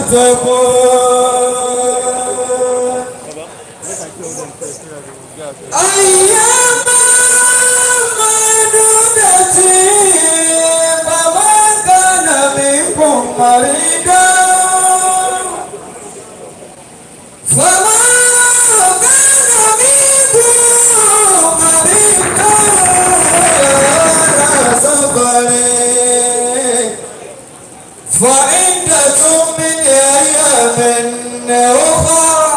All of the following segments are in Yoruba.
تتقون أياما معدودة فمن كان منكم مريضا فمن كان منكم مريضا على سفر فعدة من أيام أخرى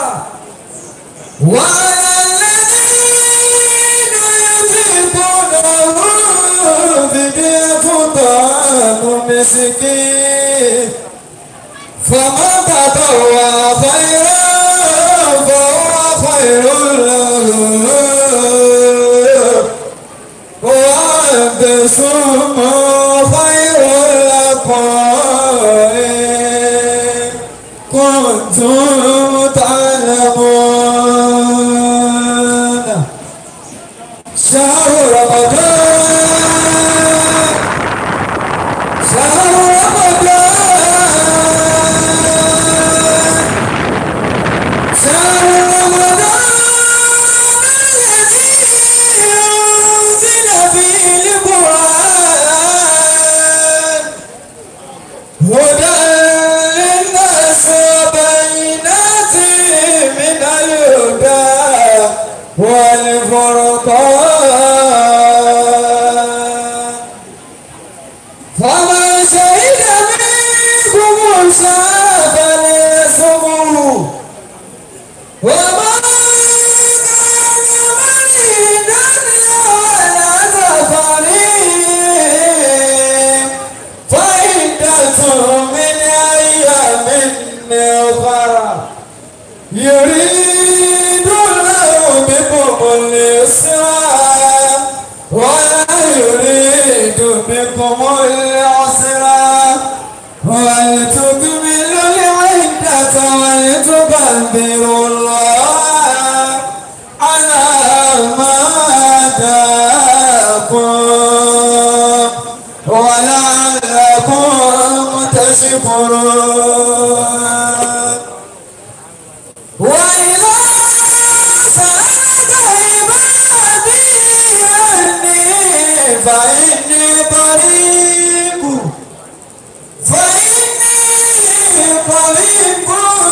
وعلى الذين يطيقونه فدية طعام مسكين فمن تطوع خيرا فهو خير له وأن تصوموا خير لكم إن كنتم تعلمون شهر رمضان شهر رمضان شهر رمضان الذي أنزل فيه القرآن هدى للناس وبينات من الهدى والفرقان فمن شهد منكم الشهر فليصمه ومن كان مريضا على سفر فعدة من أيام أخرى يريد الله بكم اليسر ولا يريد بكم العسر ولتكملوا العدة ولتكبروا الله على ما هداكم ولعلكم تشكرون وإذا سألك عبادي عني فإني قريب فإني قريب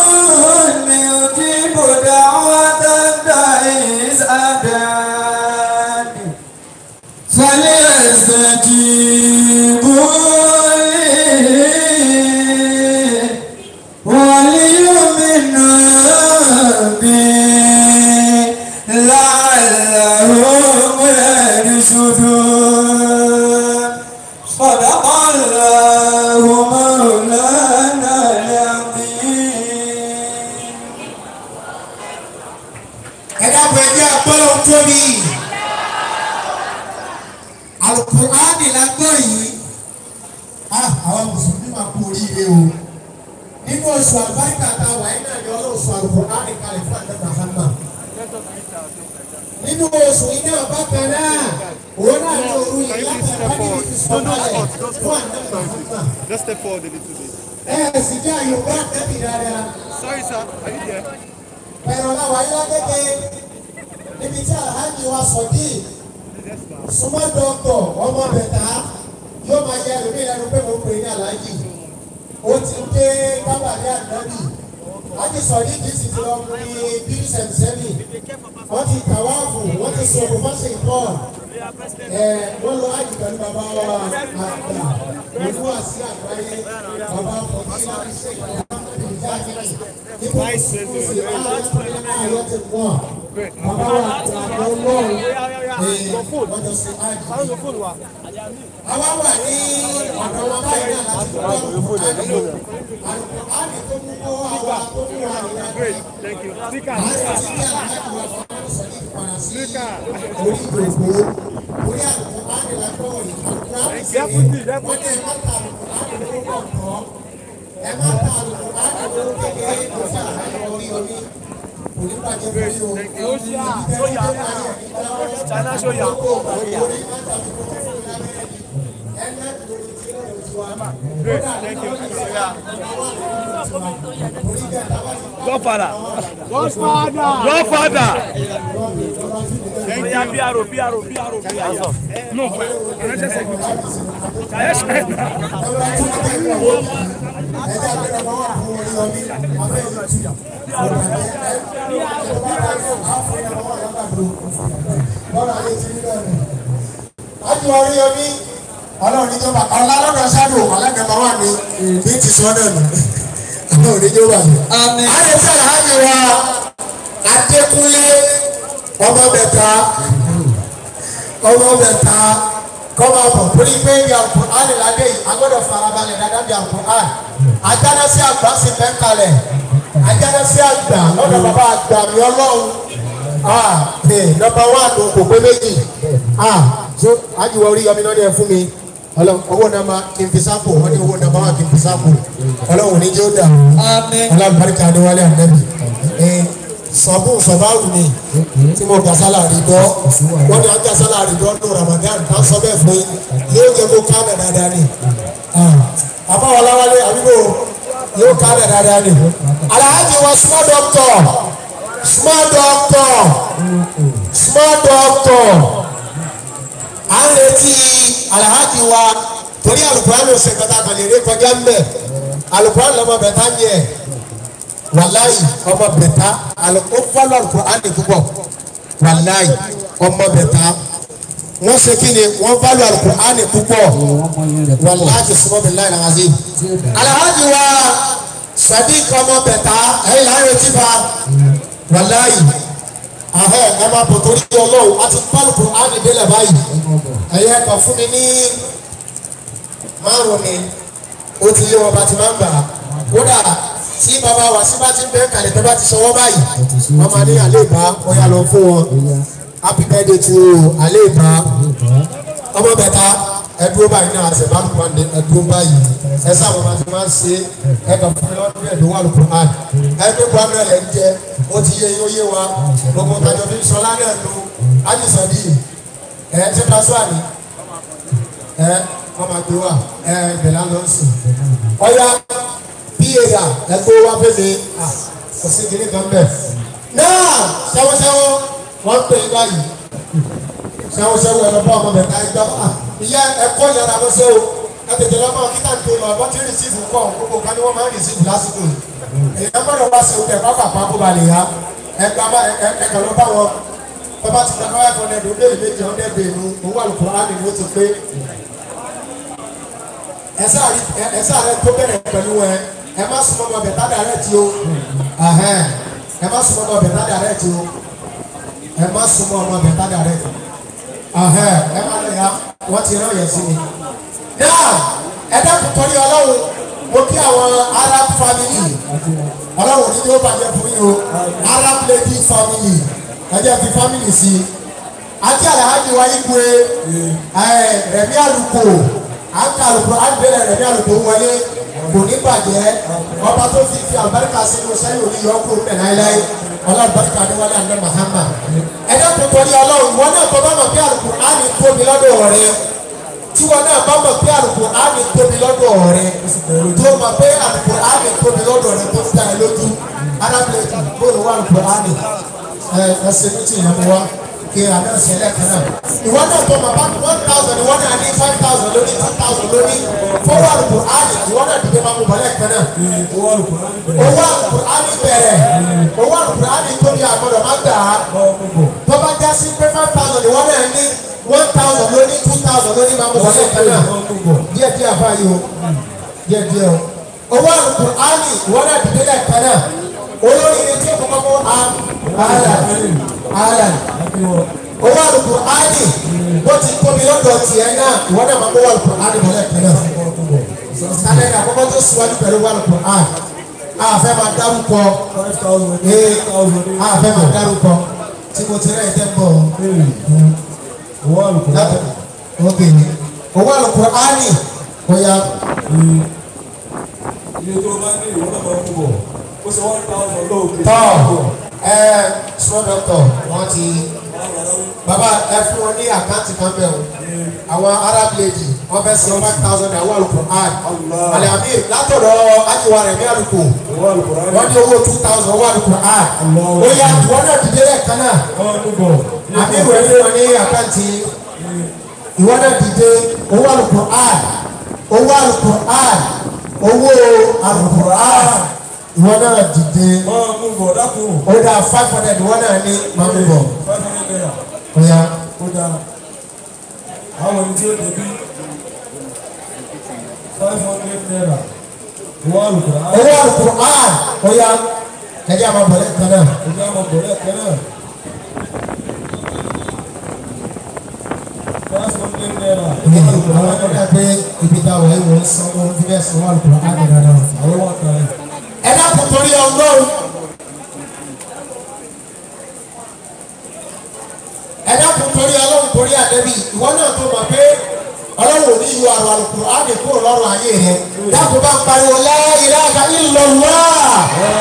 يجيب دعوة الداعي إذا دعاني فليستجيبوا لي وليؤمنوا بي لعلهم يرشدون صدق الله مولانا العظيم ẹ dábọ̀ ẹjẹ́ àpọ́lọ̀ tóbi alukur'ani la gbọ́ yìí Ah, àwọn mùsùlùmí máa kú oríire o nínú oṣù àlùbáríkà tá a wà yín náà ni ọlọ́ọ̀ṣù alukur'ani kalẹ̀ fún àdé Muhammad nínú oṣù yìí náà bákan náà òun náà ní òru yìí láti àbájáde ti sọ kalẹ̀ fún àdé Muhammad Just step forward a little bit. ẹ ẹ sì jẹ́ àyùbá tẹ́bí dáadáa Sorry, sir. Are you there? pẹ̀rọ náà wáyé lágége níbi tí alhaji wa sọ̀dí súnmọ́ dọ́kítọ̀ ọmọ bẹ̀tà yóò máa yẹ ẹlòmíì lẹ́nu pé mo pè ní alhaji ó ti ń dé kábàlì ànábì láti sọ̀dí kì í sì ti lọ pé bíi sẹ̀mísẹ́mì wọ́n ti kàwáàfù wọ́n ti sọ̀rọ̀ fọ́sẹ̀ ìtọ́ ẹ̀ wọ́n lọ ájì pẹ̀lú bàbá wa àgbà òfú àti àgbáyé bàbá fọ̀dí láti ṣe ìgbà Vice President. Àwa wà ní ọ̀dọ̀ wọn báyìí náà láti gbọ́ àlùkò àlè tó mú kó àwa tó mú wa nìyà Great. Thank you. Speaker. àti tí kí àlùkò wà fún àwọn sọ̀rọ̀ ìpàdà sí orí ìdòwò orí àlùkò àlè lágbọ́ ìkàkùrà Deputy, deputy. wọ́n ní ẹ má ta àlùkò àlè lórúkọ kọ́ ẹ má ta àlùkò àlè lórúkọ kékeré kò sí àlùkò orí orí kò ní bàjẹ́ fún yín o. China show ya. Great. Thank you. orí bẹ́ẹ̀ táwọn ti pa Godfather. Godfather. Godfather. Oya PRO PRO PRO PRO. No, financial secretary. Yes. ẹgbẹ́ tí wọ́n tẹ̀lé ẹgbẹ́ àgbẹ̀rẹ̀ wọn wà fún orí ọmí afẹ́ yìí tù lọ́nà ayé ti rí bẹ́ẹ̀ ni. ájú orí ọmí ọlọ́run níjọba ọlọ́run ṣáàdù ọ̀lẹ́gbẹ̀ẹ́ wà ní bí ti sọ náà nù ọlọ́run níjọba yìí. Àmín. ayé tí àlàájì wa adékúnlé ọmọ bẹ̀ta ọmọ bẹ̀ta kọ́mọ bọ̀ torí pé bí àpò alìládé yìí agbọ́dọ̀ farabalẹ̀ dáadáa bí àpò al ajáná sí àgbà sí bẹ́ńkalẹ̀ ajáná sí àgbà lọ́dọ̀ bàbá àgbà mi ọlọ́run ah ee nọmba one ló kò pé méjì ah so ajiwọ orí yọmi náà dẹ fún mi ọlọ́run owó nàmà kí n fi sápò wọ́n ní owó nàmà wà kí n fi sápò ọlọ́run ní jẹ́ ó dà Àmín. alábàárìkà adéwálé ànábì ee sọ̀bù sọ̀báwù ni tí mo gbà sálárì dọ́ wọ́n ní à ń gbà sálárì dọ́ ní ramadan tá a sọ bẹ́ẹ̀ fún yín yóò jẹ́ kó kánẹ̀ dáadáa ni àbáwọláwálé àbíbò yóò kánẹ̀ dáadáa ni alhaji wa small doctor small doctor small doctor à ń retí alhaji wa torí alukurani ọ̀sẹ̀ kọta kan lè rí kọjá ń bẹ̀ alukurani lọ́mọ bẹ̀ tá ń yẹ wàláyì ọmọ bẹ̀ta alo ó fọlọ́ alukurani púpọ̀ wàláyì ọmọ bẹ̀ta wọ́n ṣe kí ni wọ́n fọlọ́ alukurani púpọ̀ wàláyì sọ́mọ́ bẹ̀ láyì nàá sí. alhaji wa sadiq ọmọ bẹ̀ta ẹ̀yìn láyé tí fa wàláyì ahẹ́ ẹ máa bọ̀ torí ọlọ́run a ti fọlọ́ alukurani délẹ̀ báyìí ẹ̀yẹ kan fún mi ní márùn ni ó ti lé wọn bá ti máa ń gbà á kódà tí bàbá wa sí bá ti ń bẹ kàlẹ́ tó bá ti sọwọ́ báyìí wọ́n máa ní àlẹ́ ìbá wọ́n yà lọ fún wọn happy birthday to àlẹ́ ìbá ọmọ bẹ̀ta ẹdúró báyìí náà àṣẹ bá lùkọ́ ní ẹdúró báyìí ẹ sáwọn máa ti máa ń ṣe ẹ kàn fún mi lọ́dún ẹ̀dùn wà lùkọ́ àn ẹgbẹ́ gbọ́dọ̀ ẹ̀ ń jẹ ó ti yé yín ó yé wa gbogbo tàjọ́ fi ń sọ lánàá lò ájùsọ̀dí ẹ̀ ṣé pásọ̀ àní ẹ wọn máa gbé wa ẹ bẹ̀rẹ̀ lọ sí ọ̀ya píyèyà ẹgbẹ́ wa fẹ́mi kò sí kiri kan bẹ̀. náà sẹ́wọ́sẹ́wọ́ wọ́n pè é báyìí sẹ́wọ́sẹ́wọ́ ẹ̀rọ bá ọmọ bẹ̀ta ẹgbẹ́ wa ìyá ẹ̀kọ́ yàrá lọ sí o ẹ tètè lọ mọ kíkà tó lọ bọ́ tí rìsíìfù kọ́ gbogbo kan ni wọ́n máa ń rìsíìfù lásìkò yìí èyí gbọ́dọ̀ wá sí ọdẹ pápá pápá bá lè yá ẹgbẹ́ bá ẹgbẹ́ lọ bá wọn bàbá ti gbàgbọ́ ẹ̀kọ́ ní ẹ̀dùn léèrè méjì ọ̀dẹ́ bèèrè òun wà lùkọ́ á nìyó ti pé ẹsẹ àrí ẹsẹ àrẹ tó bẹ̀rẹ̀ pẹ̀lú ẹ ẹ má súnmọ́ ọmọ bẹ̀tá dàrẹ́ tí o ẹhẹn ẹ má súnmọ́ ọmọ bẹ̀tá dàrẹ́ tí o ẹ má súnmọ́ ọmọ bẹ̀tá dàrẹ́ tí o ẹhẹn ẹ má lè ya wọ́n ti rán yẹn sí mi. náà ẹ dákun tọ́lé ọlọ́run mo kí àwọn arab family ọlọ́run ní ní ó bàjẹ́ fún yín o arab lady family ẹ jẹ́ fi family sí i àti alhaji wa igwe ẹ rẹmi aluko aka aluko agbèrè rẹmi aluko wọlé kò ní bàjẹ́ ọba tó fi fi àbáríkà sínú sẹ́yìn òní yọ kó mẹ́ láéláé ọlọ́ọ̀báríkà ni wọlé àná mahama ẹ̀dá tó tọ́lé ọlọ́run wọn náà tọ́ bá mọ̀ pé aluko á ní tóbi lọ́dọ̀ rẹ tí wọn náà bá mọ̀ pé aluko á ní tóbi lọ́dọ̀ rẹ tó mọ̀ pé aluko á ní tóbi lọ́dọ̀ rẹ tó ta ẹ lójú arábìnrin bóòlù wà aluko á ní ẹ ẹsẹ̀ ní ti ìyàmú wa kí àná ṣẹlẹ̀ kan náà. ìwọ náà tó ma bá one thousand ìwọ náà ní five thousand lóní two thousand lóní fọwọ́ àlùkò áàdì ìwọ náà dìde máa mú bọ́lẹ̀ kan náà. owó àlùkò áàdì bẹ̀rẹ̀ owó àlùkò áàdì tóbi àgbọ̀dọ̀ má gbà á. tó bá já sí pé five thousand ìwọ náà ní one thousand lóní two thousand lóní máa mú bọ́lẹ̀ kan náà. díẹ̀ díẹ̀ àbá yìí o díẹ̀ díẹ̀ o. owó àlùkò áàdì ìwọ náà dìde lẹ̀ kan náà. olórí ni tí o kọ́kọ́ mú ààlà owó àlùkò áàdì bó ti tóbi lọ́dọ̀ tiẹ̀ náà ìwọ náà máa kó wà lùkò áàdì mọ́lẹ̀ tẹ́lẹ̀ kálẹ̀ ní àkọ́kọ́ tó síwájú pẹ̀lú wà lùkò áàdì àfẹ́ máa dárúkọ ee àfẹ́ máa dárúkọ tí mo ti rẹ̀ ẹ̀ tẹ́ ń bọ̀ owó àlùkò áàdì ok owó àlùkò áàdì bóyá iye tó bá ní ìwọ náà máa ń bọ̀ ó ṣe one thousand lóòkè. tọ́ ẹ small doctor wọ́n ti bàbá ẹ fún wọn ní àkáǹtì kan bẹ́ẹ̀ o àwọn arab lady wọ́n fẹ́ san five thousand naira wà lóko ad Allah. àlàbí látọ̀dọ̀ ajiwa rẹ̀ ní àlùkò Wọ́n àlùkò rẹ̀. wọ́n ní owó two thousand wà lóko ad Allah. ó yá wọ́n náà dìde lẹ́ẹ̀kan náà Wọ́n mú bọ̀. àbí ìwé ní wọn ní àkáǹtì ìwọ náà dìde owó àlùkò ad owó àlùkò ad owó àlùkò ad ìwọ náà dìde Wọ́n mú bọ̀ dákun. ó dá five hundred ìwọ náà ní máa ń bọ̀ Five hundred naira. ó yá. Ó dáa. Àwọn ẹni tí ó débi. Five hundred naira. Wọ́n àlùkò rẹ̀. owó alukur'an ó yá ẹjẹ àwọn bọ̀lẹ́ kan náà Ojú àwọn bọ̀rẹ̀ kan náà. Five hundred naira. ìyẹn àwọn akọ́kọ́ pé ibi tá a wọ̀ ẹ́ wọ́n san wọ́n fi bẹ́ẹ̀ san owó alukur'an ní dáadáa. Àwọn wà kàn án. ẹ dákun torí ọlọ́run ẹ dákun torí ọlọ́run torí àdẹ́bí ìwọ náà tó mọ̀ pé ọlọ́run ò ní yọ àwọn alukur'an ní kúrò lọ́rùn ayé rẹ dákun bá ń pariwo la ilaha illallah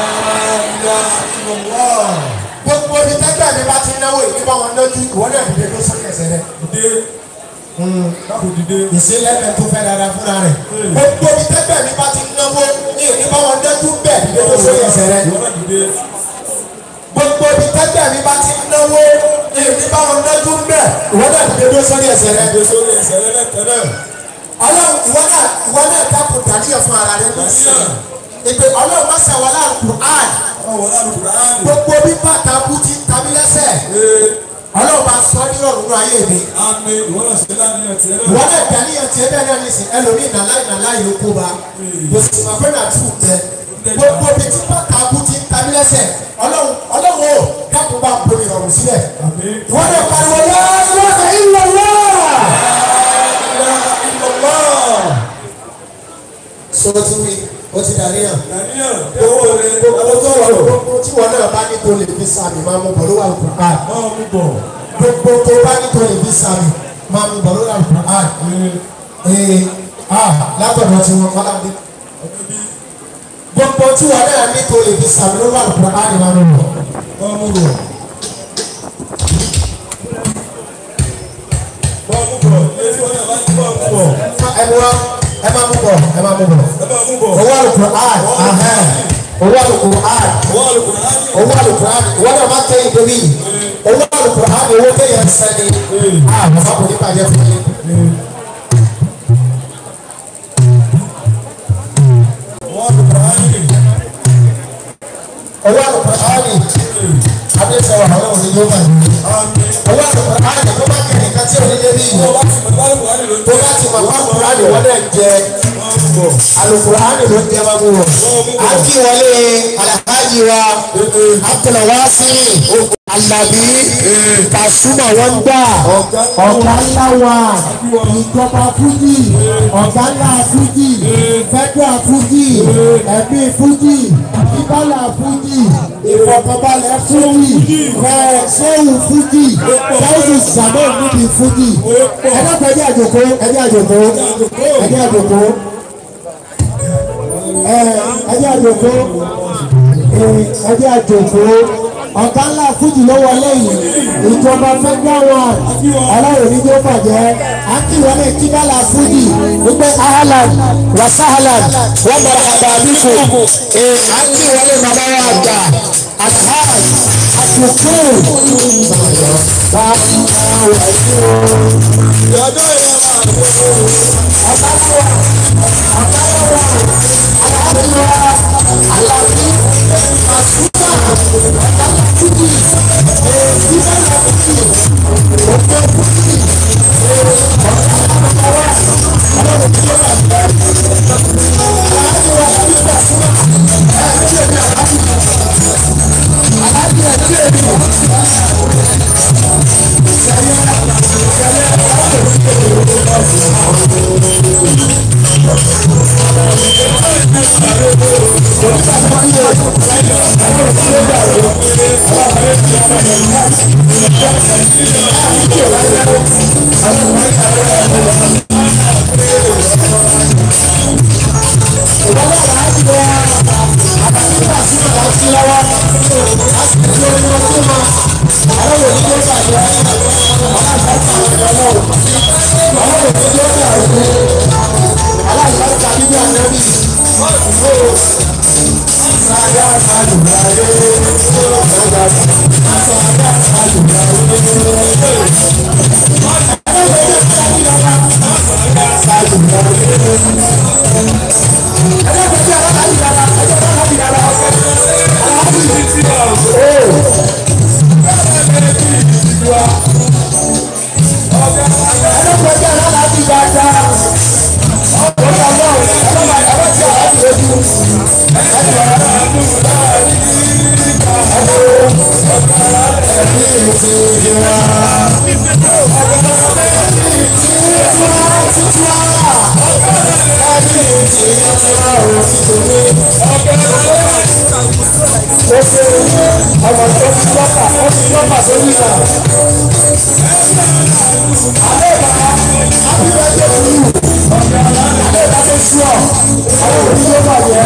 gbogbo ibi tẹ́gbẹ́ mi bá ti náwó ìdí bá wọn lójú ìwọ náà dìde ló sókè ẹsẹ̀ rẹ. Dìde. Dákun dìde. ìsílẹ̀mẹ̀ tó fẹ́ dára fúnra rẹ̀. gbogbo ibi tẹ́gbẹ́ mi bá ti náwó ní ìdí bá wọn dẹ́jú bẹ́ẹ̀ dídé tó sórí ẹsẹ̀ rẹ̀. Ìwọ́n náà dìde. gbogbo ibi tẹ́gbẹ́ mi bá ti náwó ní ìdí bá wọn dẹ́jú bẹ́ẹ̀ ìwọ náà dídé tó sórí ẹsẹ̀ rẹ̀. Dìde sórí ẹsẹ̀ rẹ̀ lẹ́ẹ̀kan náà. ọlọ́run ìwọ náà ìwọ náà dákun dàníyàn fún ara rẹ̀ lọ́sàn. ìpè ọlọ́run má ṣàwọlá Al-Qur'an Àwọn wọlé àlùkò rẹ̀. gbogbo bí bàtà bú ti ń tabi lẹ́sẹ̀ Ee. ọlọ́run bá sọ ní ọ̀run ayé mi. Àmì ìwọ́n náà ṣe láàrin ẹ̀tì ẹ̀rọ. ìwọ náà dàníyàn tiẹ̀ bẹ́ẹ̀ náà nìsín ẹlòmíì nàláì nàláì ló kó ba kò sì mọ̀ pé nàtú tẹ gbogbo bí tí bàtà bú ti ń tabi lẹ́sẹ̀ ọlọ́run ọlọ́run o dákun bá ń bomi ọ̀run sílẹ̀. Àmì. ìwọ náà pariwo la ilaha illallah. so ti wí o ti dàníyàn. Dàníyàn. Owó rẹ̀. gbogbo tó wà gbogbo tí wọn náà bá ní tó lè fi sàmì máa mú bọ̀ ló wà lùkùrán. Máa mú bọ̀. gbogbo tó bá ní tó lè fi sàmì máa mú bọ̀ ló wà lùkùrán. ee ah látọ̀dọ̀ tí wọn kọ́lá dé. gbogbo tí wọn náà ní tó lè fi sàmì ló wà lùkùrán ni máa mú bọ̀. Máa mú bọ̀. Máa mú bọ̀. Ilé tí wọ́n náà bá ti máa mú bọ̀. ẹ mú wa ẹ máa mú bọ̀ ẹ máa mú bọ̀. Ẹ máa mú bọ̀. owó àlùkùrán ahẹ́n owó àlùkùrán Owó àlùkò rẹ̀. owó àlùkùrán ìwọ náà máa tẹ̀yìn débi yìí owó àlùkùrán owó tẹ̀yìn sẹ́ni ah bàbá kò ní bàjẹ́ fún yín. Owó àlùkò rẹ̀. owó àlùkùránì adéṣẹ́wà ọlọ́run ni yóò máa ní. Àmì. owó àlùkùránì tó bá kẹ́ nìkan tí ò ní débi yìí Wọ́n bá ti mọ̀ lálùkò rẹ̀ lójú. tó bá ti mọ̀ fún àlùkùránì wọ́n dẹ̀ jẹ Máa mú bọ̀. àlùkùránì ló jẹ máa mú wọn. a kí wọlé alhaji wa abdulwasi alabi kasuma wọn gbà ọ̀gá ńlá wa ìjọba fújì ọ̀gá ńlá fújì fẹ́dúà fújì ẹ̀mí fújì ìbálà fújì ìfọ̀kànbalẹ̀ fújì fẹ́ẹ̀sẹ́wù fújì fẹ́ẹ̀sì sàmọ́ níbi fújì ẹ̀dọ́gbẹ̀ ẹ̀dí àjòkó ẹ̀dí àjòkó ẹ̀dí àjòkó ẹ̀dí àjòkó ẹ̀dí àjòkó ọ̀gá ńlá fújì ló wọlé yìí ìjọba federal one ọlọ́run ní tó bàjẹ́ akíwọlé kíbálà fújì wípé ahlan wa sahlan wa marhaba bikum akíwọlé bàbá wa àgbà alhaj àtúntò bá wà ní o. Ìyájọ́ ìyá máa ń bọ̀. ọ̀gá lọ́wọ́ ọ̀gá lọ́wọ́ alábíwá alábí àsúgbà ọ̀gá lọ́fíjì ìbára fújì òkè fújì ọ̀gá lọ́wọ́ ọlọ́run tí ó wà bẹ́ẹ̀ alábíwá alábíwá súnmọ́ ẹ̀ẹ́dì èmi alábí alábí ẹ̀dí èmi. Ọlọ́run òní ló dà òní aláìláìka bíbí ànábì ó sáyà sàlùbáyé ọ̀gá sáyà sàlùbáyé. ọmọ tó ti lọ́pà ó ti lọ́pà sórí ìgbà. Àlẹ́ ìgbà àbíbẹ́ tó ti wù. Àlẹ́ ìgbà tó sú ọ̀. Àwọn òbí ló bà yẹ.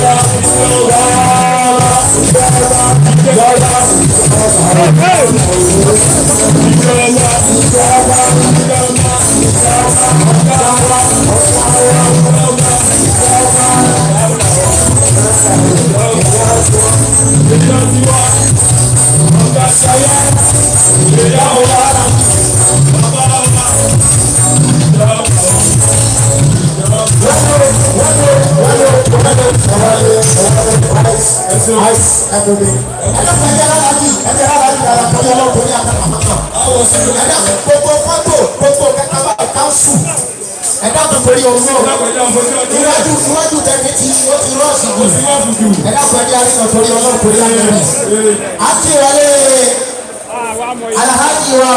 Ice everything. Ẹ̀dá kan ẹ̀dá aláàbí ẹ̀dá aláàbí ara kan yọ lọ́wọ́ ní àkàrà àmàkà. Àwọn òṣèlú ẹ̀dá gbogbo fọ́tò gbogbo kẹta bá káńsù. Ẹ̀dá kan torí ọ̀rọ̀ náà. Iwájú iwájú tẹ̀mí ti ó ti rọ́ọ̀sì jù. Ẹ̀dá kan ẹ̀dá arínà torí ọlọ́run torí àgbẹ̀rẹ̀. Àti ìwọlé alahaji wa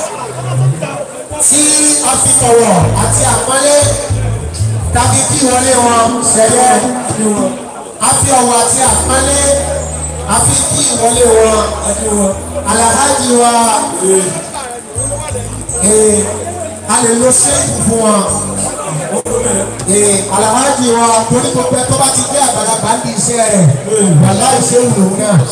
tí a fi tọ̀wọ̀ àti àpọ́nlé tàbí kí ìwọlé wọn ṣẹlẹ̀ a fi ọ̀wọ̀ àti àpọ́nlé a fi kí ìwọlé wọn alahaji wa ee a lè lo ṣéèkù fún wọn ee alahaji wa torí gbogbo ẹ tó bá ti gbé àgbàlagbà ń di iṣẹ́ rẹ̀ wàlá ìṣe wù lòun náà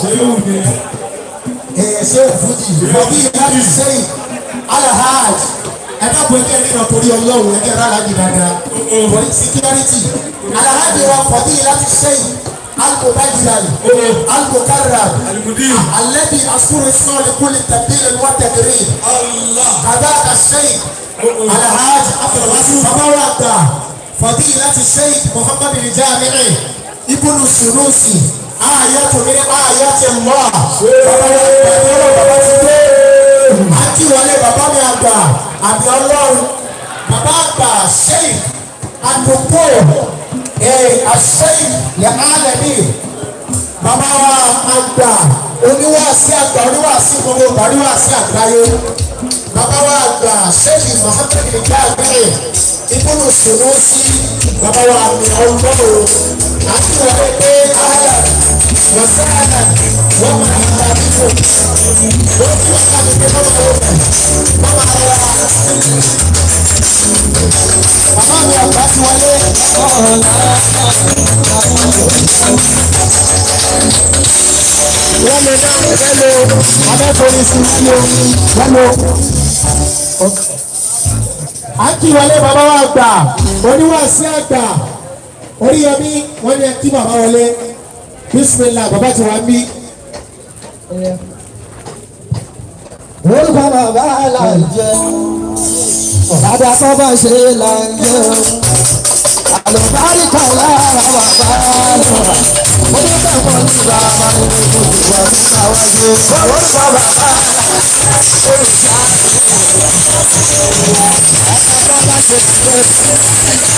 ee ṣéèkù fújì bọ̀bí láti ṣéyìn alahaj ẹ̀dá bọ̀ ẹgbẹ́ nínú torí ọlọ́run ẹgbẹ́ rárá jì dáadáa for security alahaj wa bọ̀bí láti ṣéyìn almubajirali almukarram alẹ́bi asúrò sọ́ọ̀lì kúlì tàbílẹ̀ wà tẹ̀gẹ̀rẹ̀ kàdá àṣẹyìn alahaj abdulwasi babawa gbà bọ̀bí láti ṣéyìn muhammadu rijamiri ibùnú sunusi ayatu mi ayati Allah bàbá wa gbàdúrà bàbá ti dé àti wọlé bàbá mi àgbà àbí ọlọ́run bàbá àgbà sẹ́yìn àdúgbò ẹ̀ àsẹ́yìn lẹ́hàlẹ́mì bàbá wa àgbà oníwàásí àgbà oníwàásí gbogbo oníwàásí àgbáyé bàbá wa àgbà sẹ́yìn Muhammad nìkan àgbẹ̀rẹ̀ ibùdó sùnú sí bàbá wa àmì ọlọ́run àti wọlé pé ààyè wọ́sánà wọ́n máa ń ta bíbò wọ́n tún ọ̀gá mi pé mọ́mọ́ wọ́n mọ̀ mọ́mọ́ ara bàbá mi àgbà ti wọlé. wọ́n lè dá wẹ́lò abẹ́fọ́rí sí sí omi wẹ́lò. à ń kí wọlé bàbá wa gbà oníwàásí àgbà oríyọmí wọ́n ní ẹ kí bàbá wọlé bisimilah bàbá ti wá bí. orúkọ bàbá là ń jẹ bàbá tó bá ṣe là ń jẹ àlùbáríkà lára bàbá lọ onígbàgbọ́ ní bàbá ní gbogbo ìgbà tó bá wá ṣe orúkọ bàbá olùsá bàbá bá ṣe ṣe.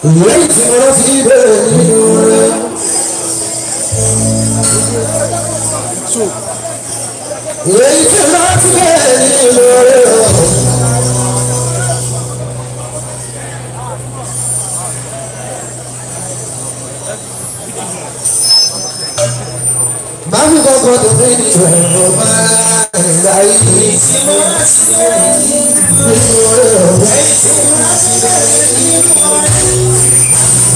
lẹ́yìn tí mo rántí bẹ̀rẹ̀ nínú rẹ̀. lẹ́yìn tí mo rántí bẹ̀rẹ̀ nínú rẹ̀. máa fi kọ́kọ́ tó fi ní ọ̀rọ̀ máa ń ra yìí. tí mo rántí bẹ̀rẹ̀ nínú rẹ̀. lẹ́yìn tí mo rántí bẹ̀rẹ̀ nínú rẹ̀.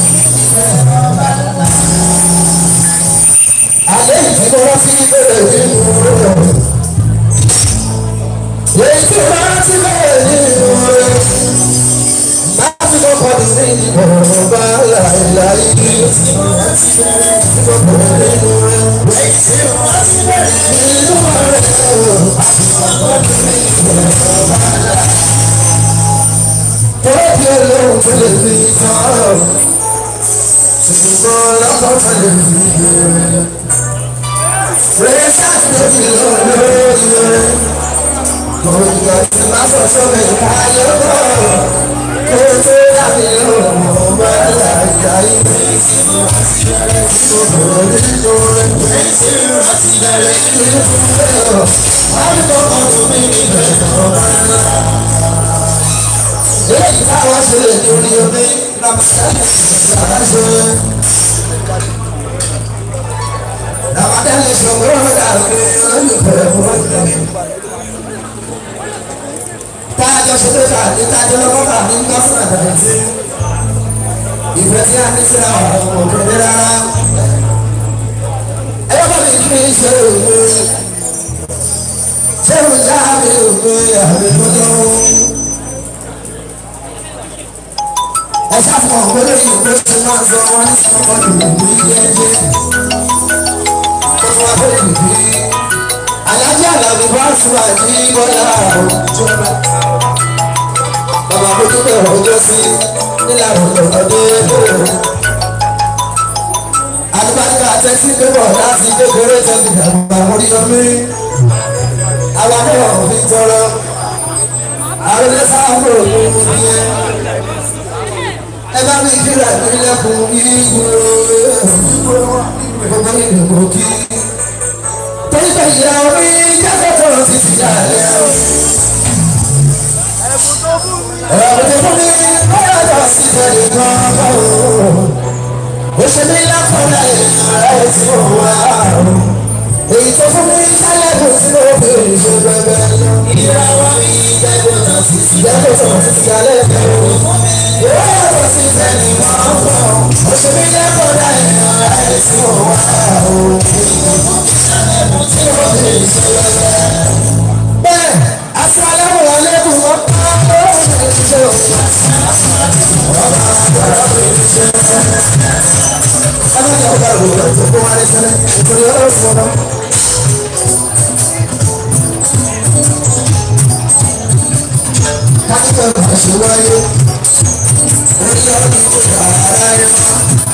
alẹ́ ìdíbọn sí bẹ̀rẹ̀ nínú rẹ̀. èyí tí wọ́n ti bẹ̀rẹ̀ nínú rẹ̀. láti kọ́kọ́ ní sí ìdìbò bá láìláì. èyí tí wọ́n ti bẹ̀rẹ̀ nínú rẹ̀. èyí tí wọ́n ti bẹ̀rẹ̀ nínú rẹ̀. láti kọ́kọ́ ní sí ìdìbò bá láìláì. tọ́lá bí olóhùn tó lè fi sọ̀rọ̀. ṣùgbọ́n lọ́kọ̀ tó lè fi bẹ̀rẹ̀. Precious baby lọ́lọ́yẹ. Kòtò tí má sọ sọ́mi káyọ̀ bọ̀. Kòtò dàbí lọ́wọ́ bá láyà ilé. Kòtò nínú rẹ̀. Èsì rántí bẹ̀rẹ̀ nínú rẹ̀. Àbíkọ́ kan tó mi níbẹ̀ lọ́ba ńlá. Lẹ́yìn táwọn ṣe lè lórí omi, làbàtà lè ṣe Ramadan ṣòro dàbí olùfẹ́ fún Tájọ ṣòro dàbí tájọ lọ́kọ́ dàbí lọ́sàn àtàlẹ́sí. Ìfẹ́ tí a ní sí àwọn ọmọ òkèlè rárá. Ẹyọ́ bá mi kí ni ṣe òwe. Ṣé o já mi òwe àbí lọ́dọ́? Ẹ ṣàfihàn ògbóló yìí ló ti máa ń sọ wọn ní sọ́kọ́dù ní jẹ́jẹ́ alájà làbí bá sùn àti bọ́lá òjọba bàbá bójú bẹ̀rẹ̀ ọjọ́ sí nílànà ọ̀dọ́dé alùpàdé àtẹ́sí pépọ̀ láti kékeré tẹ́sí dàgbà orí omi àwọn náà fi tọrọ àròlé sáàmù òkú mú ní ẹ ẹ bá mi kíra ìpínlẹ̀kùn ìgboro gbogbo ìdìbò kí. torí pé ìyá orí jáde tó ti ti dàlẹ́ o. ẹ̀rọ tó fún mi báyọ̀ lọ sí ìtẹ̀lé kan bá o. ó ṣe mí lápọ̀lá ìyá ẹ̀ tí ó wà o. èyí tó fún mi sálẹ̀ kò sí ló fi ṣe bẹ́ẹ̀ lọ. ìràwọ̀ mi jẹ́gbọ́n náà ti ti jẹ́gbọ́n tó ti ti dàlẹ́ fẹ́ o. ìwé ẹ̀rọ sí ìtẹ̀lé kan bá o. ó ṣe mí lápọ̀lá ìyá ẹ̀ tí ó wà o. bẹ́ẹ̀ asalaamu aleykum ọ̀pá ọ̀rọ̀ ìṣe o. Ẹni tí a bá rò ó tó kó wá ní sẹ́lẹ̀ nítorí ọ̀rọ̀ ìfọ̀nà. Kájíkọ̀ bá ṣe wáyé, orí ọdún tó bá ara ẹ̀ wá.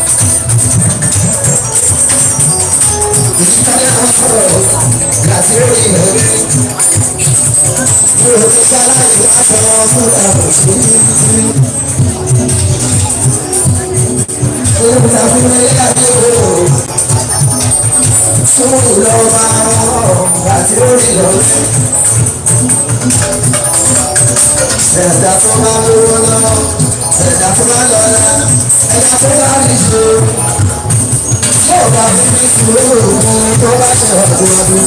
Ìṣíkálẹ̀ kan sọ̀rọ̀ láti rí ẹ̀rí. Mo ò ní sáláì láti wọn múra òṣèlú sí. Olùkọ́ fún mi láti wò. Súnmù lọ máa rọ̀ láti rí lọ́lẹ́. Ẹ̀dá tó máa lówó lọ, ẹ̀dá tó máa lọ́la, ẹ̀dá tó máa rí ṣe yóò bá fífi sùúrù mú tó bá ṣe ọdún ọdún.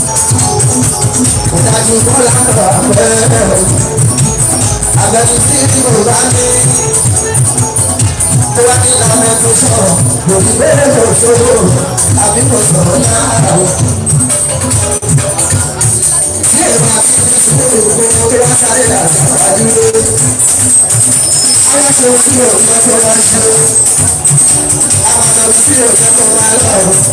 Kò dájú bọ́lá lọ àpẹẹrẹ o. Àbẹ̀ni tí tí mo bá ní. Tó wá ní ìlànà tó sọ̀rọ̀, lòdì bẹ́ẹ̀ lò sóró, àbí mo sọ̀rọ̀ náà o. Tí èrò bá fífi sùúrù mú tó bá sáré làṣà wájú. Aláṣẹ ojú ò ní ọjọ́ wá ṣe àwùjọ tí ò yẹ kó máa lọ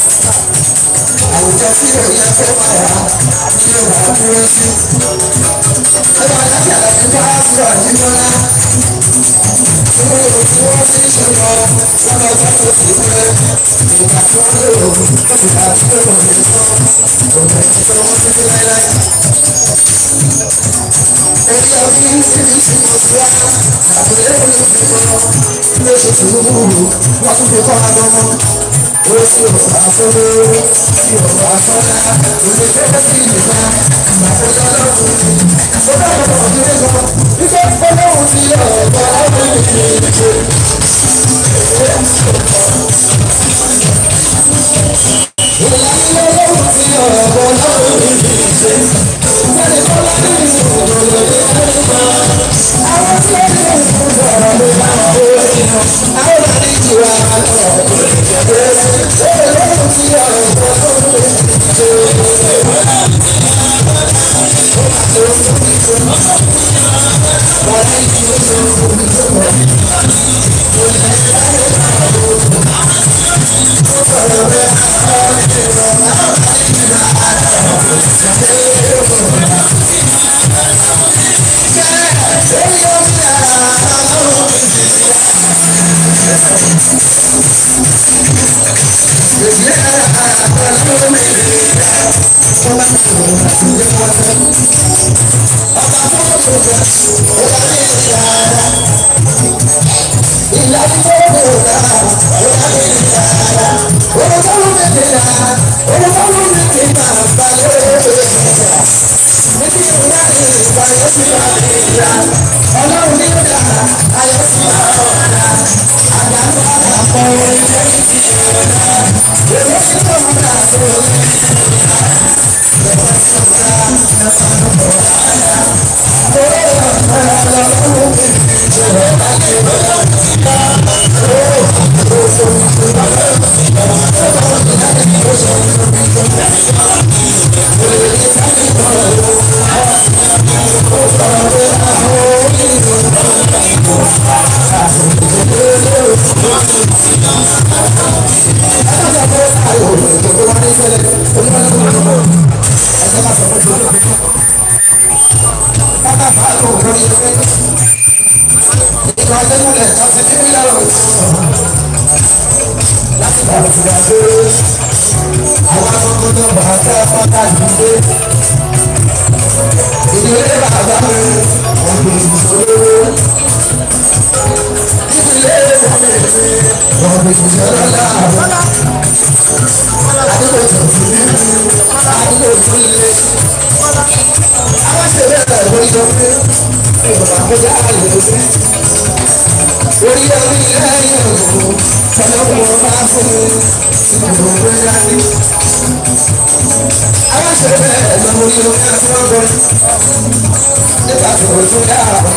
àwùjọ tí ò yẹ kó máa wà ní ìwà dúró sí. ẹgbẹ́ alájà lẹ́yìn bá sọ̀rọ̀ àdìmọ́lá nínú ìlú tí wọ́n ti ń ṣe lọ lọ́dọ̀ ọjọ́ tó ti pẹ́ ìgbà tí wọ́n lò ó ìgbà tí ó lò ó sọ òun ẹ̀sìn tó wọ́n ti fi láéláé. Ẹni ọdún ní síbi tí mo fi wá, àbúlé mi fi mọ́. Ilé ṣe sùúrù, wọ́n tún fi kọ́ ọdún mọ́. Ó sì ò bá fowó, sì ò bá fọ́lá. Òde tó bá sí ìgbà, àbúlé ọlọ́run ni. Ó bá bọ̀ ọ̀dún ní kan, wípé ọlọ́run ti yọ ọ̀gá ọdún ní kí n ṣe. Ìlànà ọlọ́run ti yọ ọ̀gá ọlọ́run ní kí n ṣe. Ìjẹ́ni kọ́lá ní ìṣòro lórí ẹ̀rọ. Àwọn tí ó ní ìṣòro sọ̀rọ̀ ló máa ń kó ìyàn. Àwọn máa ní ìjìwà lọ. Ọlọ́run ti yọ ọ̀gá ọlọ́run ní kí n ṣe. Wọ́n ní ìṣòro Ọlọ́run ní ọjà ayọ̀ sí àwọn ọ̀dà àgbàdo àpapọ̀ orílẹ̀ èdè ọ̀dà èrò sí ọ̀dà tó ìgbà tẹ́lẹ̀ kan ti ní mílíọ̀nù láti bá a fìdá pé àwọn akọ́kọ́ tó bá a tẹ́ pátá ìdílé ìdílé bàbá mi ọ̀gbìn ìṣòro ìdílé ìwọ̀n mi ọ̀gbìn ìṣòro náà àdúgbò tó fi mí àdúgbò tó lé àwọn ṣèlè ẹ̀ka ìwé ìjọba ìjọba àkójá àlè òfin orí orí lẹ́yìn òkú ọlọ́wọ́ bá fún mi ìgbòho dání. àwọn ṣèlè bẹ́ẹ̀ lọ orí orí àti ọgbọ́n nípa tòun tó dá àwọn.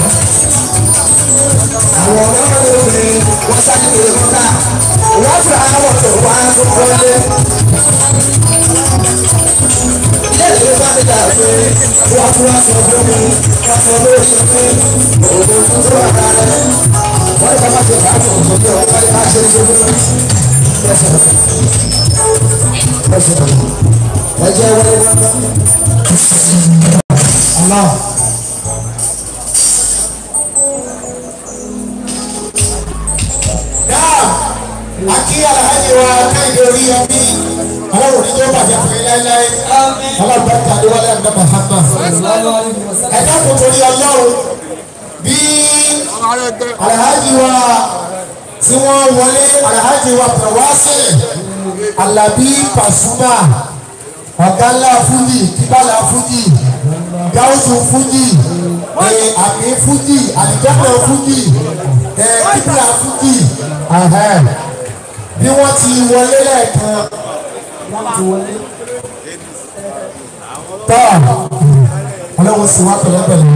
àwọn ọmọ lóore wọ́n sáré lè mọ́ta wọ́n fún àwọn tó wá tó wọlé ilé bá mi dà pé wọ́n tún wá sọ fún mi wọ́n sọ lórí mi òògùn tó tó wà lára rẹ̀ wọ́n ní bàbá ti bá mi òògùn tó wọ́n ní bá ṣe é ṣe fún mi. Bẹ́sẹ̀ bẹ́sẹ̀ ẹ jẹ́ wọlé wọ́n. Allah. Akí Alhaji wa káyọ̀ orí ẹbí ọlọ́run ní tó bàjẹ́ fún ilé láyé ọlọ́run tó adéwálé àgbà Mahama. Ẹ dákun torí ọlọ́run bí Alhaji wa tí wọ́n wọlé Alhaji wa Pẹ̀wásílẹ̀ Alabi Pasuma ọ̀gánlá Fújì kíbálà Fújì gáúsù Fújì àmì Fújì àdìjọ́nà Fújì kíbílà Fújì bí wọ́n ti wọlé lẹ́ẹ̀kan tọ́ ọlọ́run sì wá pẹ̀lẹ́pẹ̀lẹ́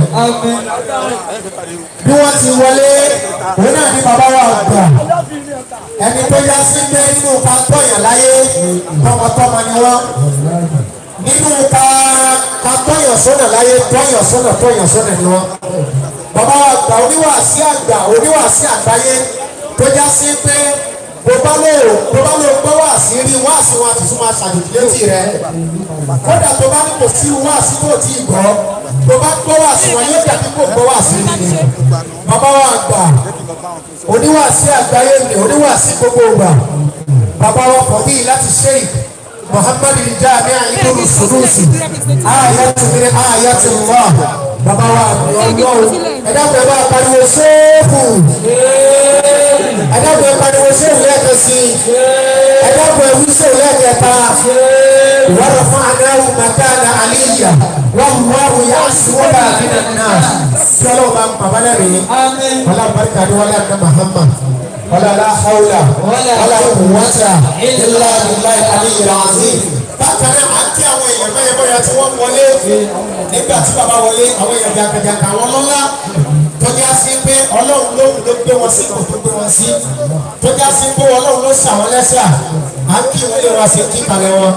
bí wọ́n ti wọlé òun náà ní bàbá wa gbà ẹni tó yá sí pé nínú ká tọ̀yàn láyé tọmọtọmọ ni wọ́n nínú ká ká tọ̀yàn sọ́nà láyé tọ̀yàn sọ́nà tọ̀yàn sọ́nà ni wọ́n bàbá wa gbà oníwàásí àgbà oníwàásí àgbáyé tó já sí pé bó bá lò bó bá lò gbọ́ wá sí rí wá sí wọn àti súnmọ́ aṣàjòjì létí rẹ kódà tó bá ní kò sí wá sí tó ti gbọ́ tó bá gbọ́ wá sí wọn yóò dàbí kò gbọ́ wá sí rí ni bàbá wa àgbà oníwàásí àgbáyé ni oníwàásí gbogbo ìgbà bàbá wa kọ̀ bí láti ṣe muhammad jami ayélujára sunusi ayatu min ayatu allah bàbá wa àbí ọlọ́run ẹ̀dàpọ̀ ẹ̀ bá pariwo sóòfù ẹ̀dàpọ̀ ẹ̀ pariwo sóòfù lẹ́ẹ̀kan sí i ẹ̀dàpọ̀ ẹ̀ wí sóòfù lẹ́ẹ̀kẹta wọ́n fún anáwó màkàna àlíyà wọ́n mú àwọn yà sùwọ́n bá àbínà náà kí ọlọ́run bá ń bàbá lẹ́rìí wọ́n barika ni wọ́n lẹ́nu Muhammad wọ́n lẹ́nu hawla wọ́n lẹ́nu wọ́tà ilá ilá àlíyà azim. bákan náà àti àwọn èèyàn mẹ́rin bóyá tí wọ́n wọlé nígbà tí bàbá wọlé àwọn èèyàn jàǹkàjàǹkà àwọn lọ́lá tọ́jà sí pé ọlọ́run ló ló gbé wọn sí kò tó gbé wọn sí tọ́jà sí pé ọlọ́run ló ṣàwọn lẹ́sà à ń kí wọlé wa sí kíkalẹ̀ wọn.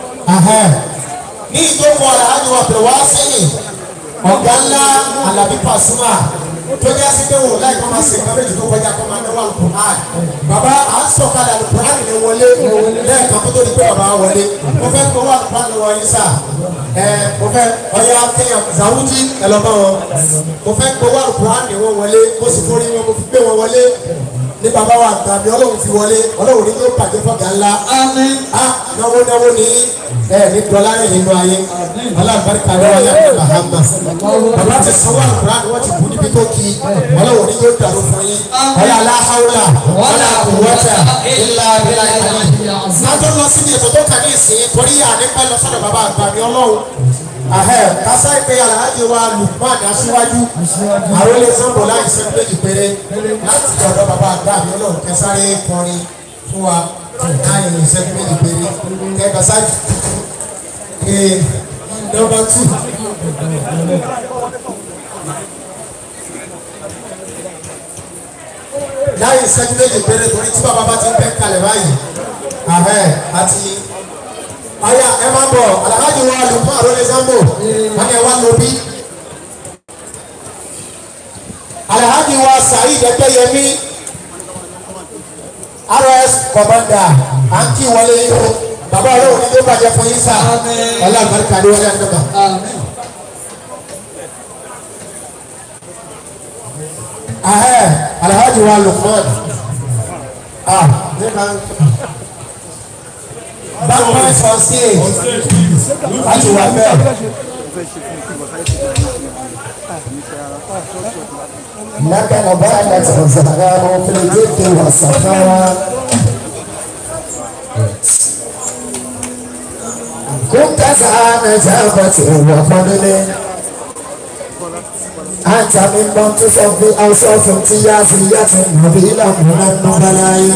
ní ìjókòó àlàájú wa pè wá sẹ́yìn ọ̀gá ńlá Àlàbí Pasuma tọ́jà sí pé wò láì kọ́ máa ṣe nǹkan méjì tó kọjá kọ́ máa náwó alukur'an bàbá à ń sọ̀kalẹ̀ alukur'an lè wọlé lẹ́ẹ̀kan kó tó di pé bàbá wọlé mo fẹ́ gbowó alukur'an lọ́wọ́ yín sá ẹ mo fẹ́ ọ̀yà kéèyàn zawudi ẹ lọ bá wọn mo fẹ́ gbowó alukur'an lè wọ́n wọlé mo sì forí wọn mo fi gbé wọn wọlé ní bàbá wa tàbí ọlọ́run fi wọlé ọlọ́run ní yóò bàjẹ́ fọ́gà ńlá a náwó náwó ní ẹ ní dọ́là rẹ̀ nínú ayé alábàárìkà rẹ̀ wọlé àti mahama bàbá ti sanwó àlùkùrá ni wọ́n ti bù níbi tó kí ọlọ́run ní yóò dàrú fún yín ọlá aláhàwùlà ọlá kùwọ́tà ńlá ńlá ńlá. látọ̀ lọ sí ní ètò tó kà ní ìsìn torí ànípẹ́ lọ sọ́dọ̀ bàbá àgbàmí ọlọ́run ahẹ kasa ìpè alhaji wa lukman aṣíwájú àwọn ilé sanbó láì sẹ́kú méjì péré láti ọ̀dọ̀ bàbá àgbà mi ọlọ́run kẹsàrẹ́ kọrin fún wa láì sẹ́kú méjì péré kẹkọsá ee nọ́mbà tù. láì sẹ́kú méjì péré torí tí bàbá bá ti ń bẹ́ kalẹ̀ báyìí ahẹ àti aya ẹ máa bọ̀ alhaji wa lukman arole sambo wọn ẹ wá lóbi alhaji wa saheed ẹgbẹyẹmí rs commander à ń kí wọlé yìí o bàbá ọlọ́run ní ló bàjẹ́ fún yín sá ọlá àgbàríkà ní wọlé àdúgbò. ahẹ́ alhaji wa lukman ah nígbà backpoint on stage láti wà bẹ́ẹ̀. لكن بانت الزهران في الجد والصفاء كنت زعان جابت وفضل أنت من منتصف بأوصاف امتيازية نبيلة من النبلاء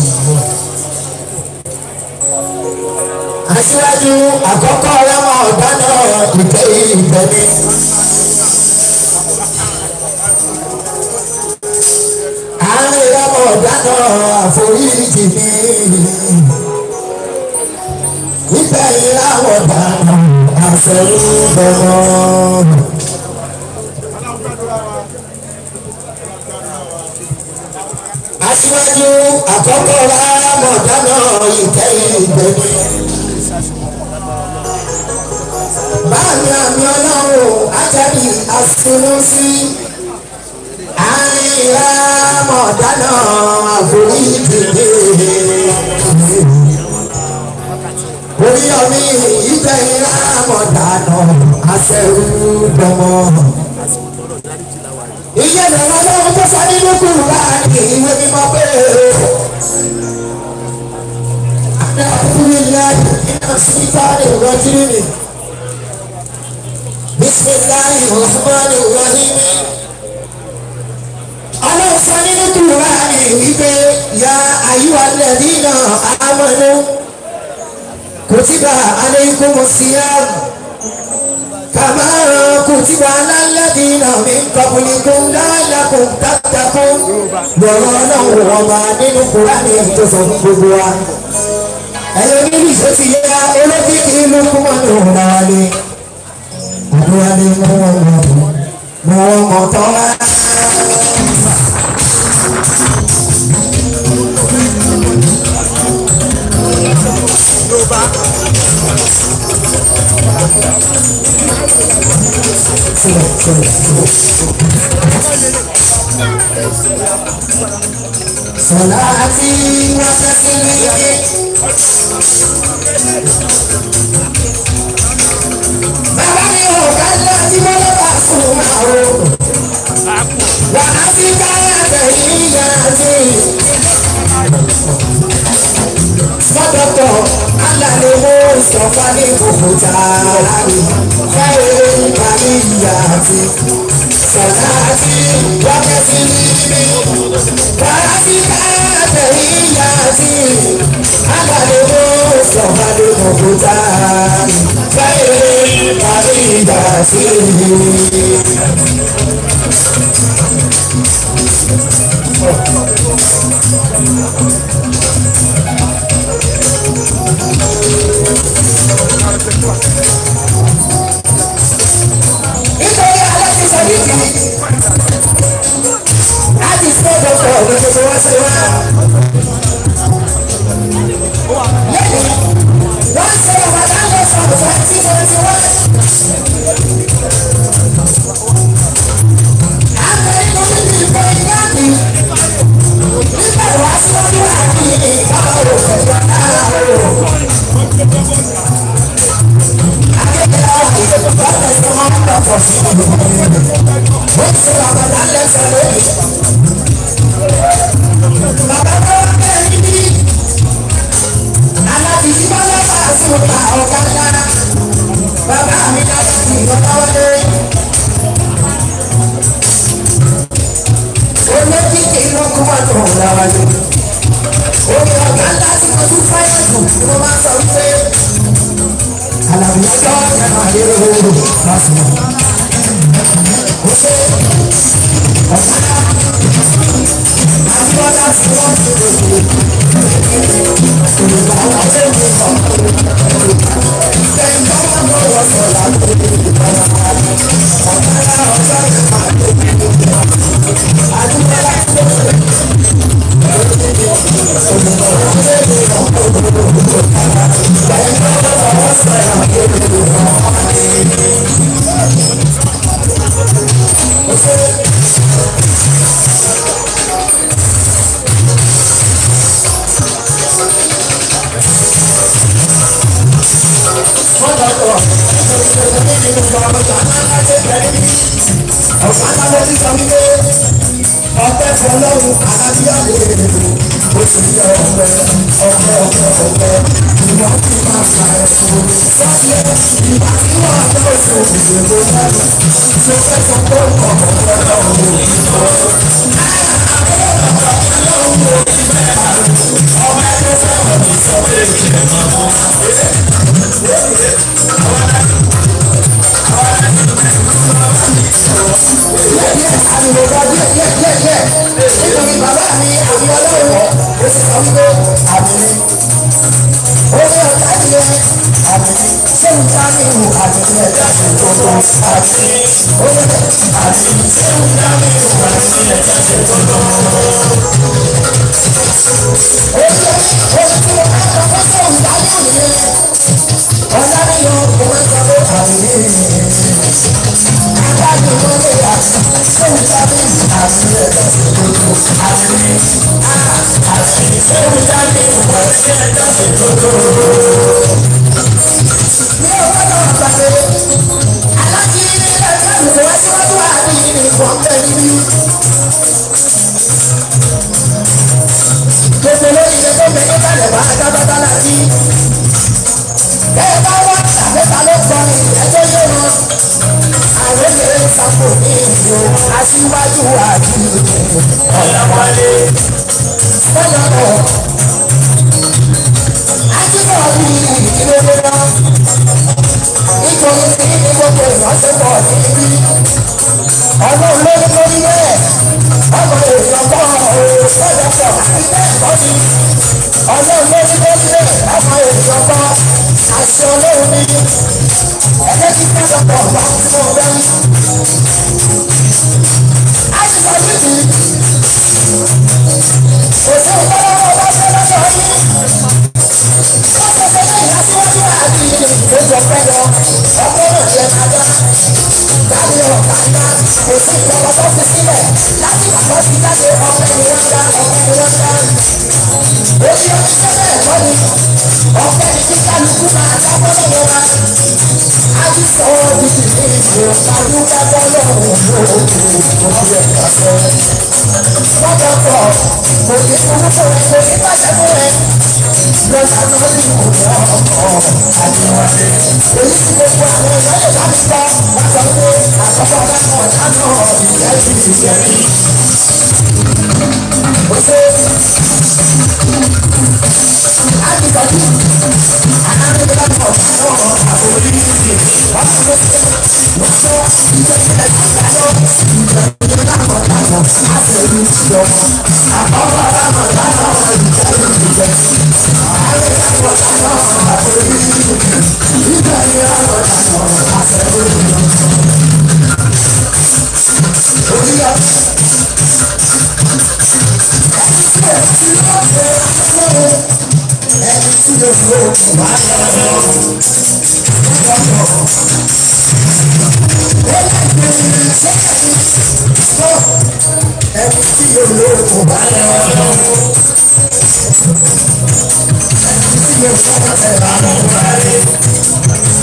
aṣíwájú àkọ́kọ́ ọlọ́mọ ọ̀gá náà ìgbẹ́ ìgbẹ́ ni. àárín ọlọ́mọ ọ̀gá náà àforíjì ni. ibẹ̀ yìí láwọn dáná àfẹ́rú bọ̀rọ̀. aṣíwájú àkọ́kọ́ ọlọ́mọ ọ̀gá náà ìgbẹ́ ìgbẹ́ ni. báàmì àmì ọlọ́run ajáde àsunúsí àríyá mọ̀dánà àforíjìdè orí ọmí ìgbẹ̀yìnlá mọ̀dánà àṣẹrúdọmọ. iye ìrànlọ́ lọ́wọ́ tó sọ nínú kùrù láàrin ìwé mímọ́ pé àdàkùnrin ilé iná sí sáré ìrọ́jú nìyí. بسم الله الرحمن الرحيم ọlọ́run sọ nínú kùránì wípé ya àyíwá lẹ́dínà àmọ́nú kùtìbà alaykumu siyam kàmá kùtìbà alálẹ́dínà min qablikum la'allakum tattaqun lọ́rọ̀ ọlọ́run ọba nínú kùránì tó sọ fún gbogbo wa. ẹ̀yọ́ nínú ìṣòtì yẹ olókìkí ìlú kúmọ̀nù náà ni àdúrà ní mú wọn mọ mọ wọn mọ tán lá. Sọlá àti wọ́n tẹ́sí méjì. Bàbá mi ò ká lọ tí mo lọ bá sùn. wàá fi káyàtẹ̀ yíyá sí. Small doctor, alale mo sọ̀fà ní kòkòtà láàrin. Káyọ̀ ìkàlí ìyá àti sọ̀dáàtì wákẹ́tì níbí. Wàá fi káyàtẹ̀ yíyá sí. Alale mo sọ̀fà ní kòkòtà láàrin. Káyọ̀ ìkàlí ìyá àti. nítorí alẹ́ ti sọ níbi láti fún ọ̀dọ́kọ̀ ọ̀dọ́ tuntun wá sí wa. lẹ́yìn wọ́n ṣe ọ̀bàdàn lọ sọ twenty twenty one. àwọn inú níbi ìbọn ìyáàbí nígbà wá síwájú àbí ìbáwò pẹ̀lú aláwọ̀. Omi ọ̀gá ńlá tí mo tún fẹ́ràn jù ni mo máa ń sọ wípé alàbíyájọ́ ẹ̀rọ àdéhùn oòrùn lásìkò. ó ṣe ọ̀kadà àbúrọ̀dá tí wọ́n ti lè ṣe olùkọ́ àwọn ọ̀sẹ̀ mi sọ. kẹ́hìn tó máa ń bọ̀ wọ́n sọ láti lè ṣe ọ̀kadà ọ̀sẹ̀ mi máa ń lè ṣe àdúgbò láti lè ṣe. Olùkọ́ àwọn ọ̀sẹ̀ mi sọ. Kẹ́hìn tó máa ń bọ̀ wọ́n sọ láti lè ṣe. ọpẹ́ fọ́lọ́run alábíyàwó èrè ó sì yẹ ọpẹ́ ọpẹ́ ọpẹ́ ọpẹ́ ìwọ tí máa fà ẹ fún sọyẹ ìgbà tí wọn àtọ fún ìdìbò lẹ́nu tó fẹ́ sọ pé ọkọ ọpẹ́ lọ́run ò ní bọ. ọpẹ́ tó fẹ́ràn mi sọ pé ìjẹ máa mọ. àdìbò bá díẹ̀ díẹ̀ díẹ̀ díẹ̀ nítorí bàbá mi àmì ọlọ́run ó sì sọ wípé àmì mi ó ní ọ̀tá ìyẹn àmì mi ṣé ń dá mi wù àmì mi ẹ̀dá sí gbogbo àmì mi ó ní àmì mi ṣé ń dá mi wù àmì mi ẹ̀dá sí gbogbo. ó ní ohun tí mo máa ń sọ fún sóhun dájú nìyẹn ọ̀la mi yọ mo máa ń sọ pé àmì mi agbájú ló lè wá sóhun dájú àmì ẹ̀dá sí gbogbo àmì mi àmì sóhun dájú àmì ẹ̀dá sí gbogbo ní ọgbọ́dọ̀ àgbàdo alájí ní ẹgbẹ́ ìwé wá síwájú àbí ní ìbọn bẹ́ẹ̀ níbí. gbogbo lórí ilé tó bẹ nígbàlẹ̀ wá dábàbá láti. bẹ́ẹ̀ bá wá tàbẹ́ta ló gbọ́ ní ẹjọ́ yé wọn. àwọn ènìyàn sàpò ní ìlú aṣíwájú àbí ọ̀làwálé. fọlọ́pọ̀ ajínigbọ̀ bí ìdílé náà nítorí tí ní gbogbo ìránṣẹ́pọ̀ níbí ọlọ́run ló ní lórí bẹ́ẹ̀ ọmọ èèyàn bọ́ ọ̀rọ̀ sọ́dọ̀pọ̀ àti bẹ́ẹ̀ kọ́ ni ọlọ́run ló ní lórí bẹ́ẹ̀ ọmọ èèyàn bọ́ àṣẹ ọlọ́run ní ẹgbẹ́ tí sọ́dọ̀pọ̀ bá ń fún ọ bẹ́ẹ̀. a ti sọ níbi òṣèlú ọlọ́wọ́ bá fẹ́ lọ́dọ̀ yìí wọ́n sọ pé ní ìlàsíwájú àbí ìgbésọ̀ pẹ́ lọ ọgbọ́n náà yẹ ká dá jáde ọ̀gá ńlá kò sí ìjọba tó fi sílẹ̀ láti àkọ́ sí jáde ọ̀pẹ ni wọ́n dá ọ̀pẹ ni wọ́n dá. Oṣù ọdún tẹ́lẹ̀ ẹ̀kọ́ ni ọ̀pẹ ni kí kálukú máa dábọ́ lọ́wọ́ wa. Aláàjì sọ ọ́ di ìlú ìfò, àdúgbò bọ́lọ̀ òun ló kù, òbí ẹ̀ kàṣẹ. Wọ́n bọ̀ pọ̀, kò ní kúrú fún ẹ, kò ní bàjẹ́ fún ẹ. Lọ́sà náà ní ìwòrán ọkọ̀ àdìwọ̀dé. Èyí tí gbogbo àwọn ìyá lè bá mi gbọ́, wọ́n sọ pé àkọ́kọ́ bá kọ̀ dáná ìyá ti ìyẹ̀rí. Ó ṣe àdìgbàdì alámẹ́gbẹ́lápọ̀ náà àbórí ìdè wọ́n ti lè ṣe wọ́n sọ ìgbẹ́sẹ̀ ìdájọ́ ìgbẹ́sẹ̀ lápọ̀ dáná àtẹ̀lú ìjọba àkọ́kọ́ dáná dáná ìjẹ́lú ìjẹ́ àlẹ́lápọ̀ dáná àbórí ìdè ìgbẹ́sẹ̀ lápọ̀ dáná àtẹ̀lú ìjọba. Oríyá ẹni tí ẹ̀ sí lọ́sẹ̀ lọ́wọ́ ẹni tí yóò fi òkú wá lọ́wọ́. Ẹni tí yóò fi òkú wá lọ́wọ́. Ẹni tí yóò fi òkú wá lọ́wọ́.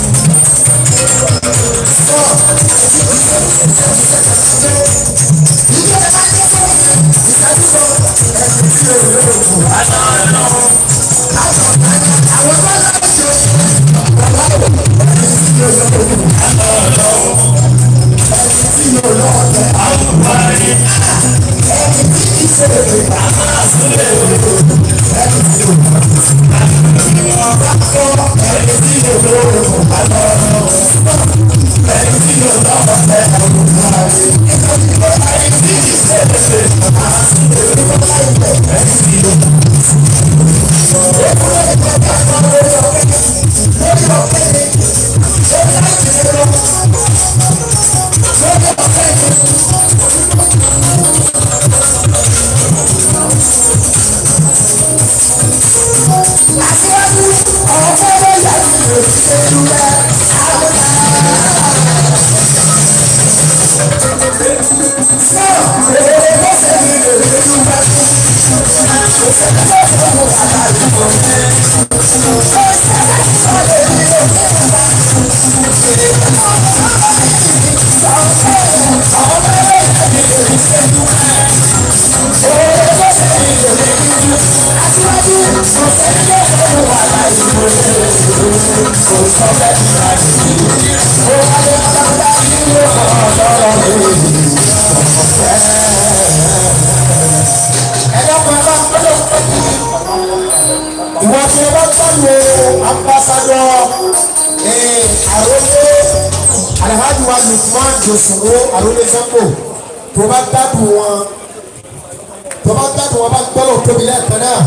ìwọ tí ẹ bá gbọ́dọ̀ ambassadọ àròlé alhaji wa lukman josoro àròlé sango tó bá gbádùn wọn tó bá gbádùn wọn bá gbọ́dọ̀ tóbi lẹ́ẹ̀kan náà.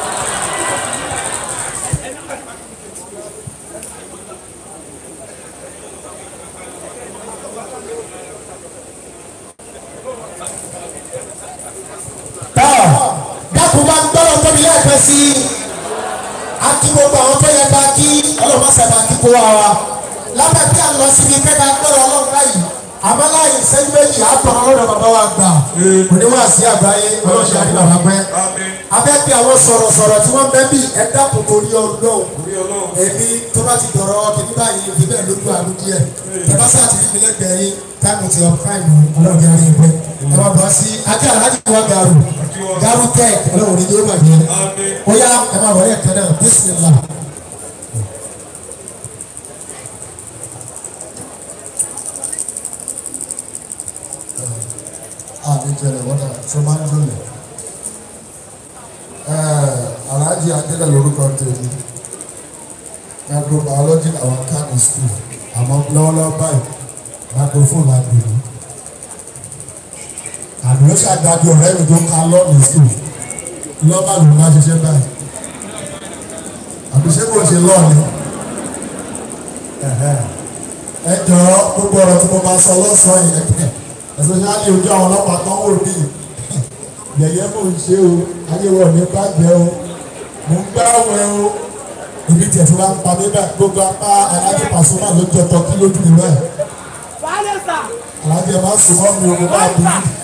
tọ́ dákun bá gbọ́dọ̀ tóbi lẹ́ẹ̀kan sí i akí gbogbo àwọn tó yẹ ká kí ọlọ́mọ sábà kí kó wa wa lábẹ́ bí a lọ síbi kẹ́kẹ́ gbọ́dọ̀ ọlọ́run báyìí àmọ́ láyé sẹ́yìn méjì àtọ̀ ọlọ́dọ̀ bàbá wa gbà oníwàásí àgbáyé ọlọ́sẹ̀ àti bàbá pẹ́ abẹ́ bí àwọn sọ̀rọ̀sọ̀rọ̀ tí wọ́n bẹ́ bí ẹ dákun torí ọlọ́run èmi tó bá ti dọ̀rọ̀ kìíní báyìí òbí bẹ́ẹ̀ lójú àlù díẹ̀ tẹ́lá sáà ti fi mi lẹ́gbẹ̀ẹ́ yín táìmù ti ọ̀ fáìmù ọlọ́run yára yín pẹ́ ẹ máa bọ̀ sí ajá aláàjì wa gàrú gàrú tech ọlọ́run ní yóò bàjẹ́ ó yá ẹ máa wọlé ẹ̀kẹ́ náà bísímìlá. àmì jẹrẹ wọn náà tó máa ń dúnlẹ̀ aláàjì adélẹ̀ lórúkọ tèmi microbiology àwọn kánò school àmọ́ lọ́wọ́lọ́wọ́ báyìí microphone àgbèrè àdúró ṣàdájọ ọ̀rẹ́ mi tó ká lọ́ọ̀nù school lọ́ọ̀bà ló máa ṣiṣẹ́ báyìí àbí ṣé kò ṣe lọ́ọ̀nù ẹ jọ̀ọ́ gbogbo ọ̀rọ̀ tí mo máa sọ lọ́sàn-án yẹn especially ojú àwọn ọlọ́pàá kan wò bí yẹ̀yẹ́ mò ń ṣe o ayéwọ̀ ní bàjẹ́ o mò ń gbáwẹ̀ o ibi tí ẹ̀ fi wá ń pa mí bẹ́ẹ̀ gbogbo apá alájẹ pàṣọmọ́ ló jọ tọ́ kí lójú mi bẹ́ẹ̀ alájẹ máa sùn mọ́ mi o mo máa bí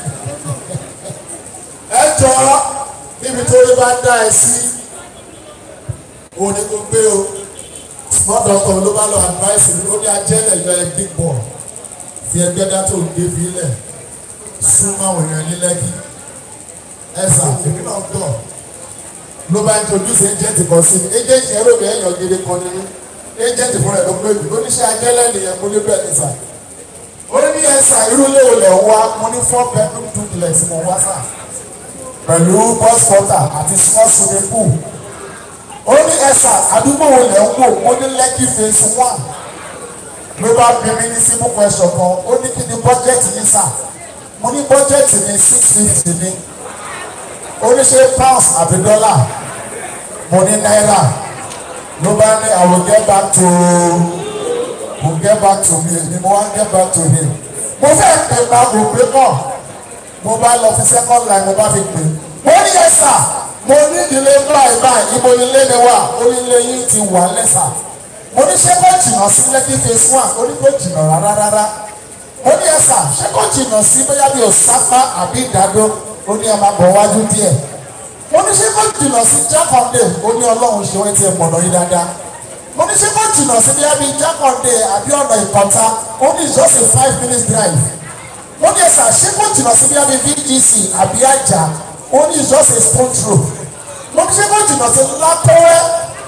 ẹ jọ níbi tó rí bá dá ẹ sí òní kò gbé o small doctor ló bá lọ advice mi ó ní ajẹ́lẹ̀ yọ ẹ big boy fi ẹgbẹ́ dá tó gbé fi lẹ̀ súnmọ́ àwọn èèyàn ní lẹ́kì ẹ̀sà èmi náà tọ̀ ló bá introduce agent kan sí mi agent yẹn ló bẹ̀ẹ́ yàn gidi kan nínú agent fúnra ẹ̀ ló pé mi oníṣẹ́ ajẹ́lẹ̀ nìyẹn mo ní bẹ́ẹ̀ ní sà ó ní ẹ̀sà irú léwu lẹ̀ wá mo ní four bedroom duplex mo wá sà pẹ̀lú bus quarter àti small swimming pool ó ní ẹ̀sà àdúgbò wo lẹ̀ ń wò ó ní lẹ́kì phase one ló bá bí mi ní simple question kan ó ní kí ni budget yìí sà mo ní budget ní six fifty ní ó ní ṣe pounds àbí dollar mo ní náírà ló bá ní I will get back to will get back to me ni mo wá get back to him mo fẹ́ pè pa kò pé kàn mo bá lọ fi second line mo bá fi pè mo ní yẹ sà mo ní ìdílé báyìí báyìí ibo ilé mi wà ó ní ilé yín ti wà lẹ́sà mo ní ṣé kò jìnnà sí lẹ́kí phase one ó ní kò jìnnà rárá rárá mo ní ẹ̀sà ṣé kò jìnnà sí bóyá bí òsápá àbí ìdádó ó ní ẹ máa bọ̀ wájú díẹ̀ mo ní ṣé kò jìnnà sí jákàndé ó ní ọlọ́run ṣe wọ́n ti ẹ̀ mọ̀nà yín dáadáa mo ní ṣé kò jìnnà sí bóyá bí jákàndé àbí ọ̀nà ìkọ̀tà ó ní just a five minutes drive mo ní ẹ̀sà ṣé kò jìnnà sí bóyá bí VGC àbí àjà ó ní just a stone throw mo ní ṣé kò jìnnà sí lápẹ́wẹ́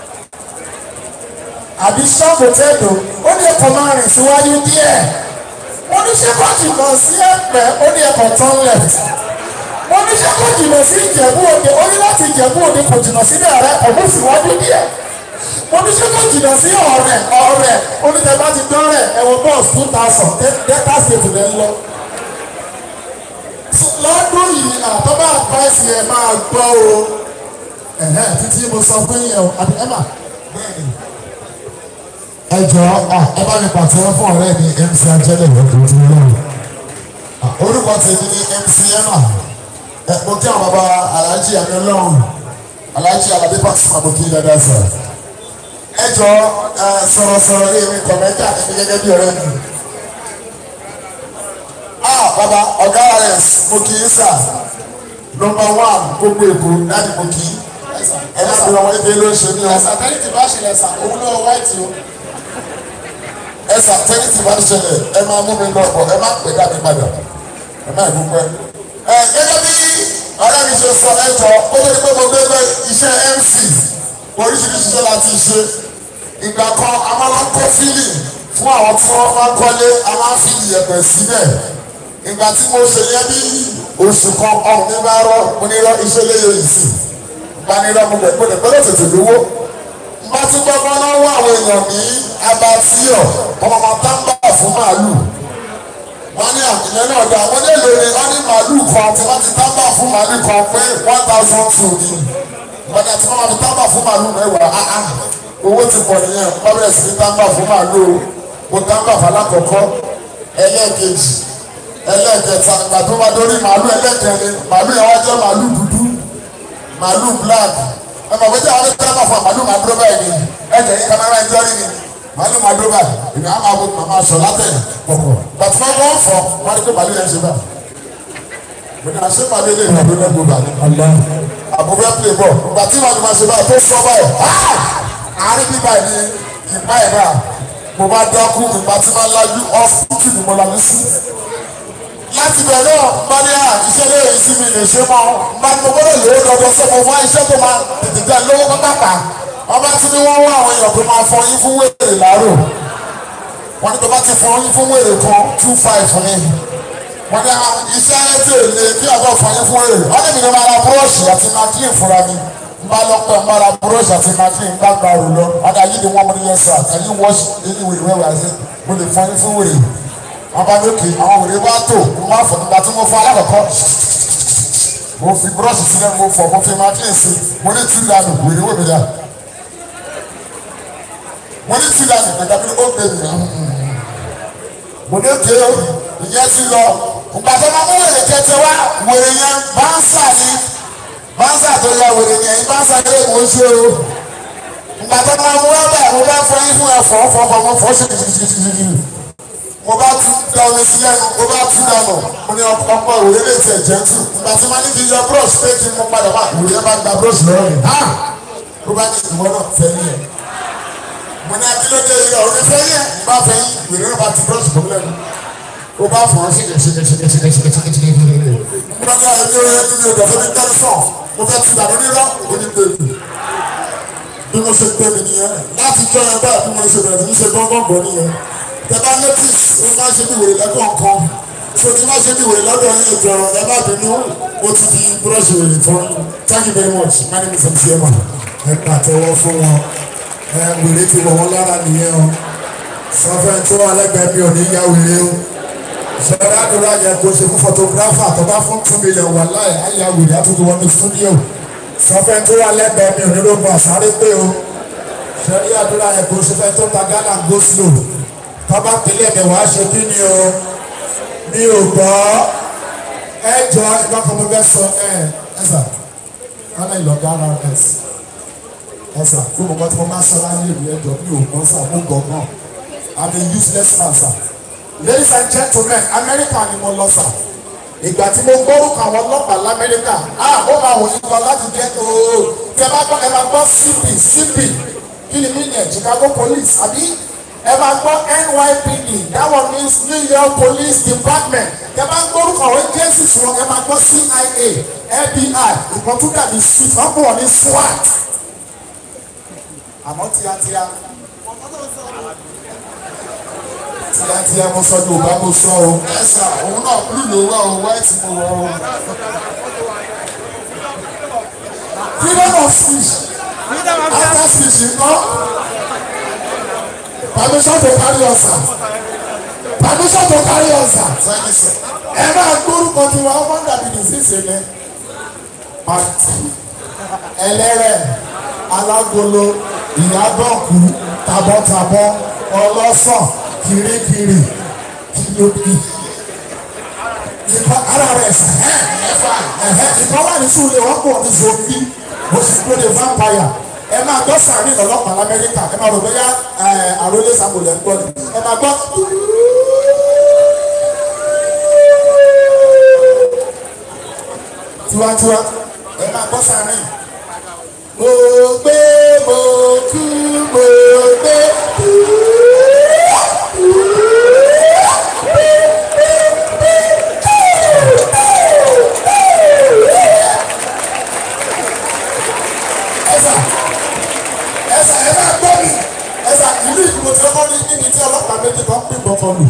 àbí ṣọ́ọ̀bù tẹ́lò ó ní ẹ̀kọ́ máa rìn síwájú díẹ̀ mo ní ṣé kò jìnnà sí ẹ̀pẹ́ ó ní ẹ̀kọ́ turn left mo ní ṣé kò jìnnà sí ìjẹ̀bú òde ó ní láti ìjẹ̀bú òde kò jìnnà sí bẹ̀rẹ̀ ọ̀mú síwájú díẹ̀ mo ní ṣé kò jìnnà sí ọ̀rẹ́ ọ̀rẹ́ ó ní tẹ bá ti dán rẹ̀ ẹ̀wọ̀n bọ́ọ̀sì two thousand delta state lẹ́ ń lọ. lọ́dún yìí àtọ́bà àpáìsì ẹ̀ máa gbọ́ o ẹ̀hẹ́ títí mo sọ fún yẹn o àbí ẹ̀ mà bẹ́ẹ̀ ni ẹ jọ ẹ bá mi pàtẹ́wọ́ fún ọ̀rẹ́ mi mc ajẹ́lẹ̀ lọ́dún tó lọ́wọ́ orúkọ tèmi ni mc emma ẹ mo kí àwọn bàbá aláàjì àmì ọlọ́run aláàjì alábí pàṣípà mo kí dáadáa sọ ẹ jọ ẹ sọ̀rọ̀sọ̀rọ̀ ní èmi kọ̀mẹ́tà ẹni gẹ́gẹ́ bí ọ̀rẹ́ mi ah bàbá ọ̀gá rs mo kí í sà nọmba one gbogbo èkó láti mo kí ẹ má bí wọn ebe ló ń ṣe ní ọ. ẹ̀sà tẹ́lẹ̀ tí bá ṣẹlẹ̀ sà òun lọ́wọ́ wáìtì o. ẹ sà tẹ́lẹ̀ tí bá ṣẹlẹ̀ ẹ máa mú mi lọ bọ̀ ẹ má pè dá mi padà ẹ má ìlú pẹ́. ẹ gẹ́gẹ́ bí ọ̀rẹ́ mi ṣe sọ ẹ jọ ó lè pé mo gbé gbé iṣẹ́ mc oríṣiríṣi iṣẹ́ láti ṣe ìgbà kan a máa ń kọ́ fílì fún àwọn tí wọ́n máa ń kọ́lé a máa ń fílì yẹ̀pẹ̀ síbẹ̀ ìgbà tí mo ṣe yẹ bí oṣù kan ọ̀hún ní bá rọ mo ní rọ iṣẹ́ léyè yìí sí gbanirọ mo gbẹgbẹ gbẹgbẹ tètè lówó má tún gbọgbọn náà wọ àwọn èèyàn ní abatíọ ọmọ ọmọ tábà fún màálù wọn ní àtìlẹ náà dá wọn lè lórí wọn ní màálù kan tí wọn ti tábà fún màálù kan pé one thousand two ni wọn ní àti wọn máa fi tábà fún màálù mẹ́wàá áá owó ti pọ̀ nìyẹn wọn bẹ̀rẹ̀ sí ní tábà fún màálù o mo tábà fún alákọ̀ọ́kọ́ ẹlẹ́ẹ̀kejì ẹlẹ́ẹ̀kẹta ìgbà tó bá dórí màálù ẹlẹ́ẹ̀kẹrin màálù yẹn wá jẹ́ màálù dúdú màálù black ẹ mọ̀ pété àwọn ẹgbẹ́ máa fọ màálù máa dúró báyìí ni ẹ jẹ́ yín kámẹ́rà ẹjọ́ rí ni màálù máa dúró báyìí èmi á máa bọ màmá sọ látẹ̀ pọ̀pọ̀ bàtí wọ́n bọ́ fọ wọ́n á rí pé màálù yẹn ṣe bá mo ní àṣẹ màálù ilé ìwà ló lẹ́gbọ̀ọ́ bá àbúrò play ball bàtí màálù máa ṣe báyìí tó sọ báyìí àárín bíbá yìí ni ìpá ẹ̀ náà mo bá dákú mi bàtí máa lájú ọ́fíìsì ni mo lajú sí láti bẹ̀rẹ̀ mọ́níà iṣẹ́ lè rí sí mi lè ṣe mọ́ máa mo gbọ́dọ̀ lówó dọ́dọ́ sọ mo wá iṣẹ́ tó máa tètè dá lówó pápápá ọba tí ni wọ́n wá àwọn èèyàn tó máa fọ yín fún wèrè láàrò wọ́n ní tó bá ti fọ yín fún wèrè kan two five ní wọ́n ní iṣẹ́ tí ò lè kí àbọ̀ fọ yín fún wèrè wọ́n ní mi ní máa ra búrọ́ọ̀ṣì àti maclean fúnra mi n bá lọ pẹ́ n bá ra búrọ́ọ̀ṣì àti maclean bá gba òrò lọ wọ́n dà yí ni wọ́n mú ní yẹn sà ẹ̀yí wọ́ọ̀ṣì ẹ̀yí wèrè wẹ́wẹ́ àti mo lè fọ yín fún wèrè abalóke àwọn wèrè bá tó mo máa fọ nígbà tí mo fọ alákọ̀ọ́kọ́ mo fi búrọ́ọ̀ṣì sílẹ̀ mo fọ mo fi maclean sí mo ní tí dànù wèrè wò mí dà mo ní tí dànù nígbà tí ó gbé mi mo ní ké ìyẹn ti lọ ìgbà tó máa mú wèrè kẹtẹ wá wèrè yẹn báńsà ni báńsà tó ya wèrè yẹn báńsà yẹn mo ń ṣe o ìgbà tó máa mú wá báyìí mo bá fọ yín fún ẹ̀fọ́ fọkàn mo fọ́ sí kìkìkìkìkì mo bá tún da omi sí lẹ́nu mo bá tún dànù mo ní ọkọ òwe lè tẹ̀ jẹ́ tù ìgbà tí ma ní kí n yọ brush pé kí n mú padà wá òwe yẹn bá gba brush lọ́wọ́ mi ha ló bá ní ìwọ náà fẹ́ ní ẹ̀ mo mo ní akílódé yìí ọ̀rọ̀ nífẹ̀ yẹn bá fẹ́ yín wèrè náà bá ti búrọ́ọ̀ṣì bọ̀ lẹ́nu ó bá fọ̀ ọ́ ṣìkẹ̀ ṣìkẹ̀ ṣìkẹ̀ ṣìkẹ̀ ṣìkẹ̀ ṣìkẹ̀ ṣìkẹ̀ ṣìkẹ̀ mo bá dáa ẹni orin ẹni ọ̀dọ̀ fún mi tẹ́lẹ̀ sọ̀ mo fẹ́ ti dànù nírọ̀ òní bèbè bí mo ṣe gbé mi nìyẹn láti jọ ẹ báyìí bí mo ṣe bẹ̀rẹ̀ ní ṣe gbọ́ngbọ̀ngbọ̀ nìyẹn tẹ bá notice ó máa ṣe bí wèrè lẹ́kọ̀ọ̀kan so tí máa ṣe bí wèrè lọ́dọ̀ yín ìjọ ẹ má bínú ó ti di búrọ́ọ̀ṣì wèrè fún thank you very much my name is mc emma ẹ pàtẹ́wọ́ fún wọn ẹ wèrè ti wọ̀ wọ́n lára nìyẹn o sọfẹ́ tó wà lẹ́gbẹ̀ẹ́ mi ò ní yá wèrè o sọ̀rọ̀ àdúrà yẹ kó ṣe fún photographer tó bá fún two million wà láì àyà wèrè àtúntò wọn ní studio sọfẹ́ tó wà lẹ́gbẹ̀ẹ́ mi ò ní lóògùn àsáré pé o sọ̀rọ̀ àdúrà yẹ kó ṣe fẹ́ tó ta ghana go slow tọ́ba pèlè mi wàá ṣe kí ni o mi ò gbọ́ ẹ jọ ẹgbẹ́ kan mo fẹ́ sọ ẹ ẹ sà ghana ìlọ̀gá rs ẹ sà fún mi kọ́ tí mo máa sọ láyé ìlú ẹjọ́ mi ò gbọ́ sà mo gbọ́ gan i'm a useless man sà ladies and gentlemen america ni mo lọ sà ìgbà tí mo gbórúkọ àwọn ọlọ́pàá lamẹ́ríkà ah ó máa wòye lọ láti jẹ́ ooo tẹ bá gbọ́ ẹ máa gbọ́ cp cp kí ni mí yẹn chicago police àbí ẹ máa gbọ́ nypd that one means new york police department ẹ máa gbórúkọ àwọn agencies wọn ẹ máa gbọ́ cia fbi ìkan tún dàbí sweet wọn kò wọ́n ní swat àmọ́ tíátíá tíátíá mo sọ yorùbá mo sọ o ẹ̀sà òun náà blue ló wá o white mo wọ o freedom of speech after speech nǹkan permission to carry on sir permission to carry on sir ẹ máa gbórúkọ tí wọn ọmọ dàbí disease ni pàtì ẹlẹ́rẹ̀ alágolo ìyábọ̀kú tabọ́tabọ́ ọlọ́sàn kirikiri kìlókì ìkọ ara rẹ̀ sàn ẹ̀fà ẹ̀hẹ́ ìkọ wà ní sùúrù wọn pọ̀ ní zombie mo sì gbé de vampire ẹ máa gbọ́ sàárín ọlọ́pàá lamẹ́ríkà ẹ máa rò bóyá àròlé sàmùlẹ̀ ń gbọ́ ni ẹ máa gbọ́. tiwantiwa ẹ máa gbọ́ sàárín. mo gbé mo kú mo gbé kú. ẹsà ẹsà ẹ máa gbọ́ mi ẹsà ìlú ìdìbò tí wọ́n ní níbi tí ọlọ́pàá méjì kan pín bọ́kọ lù.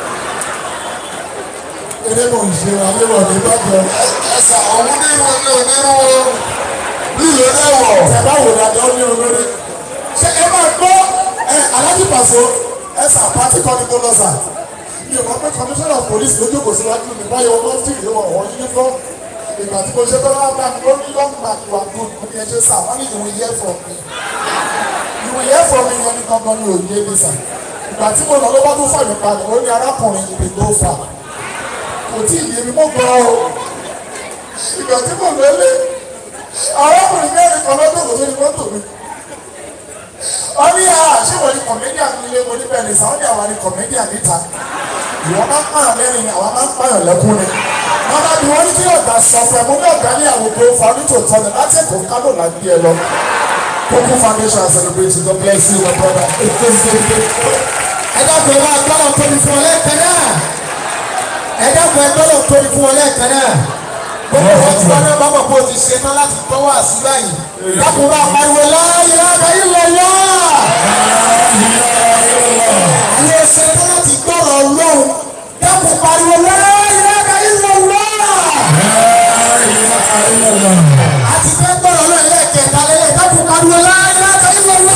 eré mò ń ṣe àléwọ̀ ní bàjẹ́. ẹsà ọ̀hún ní ìwọ̀n ní onírúurú lílo ẹ̀wọ̀. tẹ̀bá wò dájọ́ ní olórí. ṣé ẹ máa gbọ́ ẹ alájí pàṣẹ ẹsà pàtí kan ní kó lọ sà. mi ò mọ̀ pé commissioner of police ló jókòó síwájú mi báyọ̀ wọ́n ti rí wọn wọ́n uniform ìgbà tí mo ṣe bá wà bá mi ó ní long back wà good mo ní ẹjẹ sá wọn ní you will hear from me you will hear from me yẹn ní gangan ní òye mi sà ìgbà tí mo lọ ló bá tó fà mí padà ó ní arákùnrin ìpè tó fà kò tí ì yé mi mo gbọ́ o ìgbà tí mo lọ lé arákùnrin mẹ́rin kan lọ́dún kò tó ní mọ́tò mi wọ́n ní à ṣé wọ́n ní kọ̀mẹ́díà ní ilé mo ní bẹ́ẹ̀ ní sáwọn ní àwọn ní kọ̀mẹ́díà níta ìwọ́n máa ń pààyàn lẹ́rìn àwọn máa ń pààyàn lẹ́kún ni wọ́n bá bí wọ́n ní kí ọ̀gá sọ fún ẹ mo ní ọ̀gá ní àwọn ògbó fa onítòótọ́ ni láti ẹ̀kọ́ kánò là ń gbé ẹ lọ Koko foundation celebrate God bless you my brother. ẹ dákun ẹ máa gbọ́dọ̀ tóbi fún ọ lẹ́ẹ̀kan náà ẹ dákun ẹ gbọ́dọ̀ tóbi fún ọ lẹ́ẹ̀kan náà gbogbo wọn tí wọn náà bá mọ̀ pé o ti ṣe tán láti gbọ́ wá sí báyìí dákun bá pariwo láàyè láàyè lọ́wọ́ ayé ṣe tán láti gbọ́rọ̀ ọlọ́run dákun pariwo láàyè láàyè lọ́wọ́ àti fẹ́ gbọ́rọ̀ ọlọ́run lẹ́ẹ̀kẹta lẹ́yìn dákun pariwo láàyè láàyè lọ́wọ́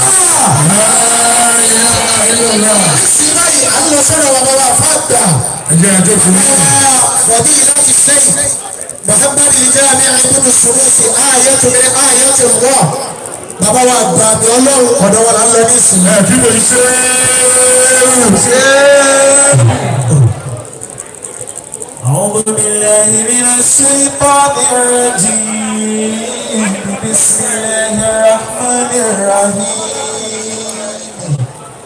sí báyìí à ń lọ sọ́dọ̀ bàbá wa fàgbà. ẹjẹ ẹjẹ fún mi. Rọ̀bí láti sẹ́yìn. Muhammad Ijami Ibùdó Sùrùsì Ayẹ́tò ní Ayẹ́tò wọ̀. Bàbá wa gbà mí ọlọ́run ọ̀dọ̀ wa là ń lọ ní ìsìn. ẹ kí ló ń ṣe أعوذ بالله من الشيطان الرجيم بسم الله الرحمن الرحيم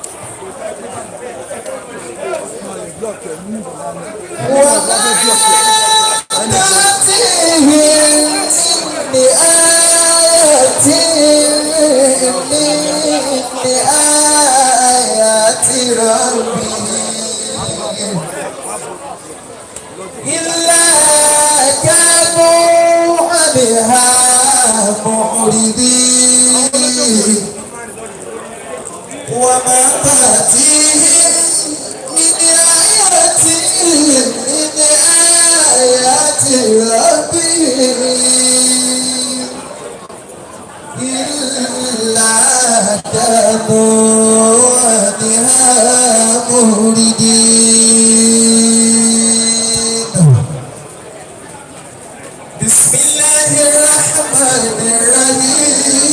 تأتيهم بآية من آيات إلا كانوا عنها معرضين وما تأتيهم من آية من آيات ربهم إلا كانوا عنها مهردين بسم الله الرحمن الرحيم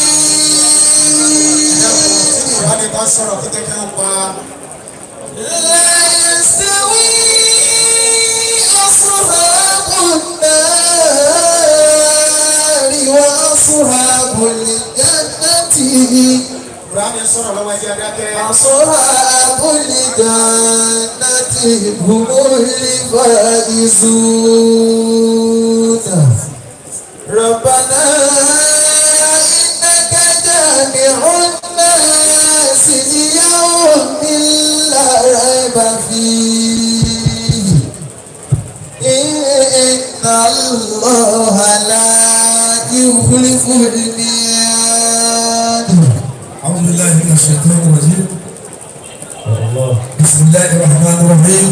wọ́n ní ká sọ̀rọ̀ kí kékeré ń pa لا يستوي أصحاب النار وأصحاب الجنة kùránì sọ̀rọ̀ lọ́wọ́ ẹjẹ́ adákẹ́ أصحاب الجنة هم الفائزون ربنا إنك جامع الناس ليوم لا ريب فيه إن الله لا يخلف الميعاد أعوذ بالله من الشيطان الرجيم بسم الله الرحمن الرحيم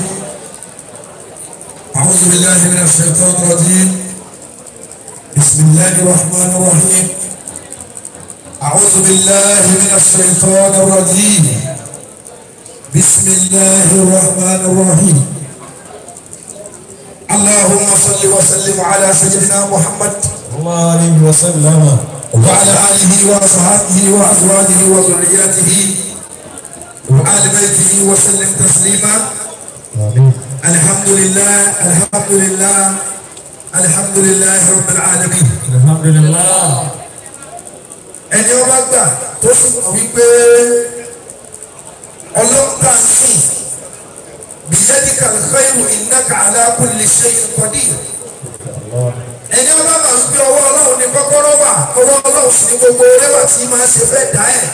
أعوذ بالله من الشيطان الرجيم بسم الله الرحمن الرحيم أعوذ بالله من الشيطان الرجيم بسم الله الرحمن الرحيم اللهم صل وسلم على سيدنا محمد الله عليه وسلم وعلى آله وأصحابه وأزواجه وذرياته وآل بيته وسلم تسليما الحمد لله الحمد لله الحمد لله رب العالمين الحمد لله ẹni ọba gbà tó sì mọ̀ wípé ọlọ́pàá ń sìn bìyẹ́dìkà lẹ́yìn ìnáka aláàkúlẹ̀ ṣe ìpàdé ẹni ọba máa ń gbé ọwọ́ ọlọ́run ní kọ́kọ́rọ́ wà ọwọ́ ọlọ́run sì ní gbogbo rẹwà tí máa ṣe fẹ́ dá ẹ̀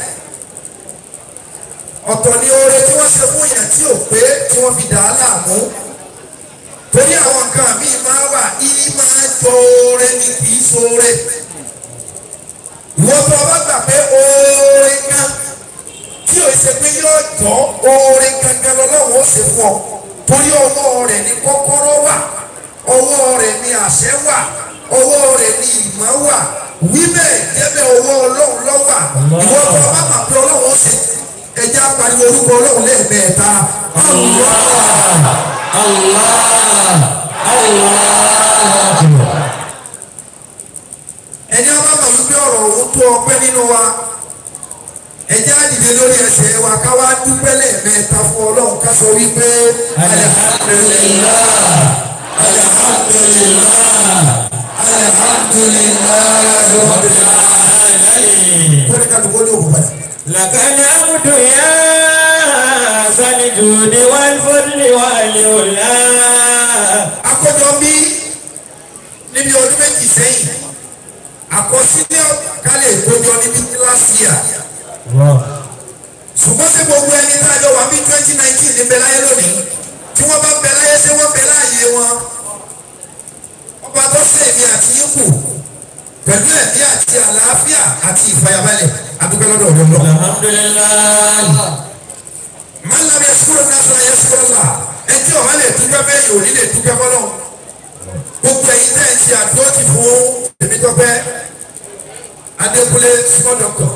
ọ̀tọ̀ ni oore tí wọ́n ṣe fún yẹn tí ò pé tí wọ́n fi dà á láàmú torí àwọn nǹkan míì máa wà í máa jọ oore ní kì í ṣoore ìwọ́n tó ọba gbà pé oore kan tí ò ṣe pé yóò jọ oore gangan lọ́wọ́ ó ṣe fún ọ torí ọwọ́ rẹ̀ ní kọ́kọ́rọ́ wà ọwọ́ rẹ̀ ní àṣẹ wà ọwọ́ rẹ̀ ní ìmọ̀ wà wíbẹ̀ jẹ́bẹ̀ ọwọ́ ọlọ́run lọ́wà ìwọ́n tó ọba mà pé ọlọ́run ó ṣe ẹja pariwo orúkọ ọlọ́run lẹ́ẹ̀mẹ́ta ẹni ọba mà wípé ọ̀rọ̀ òun tó ọpẹ́ nínú wa ẹjẹ́ àdìdẹ lórí ẹsẹ̀ wa ká wá dúpẹ́ lẹ́ẹ̀mẹ́ta fún ọlọ́run ká sọ wípé alihamudulilá alihamudulilá alihamudulilá alihamudulilá kó ní ká dùkọ́ ní òkú padà. لك الحمد يا ذا الجود والفضل والعلا akójọ bí níbi ọdún méjì sẹ́yìn àkọsílẹ̀ kálẹ̀ ìkójọ níbi kíláàsì yà ṣùgbọ́n sí gbogbo ẹni tá a jọ wà bí twenty nineteen ní bẹ́láyé lónìí tí wọ́n bá bẹ́láyé ṣé wọ́n bẹ́ láàyè wọn ọba tó ṣe èmi àti yín kù pẹ̀lú ẹ̀mí àti àlàáfíà àti ìfàyàbalẹ̀ adúgbò lọ́dọ̀ ọ̀dọ́ lọ. الحمد لله máa ń lábẹ́ ẹ̀sùkúrò náà sọ ẹ̀yẹ sùkúrò là ẹtí ọ̀bá lè dúpẹ́ bẹ́ẹ̀ yóò ní lè dúpẹ́ bọ́lọ̀ gbogbo ẹ̀yin tẹ́ ẹ̀ ń ṣe àdúrótì fún Tèmítọ́pẹ́ Adékúnlé small doctor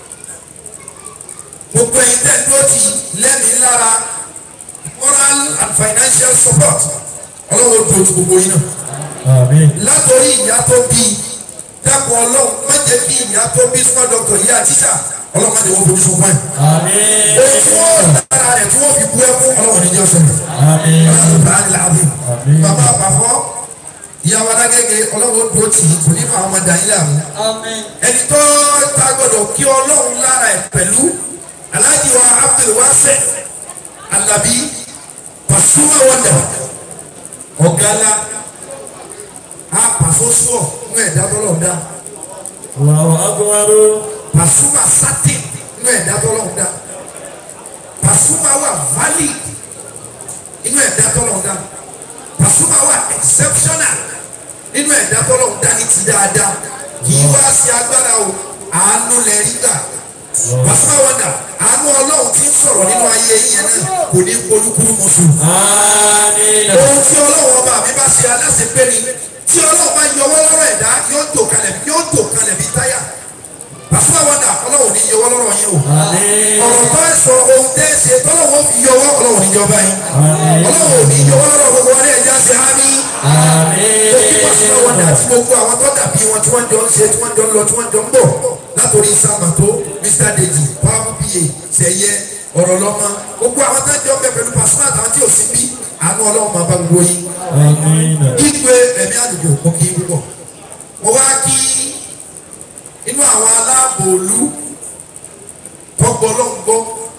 gbogbo ẹ̀yin tẹ́ ẹ̀ dúrótì lẹ́mìí lára moral and financial support ọlọ́wọ́ tó ju gbogbo yín náà آمين látòrí ìyá tó bí dákun ọlọ́run má jẹ́ kí ìyá tó bí small doctor yìí àtìsà ọlọ́run má jẹ́ wọ́n fojú sunkún ẹ̀ آمين ohun tí wọ́n dára rẹ̀ tí wọ́n fi bú ẹkún ọlọ́run níjọ́ sọ̀rọ̀ آمين ọlọ́run bàbá àpapọ̀ ìyàwó adágẹ́gẹ́ ọlọ́run tó tì í kò ní fà ọmọ dàn yín láàmú ẹni tó ta gbọdọ̀ kí ọlọ́run lára ẹ̀ pẹ̀lú aláàjì wa Abdul Wase Alabi Pasuma wọ́ndà ọ̀gálá apàfọ́sọ̀ nínú ẹ̀dá tọ́lọ̀ dá الله أكبر Pasuma sátì nínú ẹ̀dá tọ́lọ̀ dá Pasuma wà valid inú ẹ̀dá tọ́lọ̀ ń dá Pasuma wà exceptional nínú ẹ̀dá tọ́lọ̀ ń dá ní ti dáadáa kì í wá sí agbára o àánú lẹ rí gbà Pasuma wọ̀dà àánú ọlọ́run ti ń sọ̀rọ̀ nínú ayé yẹn náà kò ní polúkúrú mọ́sù ohun tí ọlọ́run ọba mi bá ṣe aláṣepé ni tí ọlọ́run bá yọwọ́ lọ́rọ̀ ẹ̀dá yóò tò kalẹ̀ yóò tò kalẹ̀ bí táyà Pasuma wọ̀dà ọlọ́run ní yọwọ́ lọ́rọ̀ yẹn o ọ̀rọ̀ bá sọ ohun tẹ́ ẹ ṣe tọ́lọ́wọ́ fi yọwọ́ ọlọ́run ní yọba yẹn ọlọ́run ní yọwọ́ lọ́rọ̀ gbogbo wọn ní ẹja ṣe á ní. òkè Pasuma wọ̀dà àti gbogbo àwọn tó dàbí wọn tí wọ́n jọ ń ṣe tí wọ́n jọ ń lọ tí wọ́n jọ ń bọ̀ látòrí sàmàtó Mr Deji pàmò pa sẹ̀yẹ ọ̀rọ̀ lọ́mọ gbogbo àwọn tó jọ ń bẹ pẹ̀lú Pasuma àtàwọn tí ò sí bí àánú ọlọ́run máa bá gbogbo yín ìgbé ẹ̀mí àdùgbò mo kì í púpọ̀ mo wá kí inú àwọn aláàbò òlu tọgbọ ọlọ́run gbọ́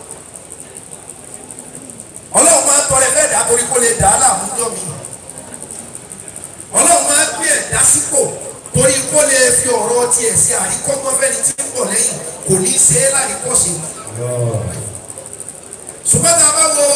ọlọ́run máa ń tọrẹ bẹ́ẹ̀ dá torí kó lè dá á láàmú jọ mi ọlọ́run máa ń gbé ẹ̀dá sípò torí kó lè fi ọ̀rọ̀ tiẹ̀ sí àríkọ́gbọ́n fẹ́ni tí ń bọ̀ lẹ́yìn kò ní í ṣe é láríkọ́ṣe ṣùgbọ́n tá a bá wo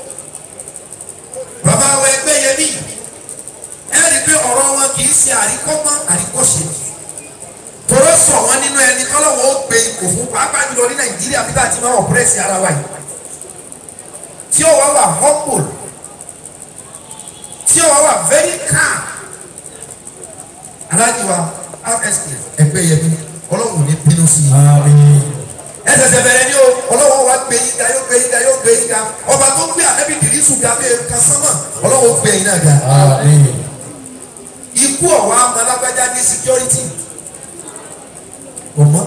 bàbá wa ẹgbẹ́ yẹn ní ẹ rí i pé ọ̀rọ̀ wọn kì í ṣe àríkọ́gbọ́n àríkọ́ṣe tọrọ sọ wọn nínú ẹni tọ́lọ́wọ́ ó gbé ipò fún pàápàá jùlọ ní nàìjíríà bí táà ti máa ọ̀pẹ́rẹ́sì ara wa yìí tí ó wá wà humble tí ó wá wà very calm aláàjì wa rsk ẹgbẹ́ yẹn bí ọlọ́run ní bínú sí i ẹ ṣẹ̀ṣẹ̀ bẹ̀rẹ̀ ni o ọlọ́run wa gbé yín ga yóò gbé yín ga yóò gbé yín ga ọba tó gbé ànábì dìrísù ga bí kan sánmà ọlọ́run gbé yín náà ga ikú ọ̀wá amalágbájá ní security ọmọ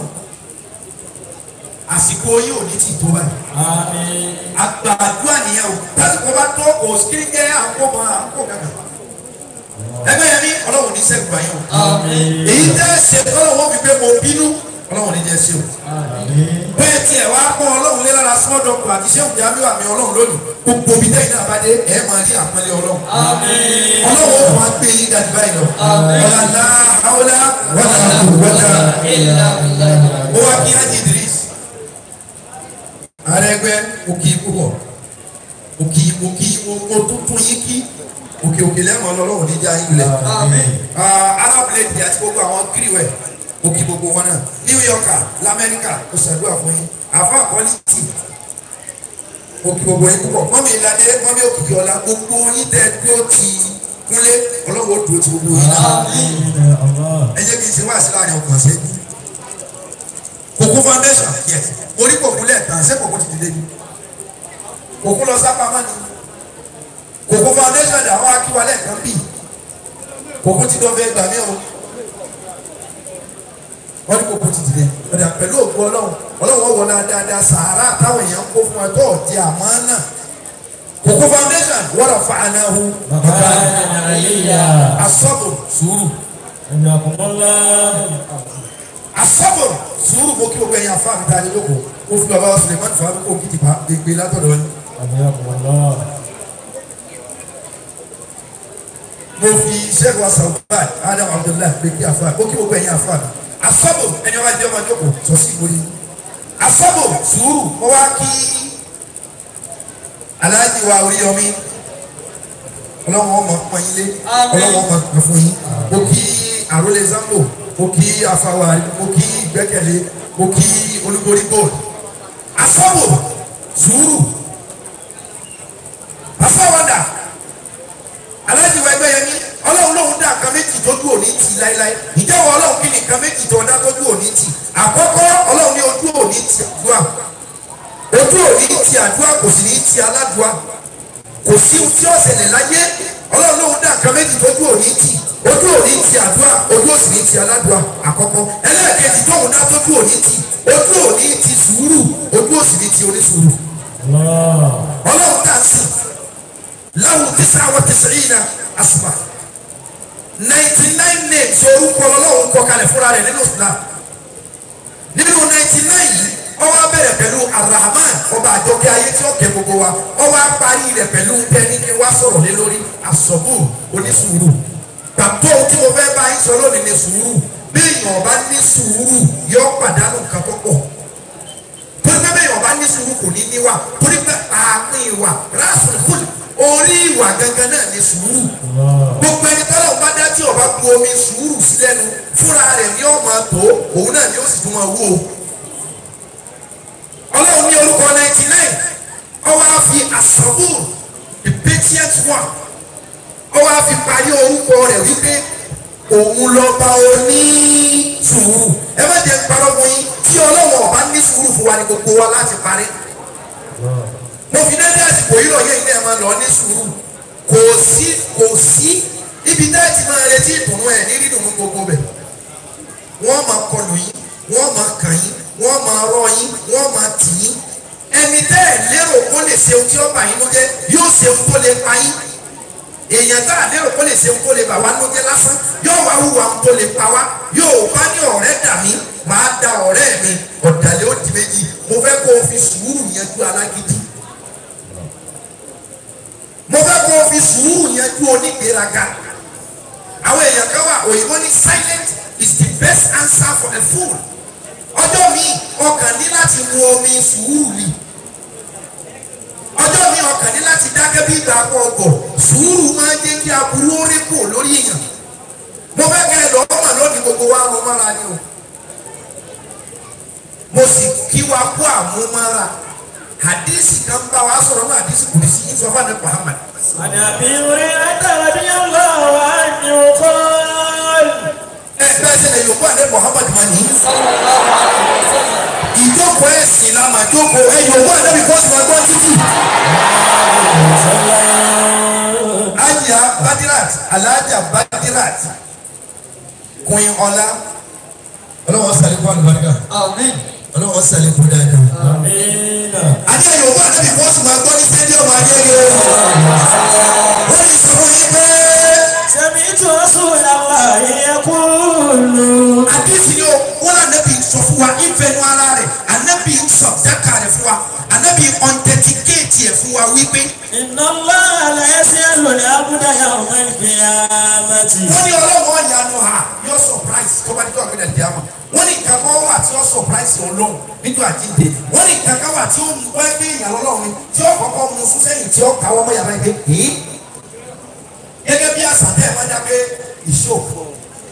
àsìkò yìí ò ní ti tó báyìí àgbàdua nìyẹn o tásìkò bá tó kò kiri jẹ́ àǹkó mọ́ àǹkó gàgà ẹgbẹ́ yẹn ní ọlọ́run ní sẹ́gun báyìí o èyí tẹ́ ṣe ọlọ́run fi pé mo bínú ọlọ́run ní jẹ́ sí o bẹ́ẹ̀ tiẹ̀ wá pọ́n ọlọ́run lé lára small doctor àti sẹ́gun jamiu àmì ọlọ́run lónìí gbogbo bí tẹ́yìn náà bá dé ẹ̀ máa ní àpọ́nlé ọlọ́run ọlọ́run ó máa gbé yín gàdú báyìí lọ ọ̀làlá àwòlá wàlá wàlá ó wá kí á di Idris arẹgbẹ òkì púpọ̀ òkì òkì òtútù yín kí òkè òkè lẹ́wọ̀n ọlọ́run níjà yín lẹ̀ arábìlẹ̀dì àti gbogbo àwọn kiriwẹ̀ òkì gbogbo wọn náà New Yorker lamẹ́ríkà ó ṣàdúrà fún yín àfa àkọ́lítì òkì gbogbo yín púpọ̀ mọ́mí ìlàdé mọ́mí òkìkí ọ̀la gbogbo yín tẹ́ dúró ti kúnlé ọlọ́run ó dúró ti gbogbo yín náà ẹ jẹ́ kí n ṣe wá sí láàrin ọkàn ṣẹ́jú kòkó foundation yes orí kòkó lẹ́ẹ̀kan ṣé kòkó ti dìde ni kòkó lọ sápá má ni kòkó foundation dà wá kí wa lẹ́ẹ̀kan bì kòkó ti dán fẹ́ gbà mí o wọ́n ní kòkó ti dìde ọ̀dà pẹ̀lú òkú ọlọ́run ọlọ́run wọ̀ náà dáadáa sàárà táwọn èèyàn kó fún ẹ tó ọ̀dí àmọ́ náà kòkó foundation wọ́n fa anáhu asọ́bù sùúrù asọ́bù sùúrù mo kí o gbẹ̀yìn afá mi ta ni lóko o fi bàbá wa Suleiman fa kó kìtì pa gbégbé látọ̀dọ̀ ni. mo fi sheikh wa sàlùbáì adam abdullahi gbé kí afá mo kí o gbẹ̀yìn afá mi asọ́bù ẹni wá jẹ́ ọmọ jókòó sọ sí ìwòye asọ́bù sùúrù mo wá kí aláàjì wa Oríyọmí ọlọ́wọ́n ọmọ pọ́nyílé ọlọ́wọ́n ọmọ pọ́n fún yín mo kí àrólé zambo mo kí afawari mo kí gbẹ́kẹ̀lé mo kí olúborí gold asọ́bù sùúrù afọwọ́dà aláàjìwọ̀ ẹgbẹ́ yẹn ní ọlọ́run lòun dá nǹkan méjì tójú òní tì láéláé ìjẹ́wọ́ ọlọ́run kí ni nǹkan méjì tó dá tójú òní tì àkọ́kọ́ ọlọ́run ní ojú òní tì àdúrà ojú òní tì àdúrà kò sì ní tì aládùá kò sí ohun tí ó ṣẹlẹ̀ láyé ọlọ́run lòun dá nǹkan méjì tójú òní tì ojú òní ti àdúrà ojú òsì ní ti aládùá àkọ́kọ́ ẹlẹ́ẹ̀kejì tóun náà tójú òní ti ojú òní ti sùúrù ojú òsì ní ti onísùúrù. ọlọ́run dà sí láwùn tísà àwọn tísà yìí na àsùpà ninety nine names orúkọ ọlọ́run kọ kalẹ̀ fúnra rẹ̀ nínú Islam nínú ninety nine yìí ọwọ́ abẹ́rẹ́ pẹ̀lú Ar-Rahman ọba àjọkẹ́ ayé tí ó kẹ́ gbogbo wa ọwọ́ apárí rẹ̀ pẹ̀lú tẹ́ni kí wá sọ̀rọ̀ lé lórí àsọ̀bù onísùúrù pàtó tí mo fẹ́ bá yín sọ lónìí ní sùúrù bí èèyàn bá ní sùúrù yóò pàdánù nǹkan tó pọ̀ torí pé bí èèyàn bá ní sùúrù kò ní níwà torí pé àárín ìwà rásùn kùlù orí ìwà gangan náà ni sùúrù gbogbo ẹni tọ́lọ̀ bá dá tí ọba bu omi sùúrù sí lẹ́nu fúnra rẹ̀ ni ó máa tó òun náà ni ó sì tún máa wó o ọlọ́run ní orúkọ ninety nine ọwọ́ á fi àsọ̀bù the patient one ọwọ́ á fi parí orúkọ rẹ̀ wípé òun lọ́ba oní sùúrù ẹ má jẹ́ parọ́ mọ́ yín tí ọlọ́run ọba ní sùúrù fún wa ní gbogbo wa láti parí mo fi dédé àsìkò yìí lọ́yẹ̀ ilé ẹ̀ máa lọ ní sùúrù kò sí kò sí ibi náà ti máa retí ìdùnnú ẹ̀ ní dídùn gbogbo bẹ̀ wọ́n máa kọlù yín wọ́n máa kàn yín wọ́n máa rọ yín wọ́n máa tì yín ẹni tẹ́ ẹ̀ lérò kó lè ṣe ohun tí ó bà yín ló jẹ́ yóò ṣe ohun tó lè pa yín èèyàn tá a lérò kó lè ṣe ohun tó lè bà wá ló jẹ́ lásán yóò wá hùwà ohun tó lè pa wá yóò bá ní ọ̀rẹ́ dà mí màá da ọ̀rẹ́ mi ọ̀dàlẹ̀ ó di méjì mo fẹ́ kó o fi sùúrù yanjú alágídí mo fẹ́ kó o fi sùúrù yanjú onígbéraga àwọn èèyàn kan wà òyìnbó ní silent is the best answer for a fool ọjọ́ mi ọkàn ní láti mu omi sùúrù ni ọjọ́ mi ọkàn ní láti dákẹ́ bí ìgbà pọ̀ ọgọ̀ sùúrù máa ń jẹ́ kí aburú ó rí kù lórí èèyàn mo fẹ́ kẹ́ ẹ lọ́ọ́ mọ̀ lónìí gbogbo wa mo mára ni o mo sì kí wa kú àmúmára hadisi kan bá wa sọ̀rọ̀ ní hadisi kùrìsì yìí sọ fún àdé Muhammad. عن ابي هريره رضي الله عنه قال ẹ bẹ́ẹ̀ sẹ́ni yòókù àdé Muhammad ma ní. ìjókòó ẹ̀sìn la mà jókòó ẹ yòókù àdé bí bọ́sì máa gbọ́ títì. ajá badirat alájà badirat queen ọlá ọlọ́wọ́ sàlẹ̀ fún àlùbáríkà ọlọ́wọ́ sàlẹ̀ fún dáadáa. امين àti ẹ̀yọ̀ wà níbi bọ́ọ̀sì máa gbọ́ ní stadium ayẹyẹ wọ́n ní sọ fún yín pé سمعت رسول الله يقول àdìsí ni o wọ́n lọ ànábì sọ fún wa ìfẹ́nu ara rẹ̀ ànábì sọ dáka rẹ̀ fún wa ànábì ọ̀ntẹ̀tìkéètì ẹ̀ fún wa wípé إن الله لا يسأل العبد يوم القيامة wọ́n ní ọlọ́wọ́ ìyanu ha yóò surprise tó bá dé tó àgbẹ̀dẹ̀ dì ámà wọ́n ní nǹkan kan wà tí yóò surprise ọlọ́run níjọ́ àjíǹde wọ́n ní nǹkan kan wà tí ó mú wá gbé ìyàrá ọlọ́run ni tí ó kọ́kọ́ mú sún sẹ́yìn tí ó káwọ́ mọ́ yàrá ẹgbẹ́ èé gẹ́gẹ́ bí àṣà tẹ́ ẹ̀ máa dá pé ìṣòfò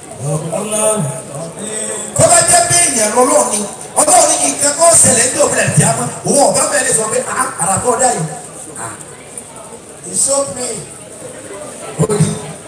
tó bá jẹ́ pé èèyàn lọ́lọ́run ni ọlọ́run ní nǹkan kan ṣẹlẹ̀ ní òbí rẹ̀ dì ámà òun ọ̀gá bẹ́ẹ̀ lè sọ pé ah àràkọ́ dá yìí He showed me. ó ní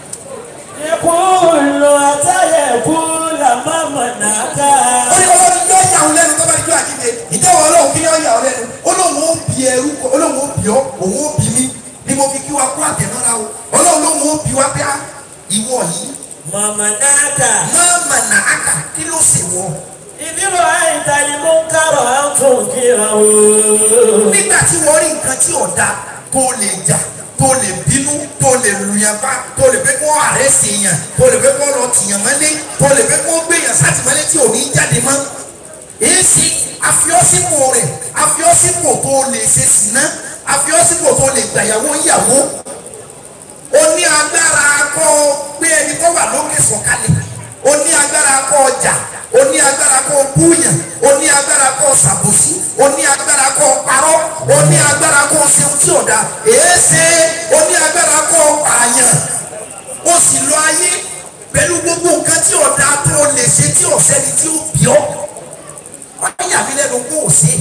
يقول أتى يقول ما منعك ó ní ọlọ́run yóò yà ọ́ lẹ́nu tó bá di jọ́ àjíǹde ìjẹ́wọ́ ọlọ́run kí yóò yà ọ́ lẹ́nu olóhùn ó bí ẹrú olóhùn ó bí ọ́ òun ó bí mí ni mo fi kí wa kó àtẹ̀mọ́ra o ọlọ́run lóhùn ó bí wa pé á ìwọ yìí ما منعك máa mà nà á kà kí ló sì wọ. إذ رأيت المنكر أن تنكره nígbà tí wọ́n rí nǹkan tí ò da tó lè jà tó lè bínú tó lè lùyàn bá tó lè fẹ́ kó ààrẹ sí yàn tó lè fẹ́ kó lọ tìyàn mọ́lé tó lè fẹ́ kó gbéyàn sátìmọ́lé tí ò ní jáde mọ́. èsì àfiọ́sípò rẹ̀ àfiọ́sípò tó lè ṣe sìná àfiọ́sípò tó lè gbàyàwó yàwó ó ní agbára kọ́ gbé ẹni tó wà lókè sọ̀kalẹ̀ ó ní agbára kọ́ ọjà ó ní agbára kọ́ búyàn ó ní agbára kọ́ sàbòsí ó ní agbára kọ́ parọ́ ó ní agbára kọ́ seun tí ò da èéṣe ó ní agbára kọ́ pààyàn ó sì lọ ayé pẹ̀lú gbogbo nǹkan tí ò da tó o lè ṣe tí ò sẹ́ni tí ó bí ọ́ wọ́n yà mí lẹ́nu kó o ṣe.